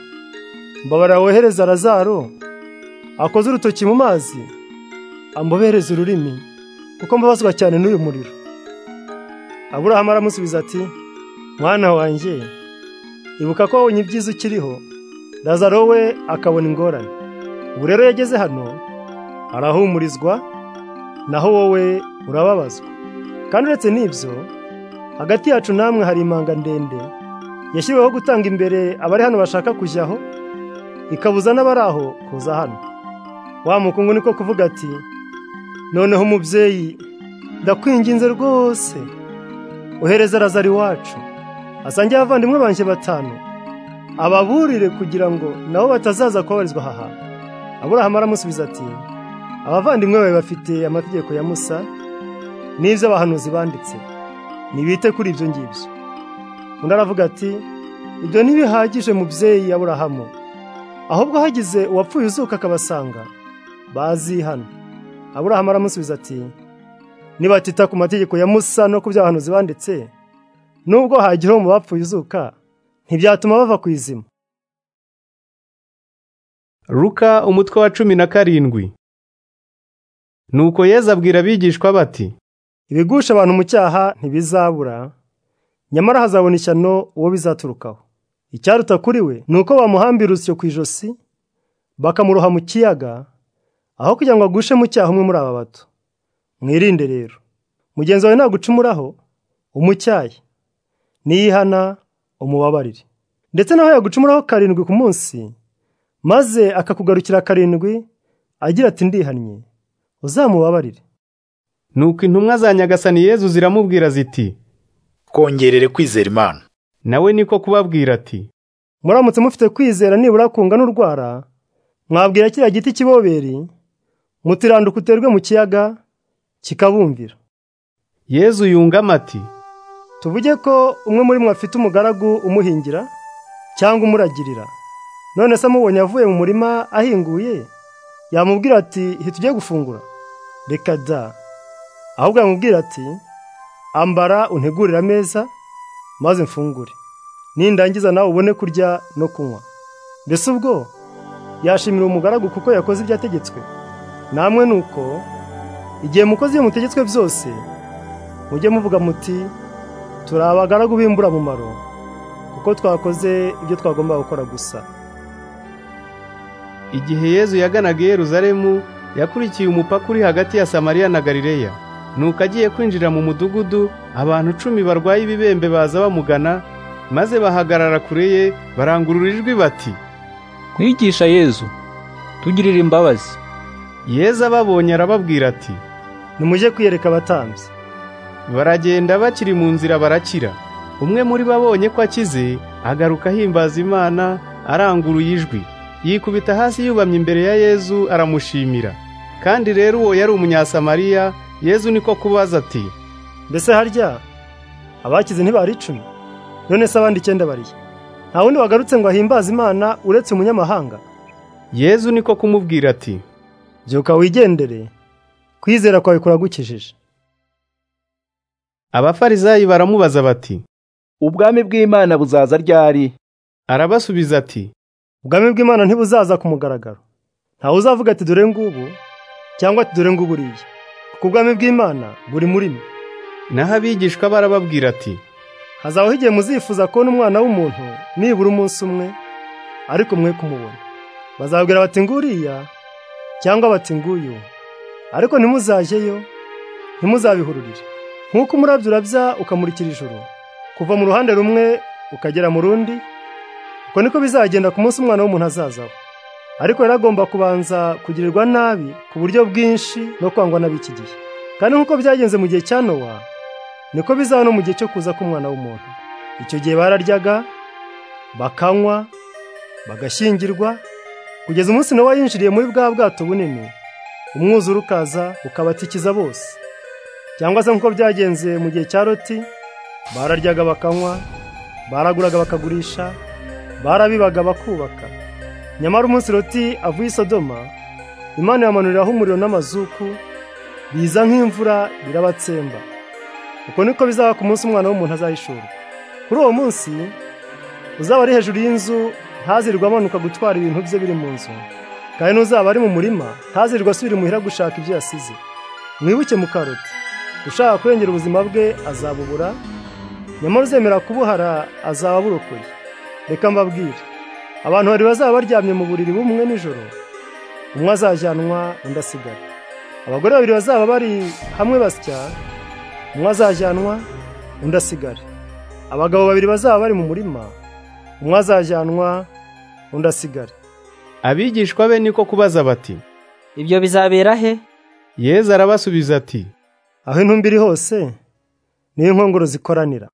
mbabara wohereza razaro akoze urutoki mu mazi ambobereze ururimi kuko mbabazwa cyane n'uyu muriro aburahamu aramusubiza ati mwana wanjye ibuka ko wabonye ibyiza ukiriho razaro we akabona ingorane ubu rero yageze hano arahumurizwa naho wowe urababazwa kandi uretse n'ibyo hagati yacu namwe hari imanga ndende yashyiriweho gutanga imbere abari hano bashaka kujyaho ikabuza n'abari aho kuza hano wa mukungu niko kuvuga ati noneho umubyeyi ndakwinginze rwose ohereza razari iwacu asangiye abavandimwe banjye batanu ababurire kugira ngo nabo batazaza kubabarizwa aha hantu aburahamu aramusubiza ati abavandimwe bawe bafite amategeko ya musa n'ibyo abahanuzi banditse ntibite kuri ibyo ngibyo undi aravuga ati ibyo ntibihagije mubyeyi aburahamu ahubwo hagize uwapfuye uzuka akabasanga bazi hano aburahamu aramusubiza ati nibatita ku mategeko ya musa no ku byo abahanuzi banditse nubwo hagira uwo mu bapfuye uzuka ntibyatuma bava ku izima Luka umutwe wa cumi na karindwi nuko yezu abwira abigishwa bati ibigusha abantu mu cyaha ntibizabura nyamara hazabona ishyano uwo bizaturukaho icyaruta kuri we ni uko bamuhambira urusyo ku ijosi bakamuroha mu kiyaga aho kugira ngo agushe mu cyaha umwe muri aba bato mwirinde rero mugenzi wawe nagucumuraho umucyaye niyihana umubabarire ndetse naho yagucumuraho karindwi ku munsi maze akakugarukira karindwi agira ati ndihannye uzamubabarire nuko intumwa za nyagasani yezu ziramubwira ziti twongerere kwizera imana nawe niko kubabwira ati muramutse mufite kwizera nibura kungana urwara mwabwira kiriya giti kiboberi mutiranduka uterwe mu kiyaga kikabumvira yezu yungama ati tuvuge ko umwe muri mwe afite umugaragu umuhingira cyangwa umuragirira none se amubonye avuye mu murima ahinguye yamubwira ati ntitujye gufungura reka da ahubwo yamubwira ati ambara untegurire ameza maze mfungure nindangiza nawe ubone kurya no kunywa mbese ubwo yashimira umugaragu kuko yakoze ibyo ategetswe namwe ni uko igihe mukoze ibyo mutegetswe byose mujye muvuga muti turi abagaragu b'imburamumaro kuko twakoze ibyo twagombaga gukora gusa igihe yezu yaganaga i Yeruzalemu yakurikiye umupaka uri hagati ya samariya na galileya nuko agiye kwinjira mu mudugudu abantu icumi barwaye ibibembe baza bamugana maze bahagarara kure ye barangurura ijwi bati mwigisha yezu tugirire imbabazi yezu ababonye arababwira ati nimujye kwiyereka abatambyi baragenda bakiri mu nzira barakira umwe muri bo abonye ko akize agaruka ahimbaza imana aranguruye ijwi yikubita hasi yubamye imbere ya yezu aramushimira kandi rero uwo yari umunyasamariya yezu niko kubaza ati mbese harya abakize ntibari icumi none se abandi icyenda bariye nta wundi wagarutse ngo ahimbaze imana uretse umunyamahanga yezu niko kumubwira ati byuka wigendere kwizera kwawe kuragukijije abafarizayi baramubaza bati ubwami bw'imana buzaza ryari arabasubiza ati ubwami bw'imana ntibuzaza ku mugaragaro ntawe uzavuga ati dore ngubu cyangwa ati dore ngubu uriya kuko ubwami bw'imana buri muri mwe naho abigishwa barababwira ati hazabaho igihe muzifuza kubona umwana w'umuntu nibura umunsi umwe ariko mwe kumubona bazabwira bati nguriya cyangwa bati nguyu ariko ntimuzajyeyo ntimuzabihururire nk'uko umurabyo urabya ukamurikira ijoro kuva mu ruhande rumwe ukagera mu rundi uko niko bizagenda ku munsi umwana w'umuntu azazaho ariko yari agomba kubanza kugirirwa nabi ku buryo bwinshi no kwangwa n'ab'iki gihe kandi nk'uko byagenze mu gihe cya nowa niko bizaba no mu gihe cyo kuza k'umwana w'umuntu icyo gihe bararyaga bakanywa bagashyingirwa kugeza umunsi nawe yinjiriye muri bwa bwato bunini umwuzure ukaza ukabatikiza bose cyangwa se nk'uko byagenze mu gihe cya roti bararyaga bakanywa baraguraga bakagurisha barabibaga bakubaka nyamara umunsi roti avuye i sodoma imana yamanuriraho umuriro n'amazuku biza nk'imvura birabatsemba uko niko bizaba ku munsi umwana w'umuntu azahishurwa kuri uwo munsi uzaba ari hejuru y'inzu ntazirwa amanuka gutwara ibintu bye biri mu nzu kandi n'uzaba ari mu murima ntazirwa asubira imuhira gushaka ibyo yasize mwibuke mu karoti ushaka kurengera ubuzima bwe azabubura nyamara uzemera kubuhara azaba burokoye reka mbabwire abantu babiri bazaba baryamye mu buriri bumwe nijoro umwe azajyanwa undi asigara abagore babiri bazaba bari hamwe basya umwe azajyanwa undi asigare abagabo babiri bazaba bari mu murima umwe azajyanwa undi asigare abigishwa be niko kubaza bati ibyo bizabera he yezu arabasubiza ati aho intumbi iri hose niyo inkongoro zikoranira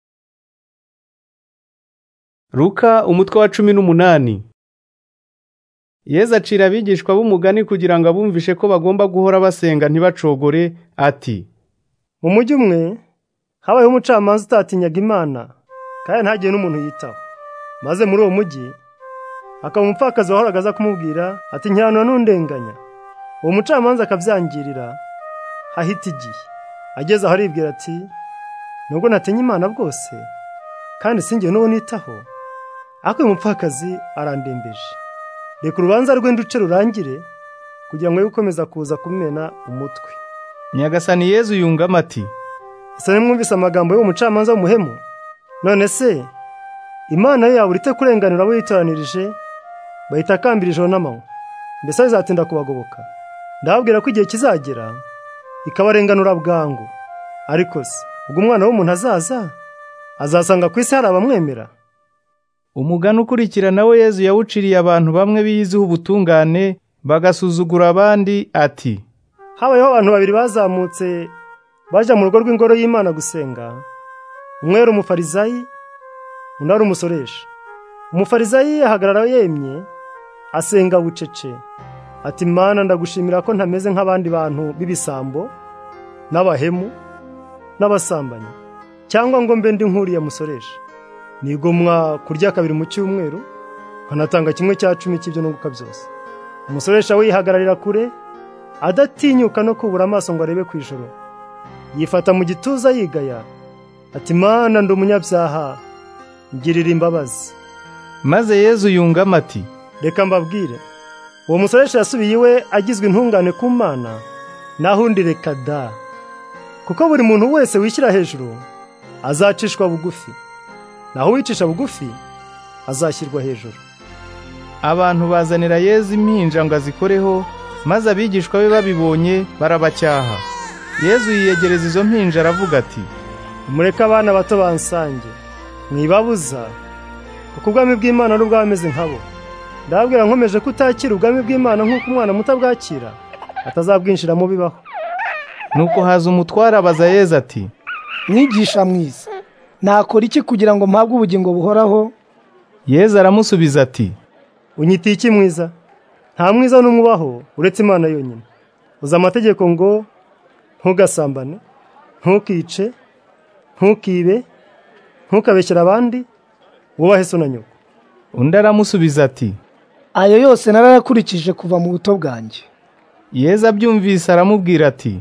ruka umutwe wa cumi n'umunani yezu acira abigishwa b'umugani kugira ngo abumvishe ko bagomba guhora basenga ntibacogore ati mu mujyi umwe habayeho umucamanza utatinyaga imana kandi ntagire n'umuntu yitaho maze muri uwo mujyi akaba umupfakazi wahoraga aza kumubwira ati ntihanura n'undenganya uwo mucamanza akabyangirira ahita igihe ageze aho aribwira ati nubwo natinye imana bwose kandi sinjye n'uwo nitaho ariko uyu mupfakazi arandembeje reka urubanza rwe nduce rurangire kugira ngo gukomeza kuza kumena umutwe nyagasani yezu yungamo ati ese nimwumvise amagambo y'umucamanza w'umuhemu none se imana ye yabura ite kurenganura abo yitoranirije bahita akambira ijoro n'amanywa mbese bizatinda kubagoboka ndababwira ko igihe kizagera ikabarenganura bwangu ariko se ubwo umwana w'umuntu azaza azasanga ku isi hari abamwemera umugani ukurikira nawe yezu yawuciriye abantu bamwe biyiziho ubutungane bagasuzugura abandi ati habayeho abantu babiri bazamutse bajya mu rugo rw'ingoro y'imana gusenga umwe yari umufarizayi undi ari umusoresha umufarizayi yahagarara yemye asenga bucece ati mana ndagushimira ko ntameze nk'abandi bantu b'ibisambo n'abahemu n'abasambanyi cyangwa ngo mbe ndi nk'uriya musoresha nigomwa kurya kabiri mu cyumweru nkanatanga kimwe cya cumi cy'ibyo nunguka byose umusoresha we yihagararira kure adatinyuka no kubura amaso ngo arebe ku ijoro yifata mu gituza yigaya ati mana ndi umunyabyaha ngirira imbabazi maze yezu yungama ati reka mbabwire uwo musoresha yasubiye iwe agizwe intungane ku mana naho undi reka da kuko buri muntu wese wishyira hejuru azacishwa bugufi naho uwicisha bugufi azashyirwa hejuru abantu bazanira yezu impinja ngo azikoreho maze abigishwa be babibonye barabacyaha yezu yiyegereza izo mpinja aravuga ati mureke abana bato bansange mwibabuza kuko ubwami bw'imana ari bameze nkabo ndababwira nkomeje ko utakira ubwami bw'imana nk'uko umwana muto abwakira atazabwinjiramo bibaho nuko haza umutware abaza yeza ati mwigisha mwiza nakora iki kugira ngo mpabwe ubugingo buhoraho yeza aramusubiza ati unyitiye iki mwiza nta mwiza n'umwe ubaho uretse imana yonyine uzi amategeko ngo ntugasambane ntukice ntukibe ntukabeshyire abandi wubahe so na nyoko undi aramusubiza ati ayo yose narayakurikije kuva mu buto bwanjye yeza abyumvise aramubwira ati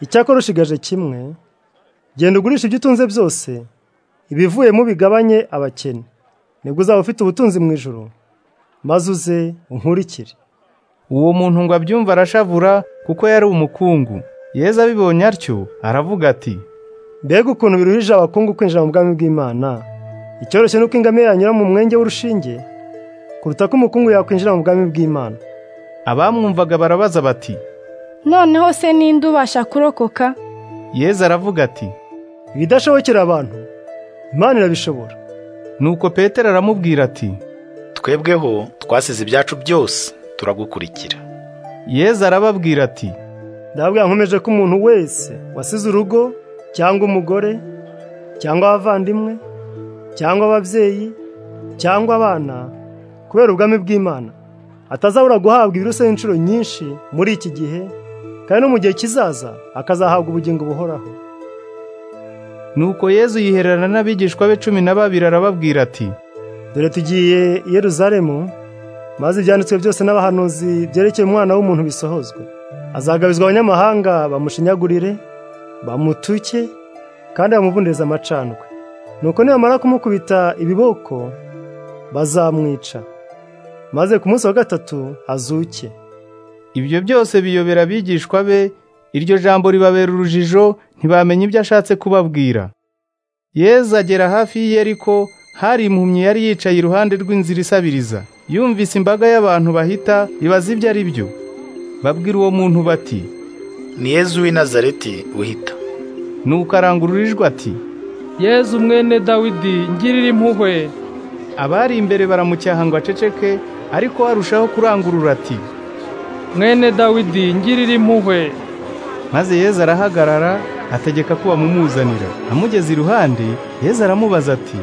icyakora ushigaje kimwe genda ugurisha ibyo utunze byose ibivuyemo bigabanye abakene nibwo uzaba ufite ubutunzi mu ijoro maze uze unkurikire uwo muntu ngo abyumve arashavura kuko yari umukungu yeza abibonye atyo aravuga ati mbega ukuntu biruhije abakungu kwinjira mu bwami bw'imana icyoroshye ni uko ingamiya yanyura mu mwenge w'urushinge kuruta ko umukungu yakwinjira mu bwami bw'imana abamwumvaga barabaza bati noneho se ninde ubasha kurokoka yeza aravuga ati ibidashobokera abantu imana irabishobora nuko petero aramubwira ati twebweho twasize ibyacu byose turagukurikira yeza arababwira ati ndababwira nkomeje ko umuntu wese wasize urugo cyangwa umugore cyangwa abavandimwe cyangwa ababyeyi cyangwa abana kubera ubwami bw'imana atazabura guhabwa ibiruseho inshuro nyinshi muri iki gihe kandi no mu gihe kizaza akazahabwa ubugingo buhoraho nuko yezu yihererana n'abigishwa be cumi na babiri arababwira ati dore tugiye i Yeruzalemu maze ibyanditswe byose n'abahanuzi byerekeye umwana w'umuntu bisohozwe azagabizwa abanyamahanga bamushinyagurire bamutuke kandi bamuvundereze amacandwe nuko nibamara kumukubita ibiboko bazamwica maze ku munsi wa gatatu azuke ibyo byose biyobera abigishwa be iryo jambo ribabera urujijo ntibamenya ibyo ashatse kubabwira yezu agera hafi y'iyeriko hari impumyi yari yicaye iruhande rw'inzira isabiriza yumvise imbaga y'abantu bahita ibaza ibyo ari byo babwira uwo muntu bati ni yezu w'i nazareti wihita nuko arangurura ijwi ati yezu mwene dawidi ngirira impuhwe abari imbere baramucyaha ngo aceceke ariko arushaho kurangurura ati mwene dawidi ngirira impuhwe maze yezu arahagarara ategeka ko bamumuzanira amugeze iruhande yezu aramubaza ati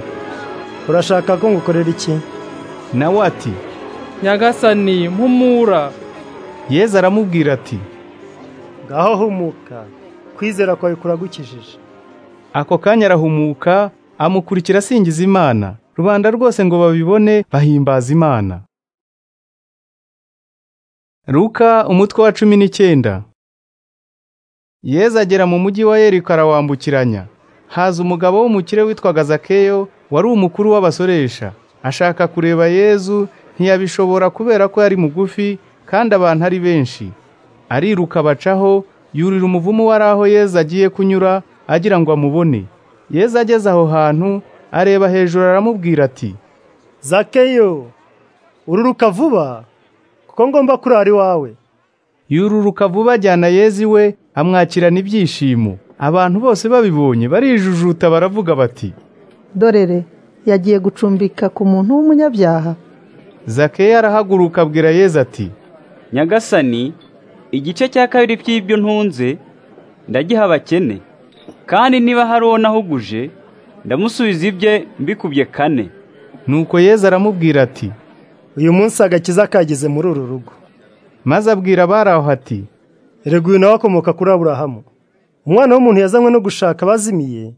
urashaka ko ngukorera iki nawe ati nyagasani mpumura yezu aramubwira ati ngaho humuka kwizera kwawe kuragukijije ako kanya arahumuka amukurikira asingiza imana rubanda rwose ngo babibone bahimbaza imana Ruka umutwe wa cumi n'icyenda Yezu agera mu mujyi wa yeriko arawambukiranya haza umugabo w'umukire witwaga zakeyo wari umukuru w'abasoresha ashaka kureba yezu ntiyabishobora kubera ko yari mugufi kandi abantu ari benshi ariruka bacaho yurira umuvumu wari aho yezu agiye kunyura agira ngo amubone yezu ageze aho hantu areba hejuru aramubwira ati zakeyo ururuka vuba kuko ngomba kurara iwawe yururuka vuba ajyana yezi we amwakirana ibyishimo abantu bose babibonye barijujuta baravuga bati dorere yagiye gucumbika ku muntu w'umunyabyaha zakeya arahaguruka abwira yezi ati nyagasani igice cya kabiri cy'ibyo ntunze ndagiha abakene kandi niba hari uwo nahuguje ndamusubiza ibye mbikubye kane nuko yezi aramubwira ati uyu munsi agakiza kageze muri uru rugo maze abwira abari aho ati rego uyu nawe akomoka kuri aburahamu umwana w'umuntu yazanywe no gushaka abazimiye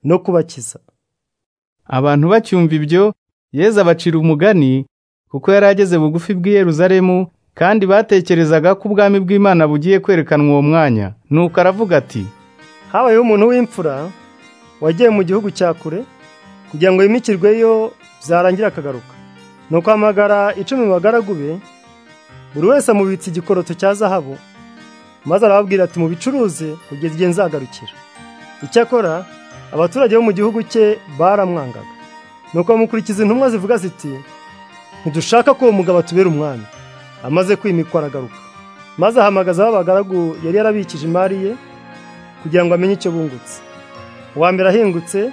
no kubakiza abantu bacyumva ibyo yeza abacira umugani kuko yari ageze bugufi bw'i Yeruzalemu kandi batekerezaga ko ubwami bw'imana bugiye kwerekanwa uwo mwanya nuko aravuga ati habayeho umuntu w'imfura wagiye mu gihugu cya kure kugira ngo yimikirweyo byarangira akagaruka ni ukwamagara icumi mu bagaragu be buri wese amubitse igikoroto cya zahabu maze arababwira ati mubicuruze kugeza igihe nzagarukira icyakora abaturage bo mu gihugu cye baramwangaga nuko bamukurikiza intumwa zivuga ziti ntidushaka ko uwo mugabo atubera umwami amaze kwimikwa aragaruka maze ahamagaza b'abagaragu yari yarabikije imari ye kugira ngo amenye icyo bungutse uwa mbere ahingutse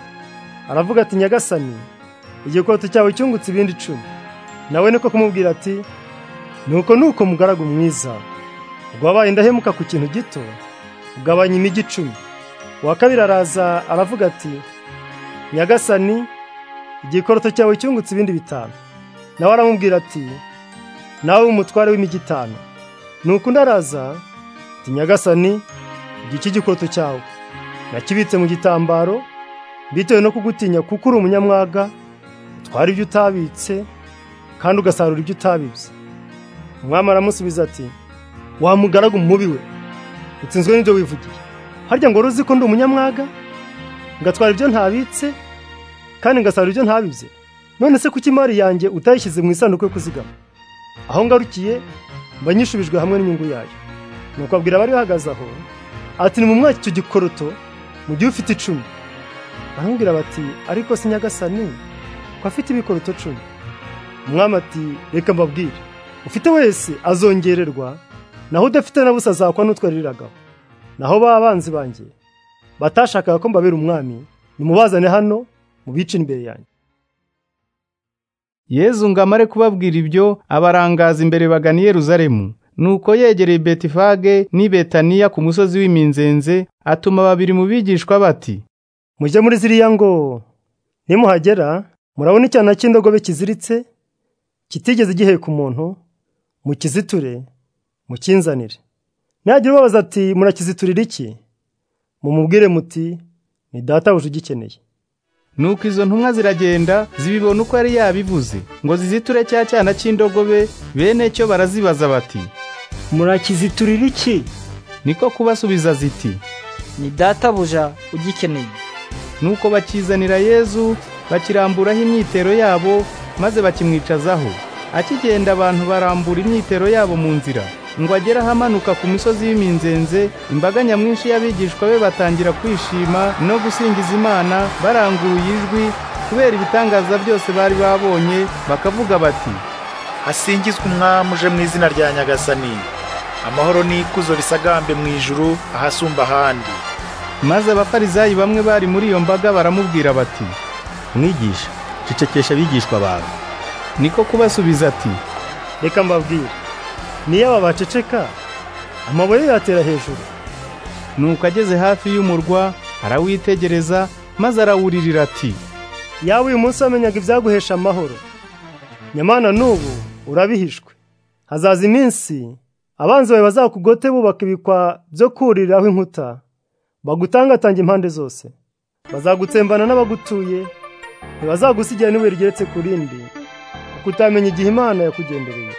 aravuga ati nyagasani igikoroto cyawe cyungutse ibindi icumi nawe niko kumubwira ati nuko nuko mugaragu mwiza wabaye indahemuka ku kintu gito ugabanya imijyi icumi uwa kabiri araza aravuga ati nyagasani igikoroto cyawe cyungutse ibindi bitanu nawe aramubwira ati nawe umutware w'imijyi itanu nuko undi araza ati nyagasani iki gikoroto cyawe nakibitse mu gitambaro bitewe no kugutinya kuko uri umunyamwaga utwara ibyo utabitse kandi ugasarura ibyo utabibye umwami aramusubiza ati wamugaragu mubi we utsinzwe n'ibyo wivugiye harya ngo uzi ko ndi umunyamwaga ngatwara ibyo ntabitse kandi ngasarura ibyo ntabibye none se kuki imari yanjye utayishyize mu isanduku yo kuzigama aho ngarukiye mba nyishubijwe hamwe n'inyungu yayo nuko abwira abari bahagaze aho ati ni mu mwaka icyo gikoroto mu gihe ufite icumi baramubwira bati ariko si nyagasani ko afite ibikoroto cumi umwami ati reka mbabwire ufite wese azongererwa naho udafite na busa azakwa n'utwariragaho naho ba banzi banjye batashakaga ko mbabera umwami nimubazane hano mubice imbere yanjye yezu ngo amare kubabwira ibyo abarangaza imbere bagana i Yeruzalemu nuko yegereye betifage n'i betaniya ku musozi w'iminzenze atuma babiri mu bigishwa bati mujye muri ziriya ngo nimuhagera murabona icyana cy'indogobe kiziritse kitigeze giheka umuntu mukiziture mukinzanire nagira ubabaza ati murakiziturira iki mumubwire muti ni databuja ugikeneye nuko izo ntumwa ziragenda zibibona uko yari yabivuze ngo ziziture cya cyana cy'indogobe bene cyo barazibaza bati murakiziturira iki niko kubasubiza ziti ni databuja ugikeneye nuko bakizanira yezu bakiramburaho imyitero yabo maze bakimwicazaho akigenda abantu barambura imyitero yabo mu nzira ngo agere ahamanuka ku misozi y'iminzenze imbaga nyamwinshi y'abigishwa be batangira kwishima no gusingiza imana baranguruye ijwi kubera ibitangaza byose bari babonye bakavuga bati hasingizwe umwami uje mu izina rya nyagasani amahoro n'ikuzo bisagambe mu ijuru ahasumba ahandi maze abafarizayi bamwe bari muri iyo mbaga baramubwira bati mwigisha cecekesha abigishwa bawe niko kubasubiza ati reka mbabwire niyo aba baceceka amabuye yatera hejuru nuko ageze hafi y'umurwa arawitegereza maze arawuririra ati yaba uyu munsi wamenyaga ibyaguhesha amahoro nyamana n'ubu urabihishwe hazaza iminsi abanzi bawe bazakugote bubaka ibikwa byo kuriraho inkuta bagutangatanga impande zose bazagutsembana n'abagutuye ntibazagusigira n'ibuye rigeretse ku rindi kuko utamenya igihe imana yakugendereye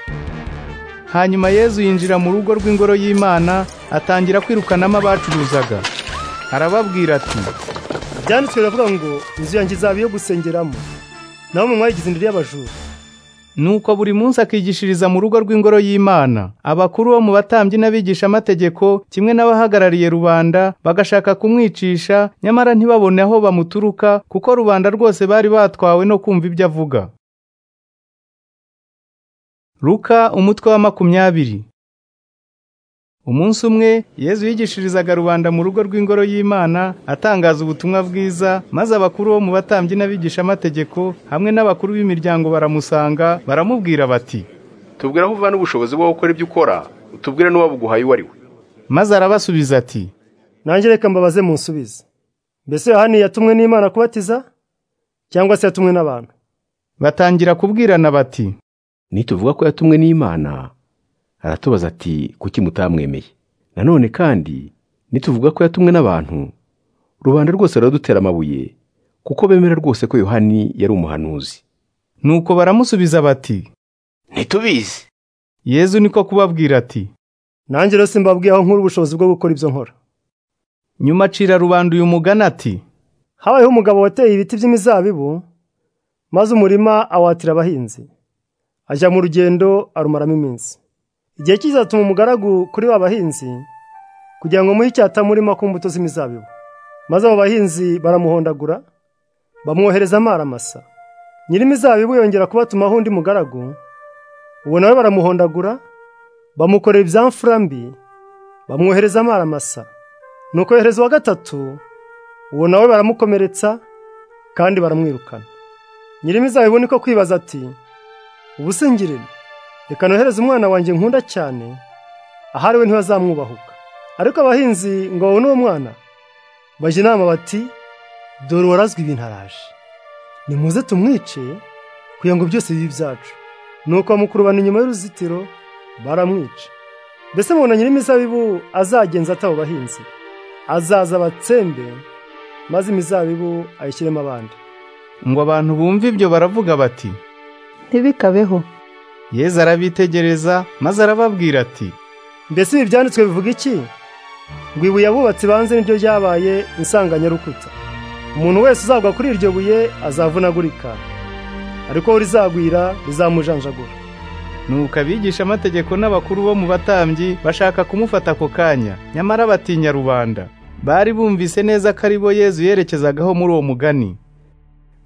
hanyuma yezu yinjira mu rugo rw'ingoro y'imana atangira kwirukanamo abacuruzaga arababwira ati byanditswe biravuga ngo inzu yanjye izaba iyo gusengeramo naho mu mwayigize indiri y'abajura nuko buri munsi akigishiriza mu rugo rw'ingoro y'imana abakuru bo mu batambyi n'abigishamategeko kimwe n'abahagarariye rubanda bagashaka kumwicisha nyamara ntibabone aho bamuturuka kuko rubanda rwose bari batwawe no kumva ibyo avuga Luka umutwe wa makumyabiri umunsi umwe yezu yigishirizaga rubanda mu rugo rw'ingoro y'imana atangaza ubutumwa bwiza maze abakuru bo mu batambyi n'abigishamategeko hamwe n'abakuru b'imiryango baramusanga baramubwira bati tubwire aho uvana ubushobozi bwo gukora ibyo ukora utubwire n'uwabuguhaye uwo ari we maze arabasubiza ati nanjye reka mbabaze munsubize mbese yohani yatumwe n'imana kubatiza cyangwa se yatumwe n'abantu batangira kubwirana bati nituvuga ko yatumwe n'imana aratubaza ati kuki mutamwemeye nanone kandi nituvuga ko yatumwe n'abantu rubanda rwose ruradutera amabuye kuko bemera rwose ko yohani yari umuhanuzi nuko baramusubiza bati ntitubizi yezu niko kubabwira ati nanjye rero simbabwiye aho nkura ubushobozi bwo gukora ibyo nkora nyuma acira rubanda uyu mugani ati habayeho umugabo wateye ibiti by'imizabibu maze umurima awatira abahinzi ajya mu rugendo arumaramo iminsi igihe kizatuma umugaragu kuri ba bahinzi kugira ngo muhe icyatamurima ku mbuto z'imizabibu maze abo bahinzi baramuhondagura bamwohereza amaramasa nyir'imizabibu yongera kubatumaho undi mugaragu ubu nawe baramuhondagura bamukorera ibyamfura mbi bamwohereza amaramasa nuko yohereza uwa gatatu uwo nawe baramukomeretsa kandi baramwirukana nyir'imizabibu niko kwibaza ati ubusingirire reka nohereze umwana wanjye nkunda cyane ahari we ntibazamwubahuka ariko abahinzi ngo babone uwo mwana bajya inama bati dore uwarazwi ibintu araje nimuze tumwice kugira ngo byose bibe ibyacu nuko bamukurubana inyuma y'uruzitiro baramwica mbese mubona nyir'imizabibu azagenza atabo bahinzi azaza abatsembe maze imizabibu ayishyiremo abandi ngo abantu bumve ibyo baravuga bati ntibikabeho yezu arabitegereza maze arababwira ati mbese ibi byanditswe bivuga iki ngo ibuye abubatsi banze niryo ryabaye insanganyarukuta umuntu wese uzagwa kuri iryo buye azavunagurika ariko we rizagwira rizamujanjagura nuko abigisha amategeko n'abakuru bo mu batambyi bashaka kumufata ako kanya nyamara batinya rubanda bari bumvise neza ko ari bo yezu yerekezagaho muri uwo mugani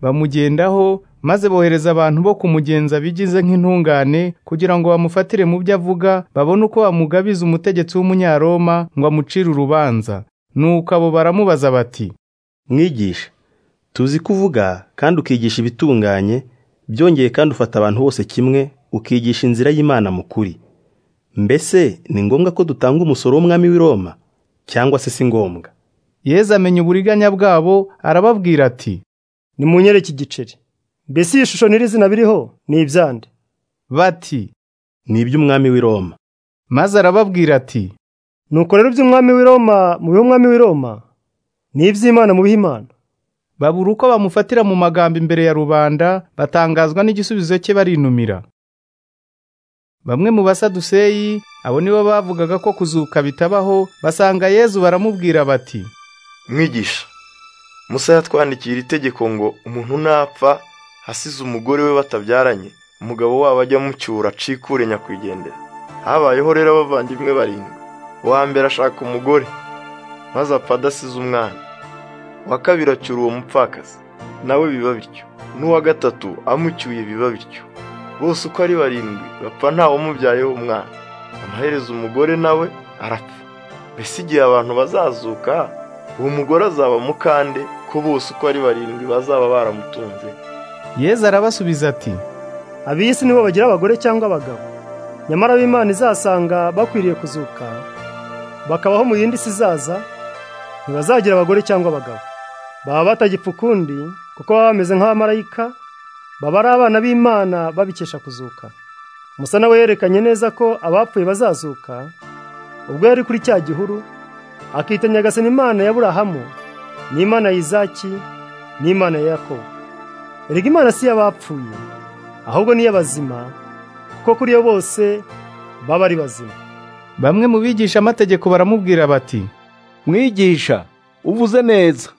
bamugendaho maze bohereza abantu bo kumugenza bigize nk'intungane kugira ngo bamufatire mu byo avuga babone uko bamugabiza umutegetsi w'umunyaroma ngo amucire urubanza nuko abo baramubaza bati mwigisha tuzi ko uvuga kandi ukigisha ibitunganye byongeye kandi ufata abantu bose kimwe ukigisha inzira y'imana mu kuri mbese ni ngombwa ko dutanga umusoro w'umwami w'i Roma cyangwa se si ngombwa amenya uburiganya bwabo arababwira ati nimunyere iki giceri mbese iyi shusho n'iri zina biriho ni ibyande bati ni iby'umwami w'i Roma maze arababwira ati nuko rero iby'umwami w'i Roma mu bihe w'i Roma ni iby'imana mu bihe imana babura uko bamufatira mu magambo imbere ya rubanda batangazwa n'igisubizo cye barinumira bamwe mu basaduseyi abo nibo bavugaga ko kuzuka bitabaho basanga yezu baramubwira bati mwigisha musa yatwandikira itegeko ngo umuntu napfa asize umugore we batabyaranye umugabo wabo ajya amucyura acikure nyakwigendera habayeho rero abavandimwe barindwi uwa mbere ashaka umugore maze apfa adasize umwana uwa kabiri acyura uwo mupfakazi nawe biba bityo n'uwa gatatu amucyuye biba bityo bose uko ari barindwi bapfa ntawamubyayeho umwana amaherezo umugore nawe arapfa mbese igihe abantu bazazuka uwo mugore azaba mukande ko bose uko ari barindwi bazaba baramutunze yeza arabasubiza ati ab'isi nibo bagira abagore cyangwa abagabo nyamara ab'imana izasanga bakwiriye kuzuka bakabaho mu yindi si izaza ntibazagira abagore cyangwa abagabo baba batagipfa ukundi kuko baba bameze nk'abamarayika baba ari abana b'imana babikesha kuzuka musa nawe yerekanye neza ko abapfuye bazazuka ubwo yari kuri cya gihuru akita nyagasani imana ya burahamu n'imana ya izaki n'imana ya yakobo erega imana si iy'abapfuye ahubwo n'iy'abazima kuko kuri yo bose baba ari bazima bamwe mu bigisha amategeko baramubwira bati mwigisha uvuze neza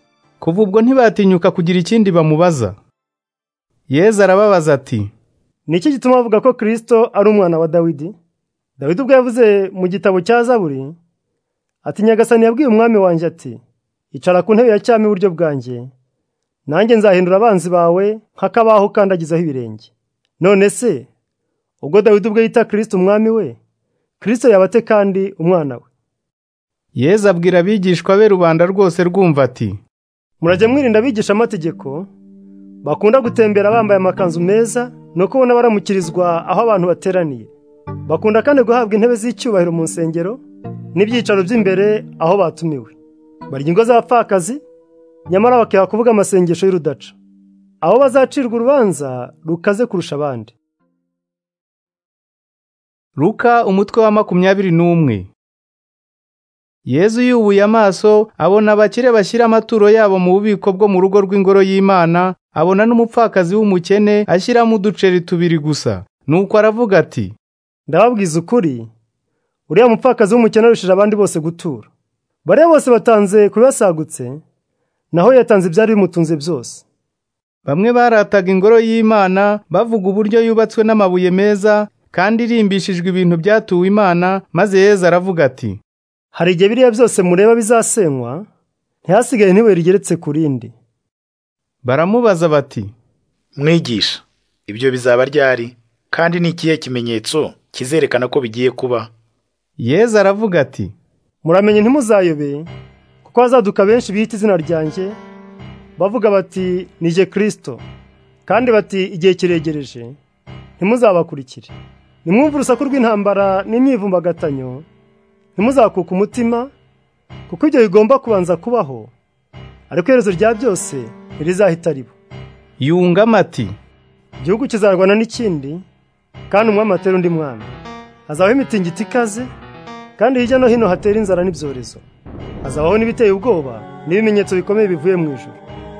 kuva ubwo ntibatinyuka kugira ikindi bamubaza yeza arababaza ati ni iki gituma bavuga ko kirisito ari umwana wa dawidi dawidi ubwo yavuze mu gitabo cya zaburi ati nyagasani yabwiye umwami wanjye ati icara ku ntebe ya cyami iburyo bwanjye nanjye nzahindura abanzi bawe nk'akabaho ukandagizaho ibirenge none se ubwo dawidi ubwo yita kirisito umwami we kirisito yabate kandi umwana we yeza abwira abigishwa be rubanda rwose rwumva ati murajya mwirinda abigisha amategeko bakunda gutembera bambaye amakanzu meza ni uko ubona baramukirizwa aho abantu bateraniye bakunda kandi guhabwa intebe z'icyubahiro mu nsengero n'ibyicaro by'imbere aho batumiwe barya ingo z'abapfakazi nyamara bakiha kuvuga amasengesho y'urudaca aho bazacirwa urubanza rukaze kurusha abandi ruka umutwe wa makumyabiri n'umwe yezu yubuye amaso abona abakire bashyira amaturo yabo mu bubiko bwo mu rugo rw'ingoro y'imana abona n'umupfakazi w'umukene ashyiramo uduceri tubiri gusa nuko aravuga ati ndababwiza ukuri uriya mupfakazi w'umukene arushije abandi bose gutura bariya bose batanze kubibasagutse naho yatanze ibyari bimutunze byose bamwe barataga ingoro y'imana bavuga uburyo yubatswe n'amabuye meza kandi irimbishijwe ibintu byatuwe imana maze yezu aravuga ati hari igihe biriya byose mureba bizasenywa ntihasigaye ntibuye rigeretse ku rindi baramubaza bati mwigisha ibyo bizaba ryari kandi ni ikihe kimenyetso kizerekana ko bigiye kuba yeza aravuga ati muramenye ntimuzayobe kuko hazaduka benshi bita izina ryanjye bavuga bati nije kirisito kandi bati igihe kiregereje ntimuzabakurikire nimwumve urusaku rw'intambara n'imyivumbagatanyo ntimuzakuke umutima kuko ibyo bigomba kubanza kubaho ariko iherezo rya byose ntirizahita riba yungamo ati igihugu kizarwana n'ikindi kandi umwami atera undi mwami hazabaho imitingito ikaze kandi hirya no hino hatera inzara n'ibyorezo hazabaho n'ibiteye ubwoba n'ibimenyetso bikomeye bivuye mu ijoro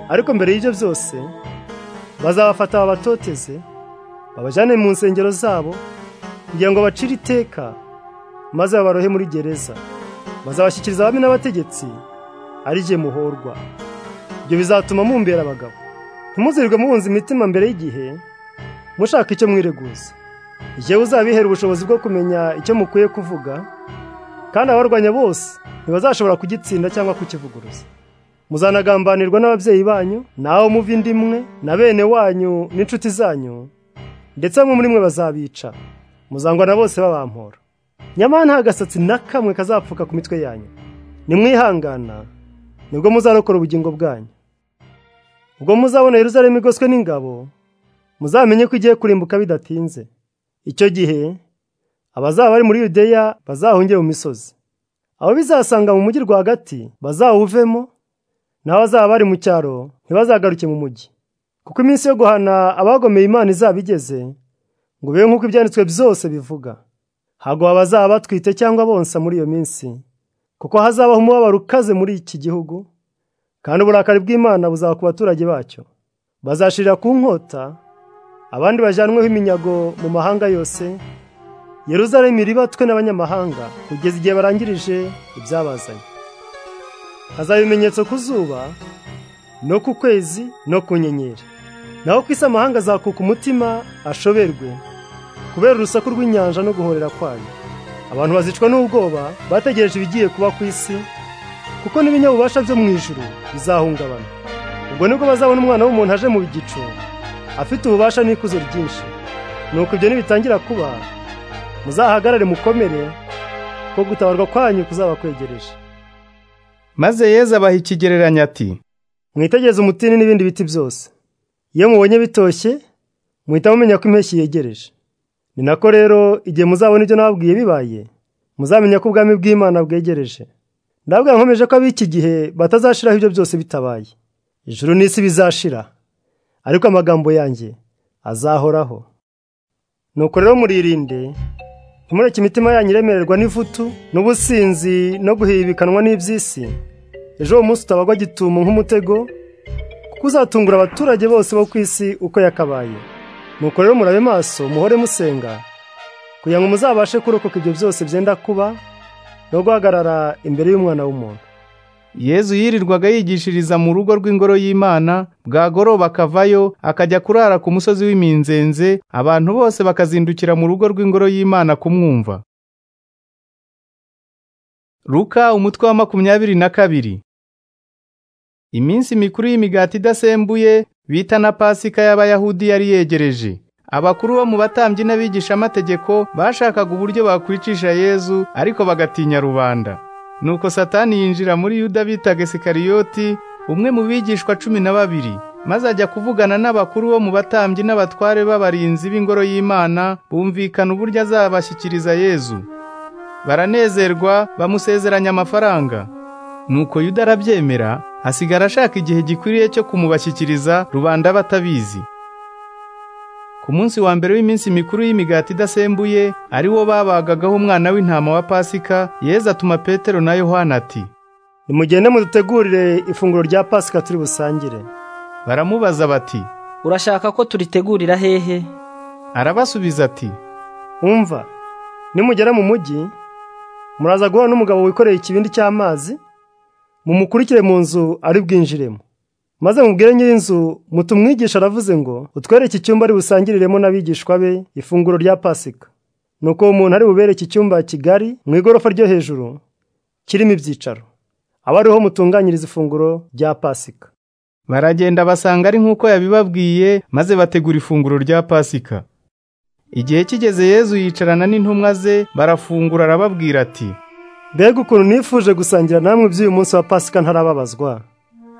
ariko mbere y'ibyo byose bazabafata babatoteze babajyane mu nsengero zabo kugira ngo bacire iteka maze babarohe muri gereza bazabashyikiriza abami n'abategetsi ari jye muhorwa ibyo bizatuma mumbera abagabo ntimuzirirwe mubunza imitima mbere y'igihe mushaka icyo mwireguza igihe uzabihera ubushobozi bwo kumenya icyo mukwiye kuvuga kandi abarwanya bose ntibazashobora kugitsinda cyangwa kukivuguruza muzanagambanirwa n'ababyeyi banyu naho muva indi imwe na bene wanyu n'inshuti zanyu ndetse bamwe muri mwe bazabica muzangwa na bose babampora nyamara nta gasatsi na kamwe kazapfuka ku mitwe yanyu nimwihangana nibwo muzarokora ubugingo bwanyu ubwo muzabona Yerusalemu igoswe n'ingabo muzamenye ko igiye kurimbuka bidatinze icyo gihe abazaba bari muri yudeya bazahungire mu misozi abo bizasanga mu mujyi rwagati bazawuvemo n'abazaba bari mu cyaro ntibazagaruke mu mujyi kuko iminsi yo guhana abagomeye imana izaba igeze ngo be nk'uko ibyanditswe byose bivuga ntabwo abazaba batwite cyangwa bonsa muri iyo minsi kuko hazabaho umubabaro ukaze muri iki gihugu kandi uburakari bw'imana buzaba ku baturage bacyo bazashirira ku nkota abandi bajyanweho iminyago mu mahanga yose Yeruzalemu iribatwe n'abanyamahanga kugeza igihe barangirije ibyabazanye hazaba ibimenyetso ku zuba no ku kwezi no ku nyenyeri naho ku isi amahanga azakuka umutima ashoberwe kubera urusaku rw'inyanja no guhorera kwayo abantu bazicwa n'ubwoba bategereje ibigiye kuba ku isi kuko n'ibinyabubasha byo mu ijuru bizahungabana ubwo nibwo bazabona umwana w'umuntu aje mu gicu afite ububasha n'ikuzo ryinshi nuko ibyo nibitangira kuba muzahagarare mukomere ko gutabarwa kwanyu kuzaba kwegereje maze yezu abaha ikigereranyo ati mwitegereze umutini n'ibindi biti byose iyo mubonye bitoshye muhita mumenya ko impeshyi yegereje ni nako rero igihe muzabona ibyo nababwiye bibaye muzamenya ko ubwami bw'imana bwegereje ndabwira nkomeje ko ab'iki gihe batazashiraho ibyo byose bitabaye ijuru n'isi bizashira ariko amagambo yanjye azahoraho nuko rero muririnde ntimureke imitima yanyu iremererwa n'ivutu n'ubusinzi no guhibikanwa n'iby'isi ejo uwo munsi utabagwa gitumo nk'umutego kuko uzatungura abaturage bose bo ku isi uko yakabaye nuko rero murabe maso muhore musenga kugira ngo muzabashe kurokoka ibyo byose byenda kuba no guhagarara imbere y'umwana w'umuntu yezu yirirwaga yigishiriza mu rugo rw'ingoro y'imana bwagoroba akavayo akajya kurara ku musozi w'iminzenze abantu bose bakazindukira mu rugo rw'ingoro y'imana kumwumva Luka umutwe wa makumyabiri na kabiri iminsi mikuru y'imigati idasembuye bita na pasika y'abayahudi yari yegereje abakuru bo mu batambyi n'abigishamategeko bashakaga uburyo bakwicisha yezu ariko bagatinya rubanda nuko satani yinjira muri yuda bitaga sikariyoti umwe mu bigishwa cumi na babiri maze ajya kuvugana n'abakuru bo mu batambyi n'abatware b'abarinzi b'ingoro y'imana bumvikana uburyo azabashyikiriza yezu baranezerwa bamusezeranya amafaranga nuko yuda arabyemera asigara ashaka igihe gikwiriye cyo kumubashyikiriza rubanda batabizi ku munsi wa mbere w'iminsi mikuru y'imigati idasembuye ari wo babagagaho umwana w'intama wa pasika yeza atuma petero na yohana ati nimugende mudutegurire ifunguro rya pasika turi busangire baramubaza bati urashaka ko turitegurira hehe arabasubiza ati umva nimugera mu mujyi muraza guhura n'umugabo wikoreye ikibindi cy'amazi mumukurikire mu nzu ari bwinjiremo maze mubwire nyir'inzu mutumwigisha aravuze ngo utwere iki cyumba ari busangiriremo n'abigishwa be ifunguro rya pasika nuko uwo muntu ari bubere iki cyumba kigari mu igorofa ryo hejuru kirimo ibyicaro aba ariho mutunganyiriza ifunguro rya pasika baragenda basanga ari nk'uko yabibabwiye maze bategura ifunguro rya pasika igihe kigeze yezu yicarana n'intumwa ze barafungura arababwira ati mbega ukuntu nifuje gusangira namwe iby'uyu munsi wa pasika ntarababazwa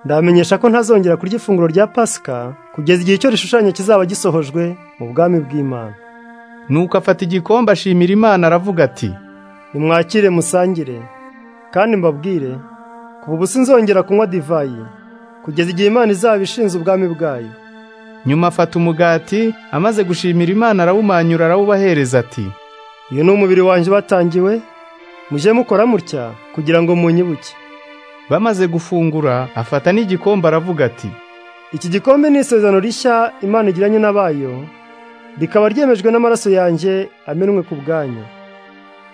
ndamenyesha ko ntazongera kurya ifunguro rya pasika kugeza igihe icyo rishushanya kizaba gisohojwe mu bwami bw'imana nuko afata igikombe ashimira imana aravuga ati nimwakire musangire kandi mbabwire kuva ubu sinzongera kunywa divayi kugeza igihe imana izaba ishinze ubwami bwayo nyuma afata umugati amaze gushimira imana arawumanyura arawubahereza ati uyu ni umubiri wanjye batangiwe mujye mukora mutya kugira ngo munyibuke bamaze gufungura afata n'igikombe aravuga ati iki gikombe ni isezerano rishya imana igiranye n'abayo rikaba ryemejwe n'amaraso yanjye amenwe ku bwanyu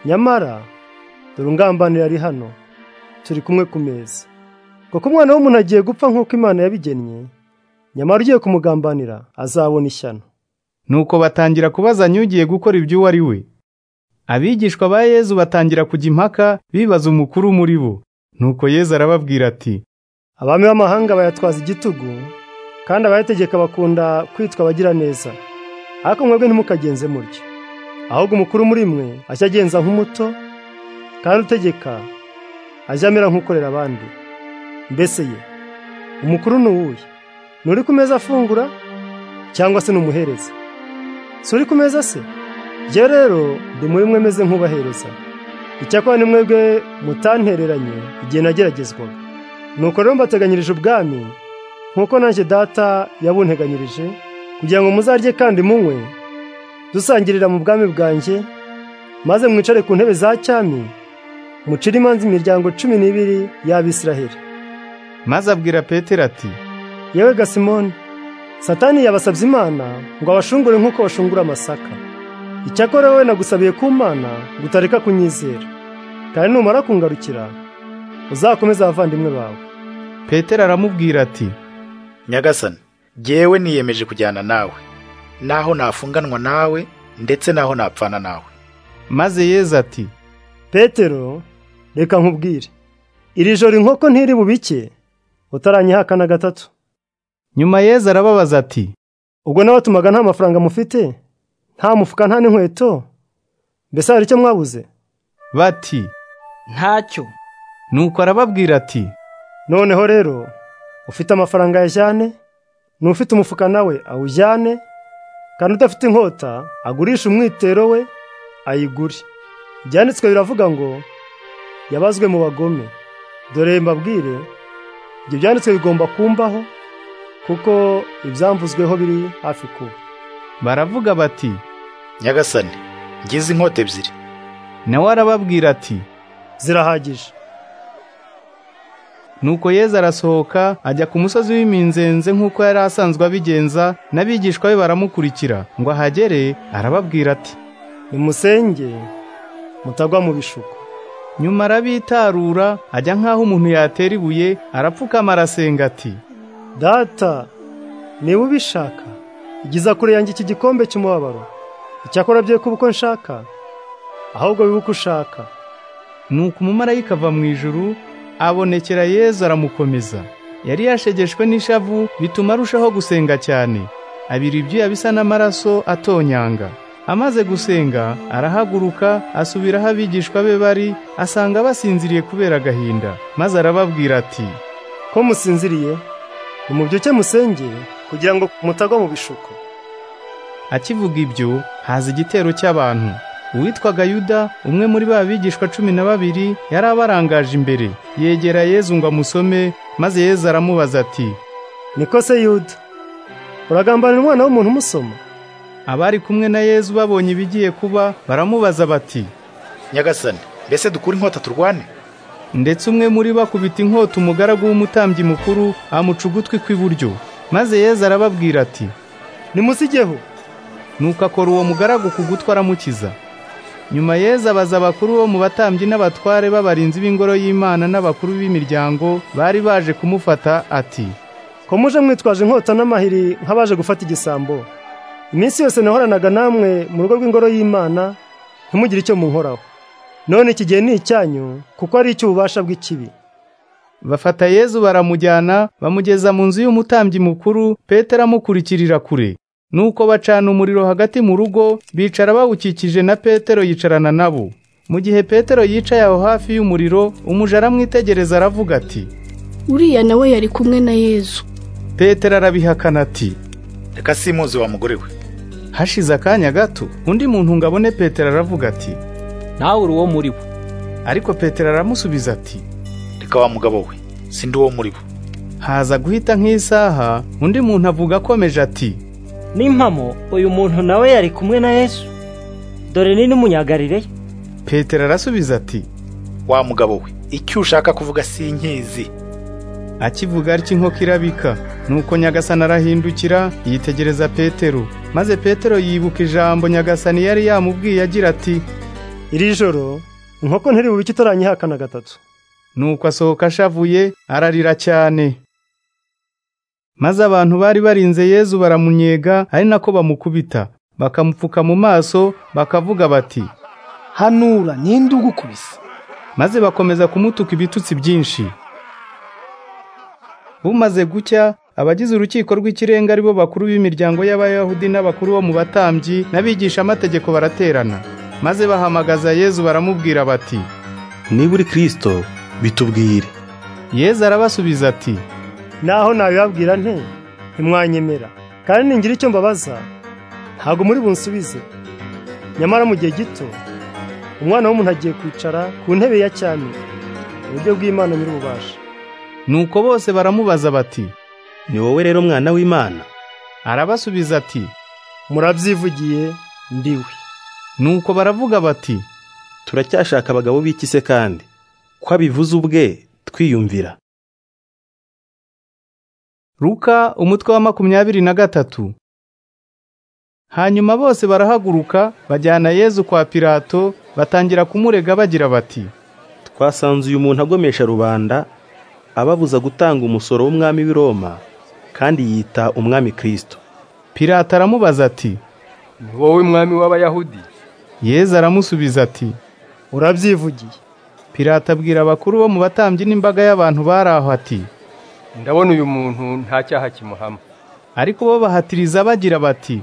nyamara dore ungambanira ari hano turi kumwe ku meza kuko umwana w'umuntu agiye gupfa nk'uko imana yabigennye nyamara ugiye kumugambanira azabona ishyano nuko batangira kubazanya ugiye gukora ibyo uwo ari we abigishwa ba yezu batangira kujya impaka bibaza umukuru muri bo nuko yezu arababwira ati abami b'amahanga bayatwaza igitugu kandi abayategeka bakunda kwitwa abagira neza ariko mwebwe ntimukagenze mutyo ahubwo umukuru muri mwe ajya agenza nk'umuto kandi utegeka ajya amera nk'ukorera abandi mbese ye umukuru ni uwuhe ni uri ku meza afungura cyangwa se ni umuhereza si uri ku meza se njye rero ndi muri mwe meze nk'ubahereza icyakora ni mwebwe mutantereranye igihe nageragezwaga nuko rero mbateganyirije ubwami nk'uko nanjye data yabunteganyirije kugira ngo muzarye kandi munywe dusangirira mu bwami bwanjye maze mwicare ku ntebe za cyami mucire imanza imiryango cumi n'ibiri y'abisiraheli maze abwira petero ati yewe gasimoni satani yabasabye imana ngo abashungure nk'uko bashungura amasaka icyakora wowe nagusabiye ku mana ngo utareka kunyizera kandi numara kungarukira uzakomeze abavandimwe bawe petero aramubwira ati nyagasani ngewe niyemeje kujyana nawe naho nafunganwa nawe ndetse naho napfana nawe maze yezu ati petero reka nkubwire iri joro inkoko ntiri bubike utaranyihaka na gatatu nyuma yezu arababaza ati ubwo n'abatumaga nta mafaranga mufite nta mufuka nta n'inkweto mbese hari icyo mwabuze bati ntacyo nuko arababwira ati noneho rero ufite amafaranga yajyane n'ufite umufuka nawe awujyane kandi udafite inkota agurishe umwitero we ayigure byanditswe biravuga ngo yabazwe mu bagome dore mbabwire ibyo byanditswe bigomba kumbaho kuko ibyamvuzweho biri hafi kuba baravuga bati nyagasani ngize inkota ebyiri nawe arababwira ati zirahagije nuko yezu arasohoka ajya ku musozi w'iminzenze nk'uko yari asanzwe abigenza n'abigishwa be baramukurikira ngo ahagere arababwira ati nimusenge mutagwa mu bishuko nyuma arabitarura ajya nk'aho umuntu yatera ibuye arapfukama arasenga ati data niba ubishaka igiza kure yanjye iki gikombe cy'umubabaro icyakora bye kuba uko nshaka ahubwo biba uko ushaka nuko umumarayika ava mu ijuru abonekera yezu aramukomeza yari yashegeshwe n'ishavu bituma arushaho gusenga cyane abira ibyuya bisa n'amaraso atonyanga amaze gusenga arahaguruka asubira aho abigishwa be bari asanga basinziriye kubera agahinda maze arababwira ati ko musinziriye nimubyuke musenge kugira ngo mutagwa mu bishuko akivuga ibyo haza igitero cy'abantu uwitwaga yuda umwe muri ba bigishwa cumi na babiri yari abarangaje imbere yegera yezu ngo amusome maze yezu aramubaza ati niko se yuda uragambanira umwana w'umuntu umusoma abari kumwe na yezu babonye ibigiye kuba baramubaza bati nyagasani mbese dukure inkota turwane ndetse umwe muri bo akubita inkota umugaragu w'umutambyi mukuru amuca ugutwi kw'iburyo maze yezu arababwira ati nimusigeho nuko akora uwo mugaragu ku gutwi aramukiza nyuma yezu abaza abakuru bo mu batambyi n'abatware b'abarinzi b'ingoro y'imana n'abakuru b'imiryango bari baje kumufata ati ko muje mwitwaje inkota n'amahiri nk'abaje gufata igisambo iminsi yose nahoranaga namwe mu rugo rw'ingoro y'imana ntimugire icyo munkoraho none iki gihe ni icyanyu kuko ari icy'ububasha bw'ikibi bafata yezu baramujyana bamugeza mu nzu y'umutambyi mukuru petero amukurikirira kure nuko bacana umuriro hagati mu rugo bicara bawukikije na petero yicarana nabo mu gihe petero yicaye aho hafi y'umuriro umuja aramwitegereza aravuga ati uriya nawe yari kumwe na yezu petero arabihakana ati reka simuzi wa mugore we hashize akanya gato undi muntu ngo abone petero aravuga ati nawe uri uwo muri bo ariko petero aramusubiza ati reka wa mugabo we sindi uwo muri bo haza guhita nk'isaha undi muntu avuga akomeje ati n'impamo uyu muntu nawe yari kumwe na yesu dore ni n'umunyagarireyo petero arasubiza ati wa mugabo we icyo ushaka kuvuga si inkizi akivuga atyo inkoko irabika nuko nyagasani arahindukira yitegereza petero maze petero yibuka ijambo nyagasani yari yamubwiye agira ati iri joro inkoko ntiri bubike utaranyihakana gatatu nuko asohoka ashavuye ararira cyane maze abantu bari barinze yezu baramunyega ari nako bamukubita bakamupfuka mu maso bakavuga bati hanura ninde ugukubise maze bakomeza kumutuka ibitutsi byinshi bumaze gucya abagize urukiko rw'ikirenga aribo bakuru b'imiryango y'abayahudi n'abakuru bo mu batambyi n'abigisha amategeko baraterana maze bahamagaza yezu baramubwira bati niba uri kirisito bitubwire yezu arabasubiza ati naho nabibabwira nte ntimwanyemera kandi ningira icyo mbabaza ntabwo muri bunsubize nyamara mu gihe gito umwana w'umuntu agiye kwicara ku ntebe ya cyami uburyo bw'imana nyir'ububasha nuko bose baramubaza bati ni wowe rero mwana w'imana arabasubiza ati murabyivugiye ndiwe nuko baravuga bati turacyashaka abagabo b'iki se kandi ko abivuze ubwe twiyumvira ruka umutwe wa makumyabiri na gatatu hanyuma bose barahaguruka bajyana yezu kwa pilato batangira kumurega bagira bati twasanze uyu muntu agomesha rubanda ababuza gutanga umusoro w'umwami w'i Roma kandi yita umwami kirisito pilato aramubaza ati ni wowe mwami w'abayahudi yezu aramusubiza ati urabyivugiye pilato abwira abakuru bo mu batambyi n'imbaga y'abantu bari aho ati ndabona uyu muntu nta cyaha kimuhama ariko bo bahatiriza bagira bati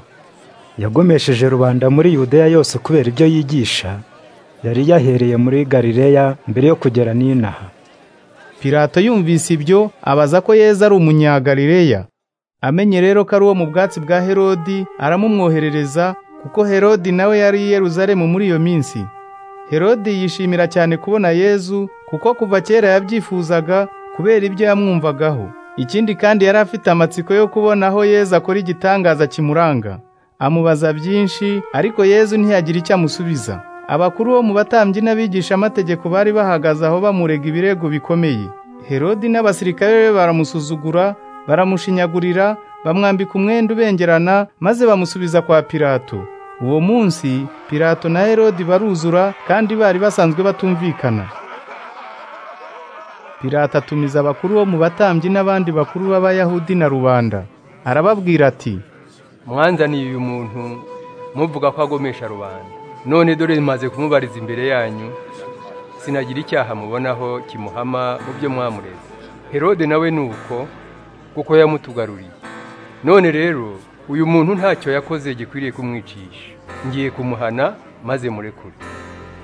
yagomesheje rubanda muri yudeya yose kubera ibyo yigisha yari yahereye muri galileya mbere yo kugera n'inaha pilato yumvise ibyo abaza ko yeza ari umunyagalileya amenye rero ko ari uwo mu bwatsi bwa herodi aramumwoherereza kuko herodi nawe yari i Yeruzalemu muri iyo minsi herodi yishimira cyane kubona yezu kuko kuva kera yabyifuzaga kubera ibyo yamwumvagaho ikindi kandi yari afite amatsiko yo kubona aho yezu akora igitangaza kimuranga amubaza byinshi ariko yezu ntiyagira icyo amusubiza abakuru bo mu batambyi n'abigisha amategeko bari bahagaze aho bamurega ibirego bikomeye herodi n'abasirikare be baramusuzugura baramushinyagurira bamwambika umwenda ubengerana maze bamusubiza kwa pilato uwo munsi pilato na herodi baruzura kandi bari basanzwe batumvikana Pilato atumiza abakuru bo mu batambyi n'abandi bakuru b'abayahudi na rubanda arababwira ati mwanzaniye uyu muntu muvuga ko agomesha rubanda none dore maze kumubariza imbere yanyu sinagira icyaha mubonaho kimuhama mu byo mwamureze herode nawe ni uko kuko yamutugaruriye none rero uyu muntu ntacyo yakoze gikwiriye kumwicisha ngiye kumuhana maze murekure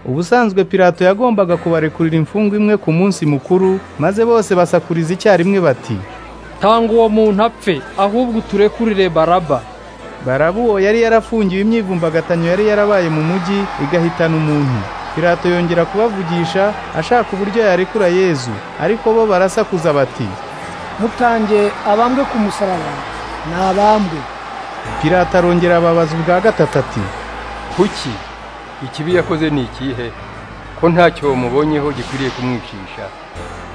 ubusanzwe pilato yagombaga kubarekurira imfungwa imwe ku munsi mukuru maze bose basakuriza icyarimwe bati tanga uwo muntu apfe ahubwo uturekurire baraba baraba uwo yari yarafungiwe imyivumbagatanyo yari yarabaye mu mujyi igahitana umuntu pilato yongera kubavugisha ashaka uburyo yarekura yezu ariko bo barasakuza bati mutange abambwe ku musaraba ni abambwe pilato arongera ababaza ubwa gatatu ati kuki ikibi yakoze ni ikihe ko ntacyo mubonyeho gikwiriye kumwicisha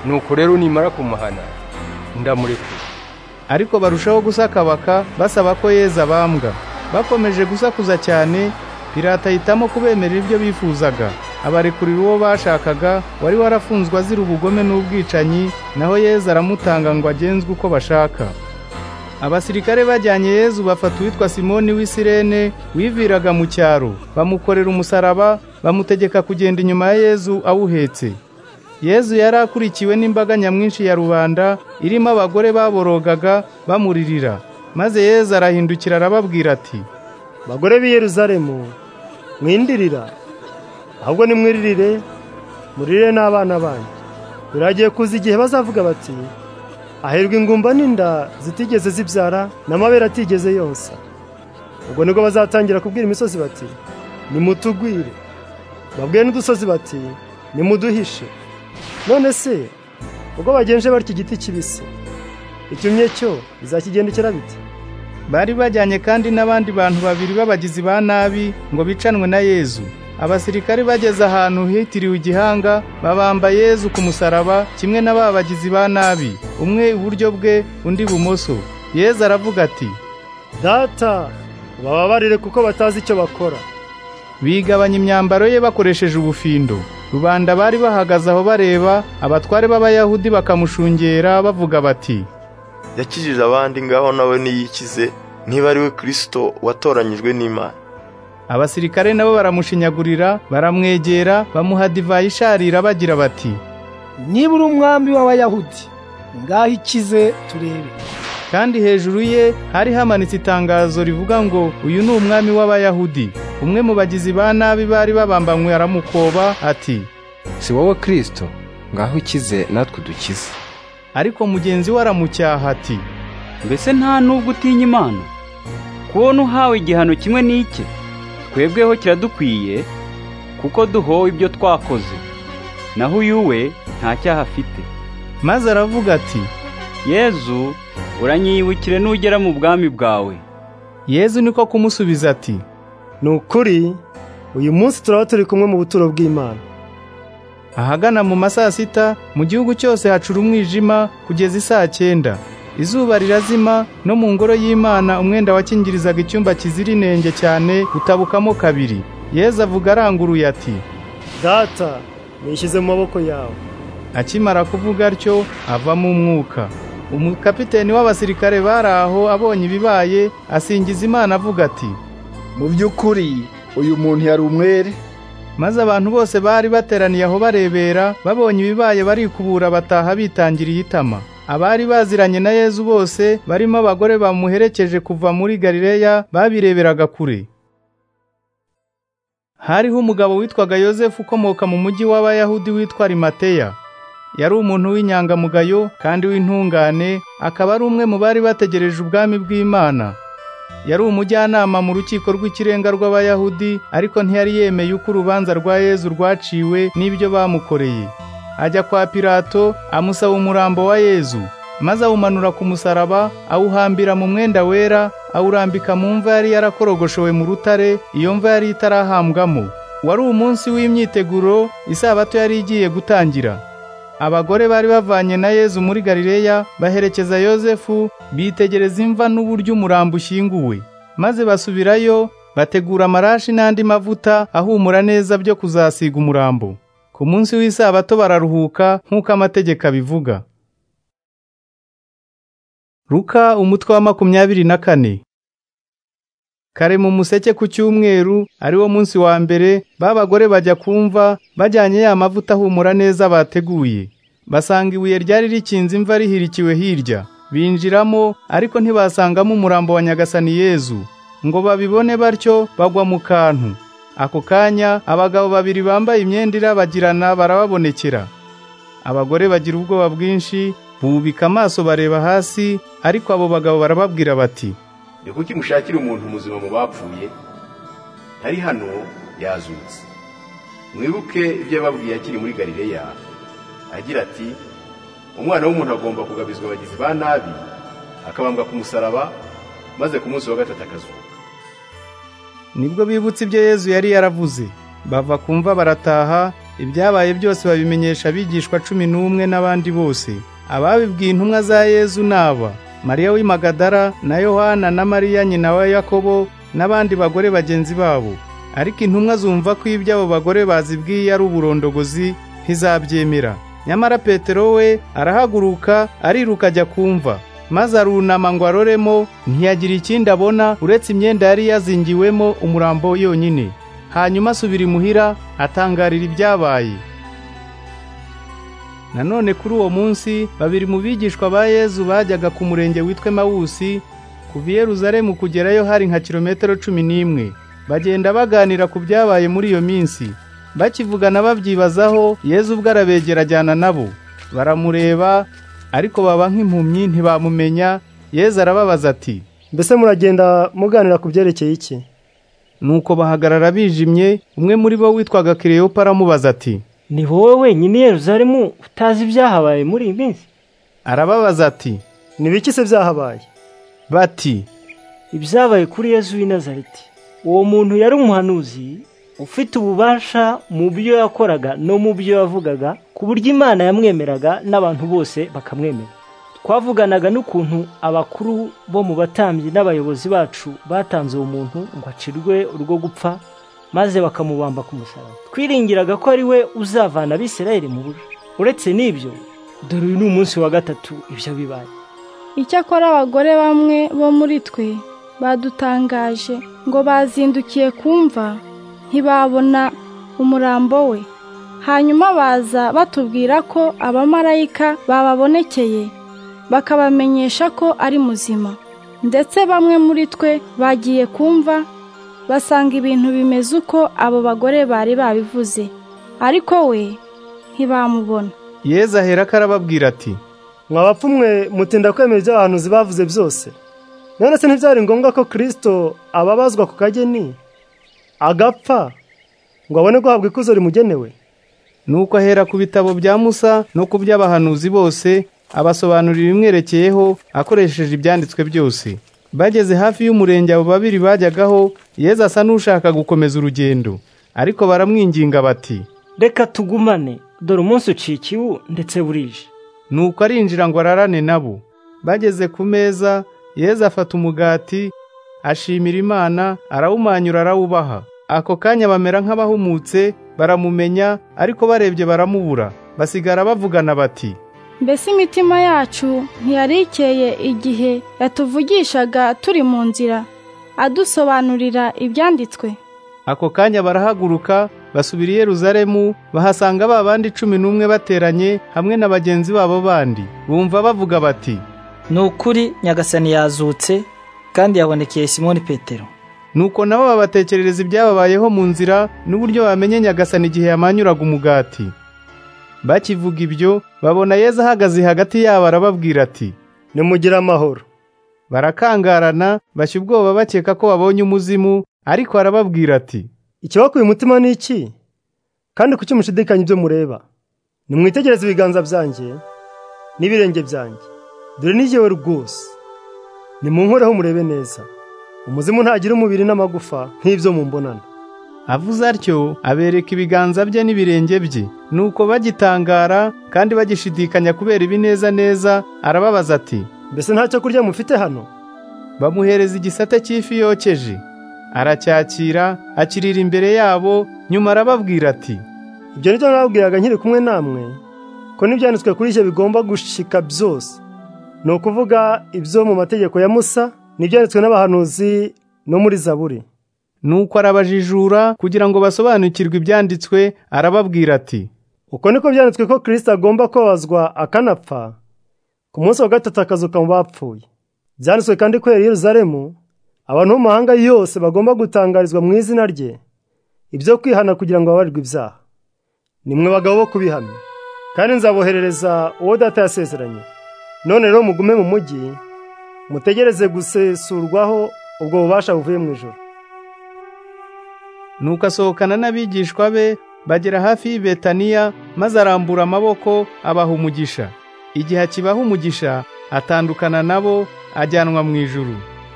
nuko rero nimara kumuhana ndamurekura ariko barushaho gusakabaka basaba ko yeza bambwa bakomeje gusakuza cyane pirata ahitamo kubemerera ibyo bifuzaga abarekurira uwo bashakaga wari warafunzwe azira ubugome n'ubwicanyi naho yeza aramutanga ngo agenzwe uko bashaka abasirikare bajyanye yezu bafata uwitwa simoni w'isirene wiviraga mu cyaro bamukorera umusaraba bamutegeka kugenda inyuma ya yezu awuhetse yezu yari akurikiwe n'imbaga nyamwinshi ya rubanda irimo abagore baborogaga bamuririra maze yezu arahindukira arababwira ati bagore b'i yeruzalemu mwindirira ahubwo nimwiririre muririre n'abana banyu biragiye kuza igihe bazavuga bati aherwa ingumba n'inda zitigeze zibyara n'amabere atigeze yonsa ubwo nibwo bazatangira kubwira imisozi bati nimutugwire babwiye n'udusozi bati nimuduhishe none se ubwo bagenje batyo igiti kibisi icyumye cyo bizakigendekera bite bari bajyanye kandi n'abandi bantu babiri b'abagizi ba nabi ngo bicanwe na yezu abasirikari bageze ahantu hitiriwe igihanga babamba yezu ku musaraba kimwe na ba bagizi ba nabi umwe iburyo bwe undi ibumoso yezu aravuga ati data bababarire kuko batazi icyo bakora bigabanya imyambaro ye bakoresheje ubufindo rubanda bari bahagaze aho bareba abatware b'abayahudi bakamushungera bavuga bati yakijije abandi ngaho nawe niyikize niba ari we kirisito watoranyijwe n'imana abasirikare nabo baramushinyagurira baramwegera bamuha divayi isharira bagira bati niba uri umwambi w'abayahudi ngaho ikize turebe kandi hejuru ye hari hamanitse itangazo rivuga ngo uyu ni umwami w'abayahudi umwe mu bagizi ba nabi bari babambanywe aramukoba ati si wowe kirisito ngaho ikize natwe dukize ariko mugenzi we aramucyaha ati mbese nta n'ubwo utinya imana kubona uhawe igihano kimwe n'ike twebweho kiradukwiye kuko duhowe ibyo twakoze naho uyu we nta cyaha afite maze aravuga ati yezu uranyibukire nugera mu bwami bwawe yezu niko kumusubiza ati ni ukuri uyu munsi turaba turi kumwe mu buturo bw'imana ahagana mu ma saa sita mu gihugu cyose hacura umwijima kugeza isaa cyenda izuba rirazima no mu ngoro y'imana umwenda wakingirizaga icyumba kizira inenge cyane utabukamo kabiri yezu avuga aranguruye ati data nishyize mu maboko yawe akimara kuvuga atyo avamo umwuka umukapiteni w'abasirikare bari aho abonye ibibaye asingiza imana avuga ati mu by'ukuri uyu muntu yari umwere maze abantu bose bari bateraniye aho barebera babonye ibibaye barikubura bataha bitangiriye itama abari baziranye na yezu bose barimo abagore bamuherekeje kuva muri galileya babireberaga kure hariho umugabo witwaga yosefu ukomoka mu mujyi w'abayahudi witwa rimateya yari umuntu w'inyangamugayo kandi w'intungane akaba ari umwe mu bari bategereje ubwami bw'imana yari umujyanama mu rukiko rw'ikirenga rw'abayahudi ariko ntiyari yemeye uko urubanza rwa yezu rwaciwe n'ibyo bamukoreye ajya kwa pilato amusaba umurambo wa yezu maze awumanura ku musaraba awuhambira mu mwenda wera awurambika mu mva yari yarakorogoshewe mu rutare iyo mva yari itarahambwamo wari umunsi w'imyiteguro isabato yari igiye gutangira abagore bari bavanye na yezu muri galileya baherekeza yosefu bitegereza imva n'uburyo umurambo ushyinguwe maze basubirayo bategura amarashi n'andi mavuta ahumura neza byo kuzasiga umurambo ku munsi w'isabato bararuhuka nk'uko amategeko abivuga ruka umutwe wa makumyabiri na kane kare mu museke ku cyumweru ariwo munsi wa mbere babagore bajya kumva bajyanye ya mavuta ahumura neza bateguye basanga ibuye ryari rikinze imva rihirikiwe hirya binjiramo ariko ntibasangamo umurambo wa nyagasani yezu ngo babibone batyo bagwa mu kantu ako kanya abagabo babiri bambaye imyenda irabagirana barababonekera abagore bagira ubwoba bwinshi bubika amaso bareba hasi ariko abo bagabo barababwira bati ni kuki mushakira umuntu muzima mu bapfuye ntari hano yazutse mwibuke ibyo yababwiye akiri muri garileya agira ati umwana w'umuntu agomba kugabizwa abagizi ba nabi akabambwa ku musaraba maze ku munsi wa gatatu akazuka nibwo bibutse ibyo yezu yari yaravuze bava kumva barataha ibyabaye byose babimenyesha abigishwa cumi n'umwe n'abandi bose ababibwiye intumwa za yezu naba mariya w'imagadara na yohana na mariya nyina wa yakobo n'abandi bagore bagenzi babo ariko intumwa zumva ko iby'abo bagore bazibwiye ari uburondogozi ntizabyemera nyamara petero we arahaguruka ariruka ajya kumva maze arunama ngo aroremo ntiyagira ikindi abona uretse imyenda yari yazingiwemo umurambo yonyine hanyuma asubira imuhira atangarira ibyabaye nanone kuri uwo munsi babiri mu bigishwa ba yezu bajyaga ku murenge witwa mawusi kuva i yeruzalemu kugerayo hari nka kilometero cumi n'imwe bagenda baganira ku byabaye muri iyo minsi bakivugana babyibazaho yezu ubwo arabegera ajyana nabo baramureba ariko baba nk'impumyi ntibamumenya yezu arababaza ati mbese muragenda muganira ku byerekeye iki nuko bahagarara bijimye umwe muri bo witwaga kireyopa aramubaza ati ni wowe wenyine Yeruzalemu utazi ibyahabaye muri iyi minsi arababaza ati ni biki se byahabaye bati ibyabaye kuri Yezu w'i Nazareti uwo muntu yari umuhanuzi ufite ububasha mu byo yakoraga no mu byo yavugaga ku buryo imana yamwemeraga n'abantu bose bakamwemera twavuganaga n'ukuntu abakuru bo mu batambyi n'abayobozi bacu batanze uwo muntu ngo acirwe urwo gupfa maze bakamubamba ku musaraba twiringiraga ko ari we uzavana abisirayeli mu bujo uretse n'ibyo dore uyu ni umunsi wa gatatu ibyo bibaye icyakora abagore bamwe bo muri twe badutangaje ngo bazindukiye kumva ntibabona umurambo we hanyuma baza batubwira ko abamarayika bababonekeye bakabamenyesha ko ari muzima ndetse bamwe muri twe bagiye kumva basanga ibintu bimeze uko abo bagore bari babivuze ariko we ntibamubona yezu ahera ko arababwira ati mwabapfumwe mutinda kwemera ibyo abahanuzi bavuze byose none se ntibyari ngombwa ko kirisito ababazwa ku kageni agapfa ngo abone guhabwa ikuzo rimugenewe nuko ahera ku bitabo bya musa no ku by'abahanuzi bose abasobanurira ibimwerekeyeho akoresheje ibyanditswe byose bageze hafi y'umurenge abo babiri bajyagaho yezu asa n'ushaka gukomeza urugendo ariko baramwinginga bati reka tugumane dore umunsi ucikiwe ndetse burije nuko arinjira ngo ararane nabo bageze ku meza yezu afata umugati ashimira imana arawumanyura arawubaha ako kanya bamera nk'abahumutse baramumenya ariko barebye baramubura basigara bavugana bati mbese imitima yacu ntiyarikeye igihe yatuvugishaga turi mu nzira adusobanurira ibyanditswe ako kanya barahaguruka basubira i Yeruzalemu bahasanga ba bandi cumi n'umwe bateranye hamwe na bagenzi babo bandi bumva bavuga bati ni ukuri nyagasani yazutse kandi yabonekeye simoni petero nuko nabo babatekerereza ibyababayeho mu nzira n'uburyo bamenye nyagasani igihe yamanyuraga umugati bakivuga ibyo babona yezu ahagaze hagati yabo arababwira ati nimugire amahoro barakangarana bashya ubwoba bakeka ko babonye umuzimu ariko arababwira ati ikibakuye umutima ni iki kandi kuki mushidikanya ibyo mureba nimwitegereze ibiganza byanjye n'ibirenge byanjye dore n'igihe rwose nimunkoreho murebe neza umuzimu ntagira umubiri n'amagufa nk'ibyo mu mbonano avuze atyo abereka ibiganza bye n'ibirenge bye nuko bagitangara kandi bagishidikanya kubera ibineza neza arababaza ati mbese nta cyo kurya mufite hano bamuhereza igisate cy'ifi yokeje aracyakira akirira imbere yabo nyuma arababwira ati ibyo ni byo nababwiraga nkiri kumwe namwe ko n'ibyanditswe kuri ibyo bigomba gushika byose ni ukuvuga ibyo mu mategeko ya musa ntibyanditswe n'abahanuzi no muri zaburi nuko arabajijura kugira ngo basobanukirwe ibyanditswe arababwira ati uko niko byanditswe ko kirisita agomba kubabazwa akanapfa ku munsi wa gatatu akazuka mu bapfuye byanditswe kandi ko yari Yeruzalemu abantu bo mu mahanga yose bagomba gutangarizwa mu izina rye ibyo kwihana kugira ngo babarirwe ibyaha nimwe bagabo bo kubihamya kandi nzaboherereza uwo data yasezeranye none rero mugume mu mujyi mutegereze gusesurwaho ubwo bubasha buvuye mu ijoro nuko asohokana n'abigishwa be bagera hafi y'i betaniya maze arambura amaboko abaha umugisha igihe akibaha umugisha atandukana nabo ajyanwa mu ijuru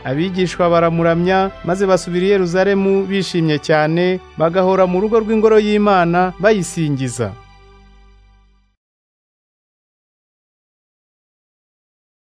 abigishwa baramuramya maze basubira i Yeruzalemu bishimye cyane bagahora mu rugo rw'ingoro y'imana bayisingiza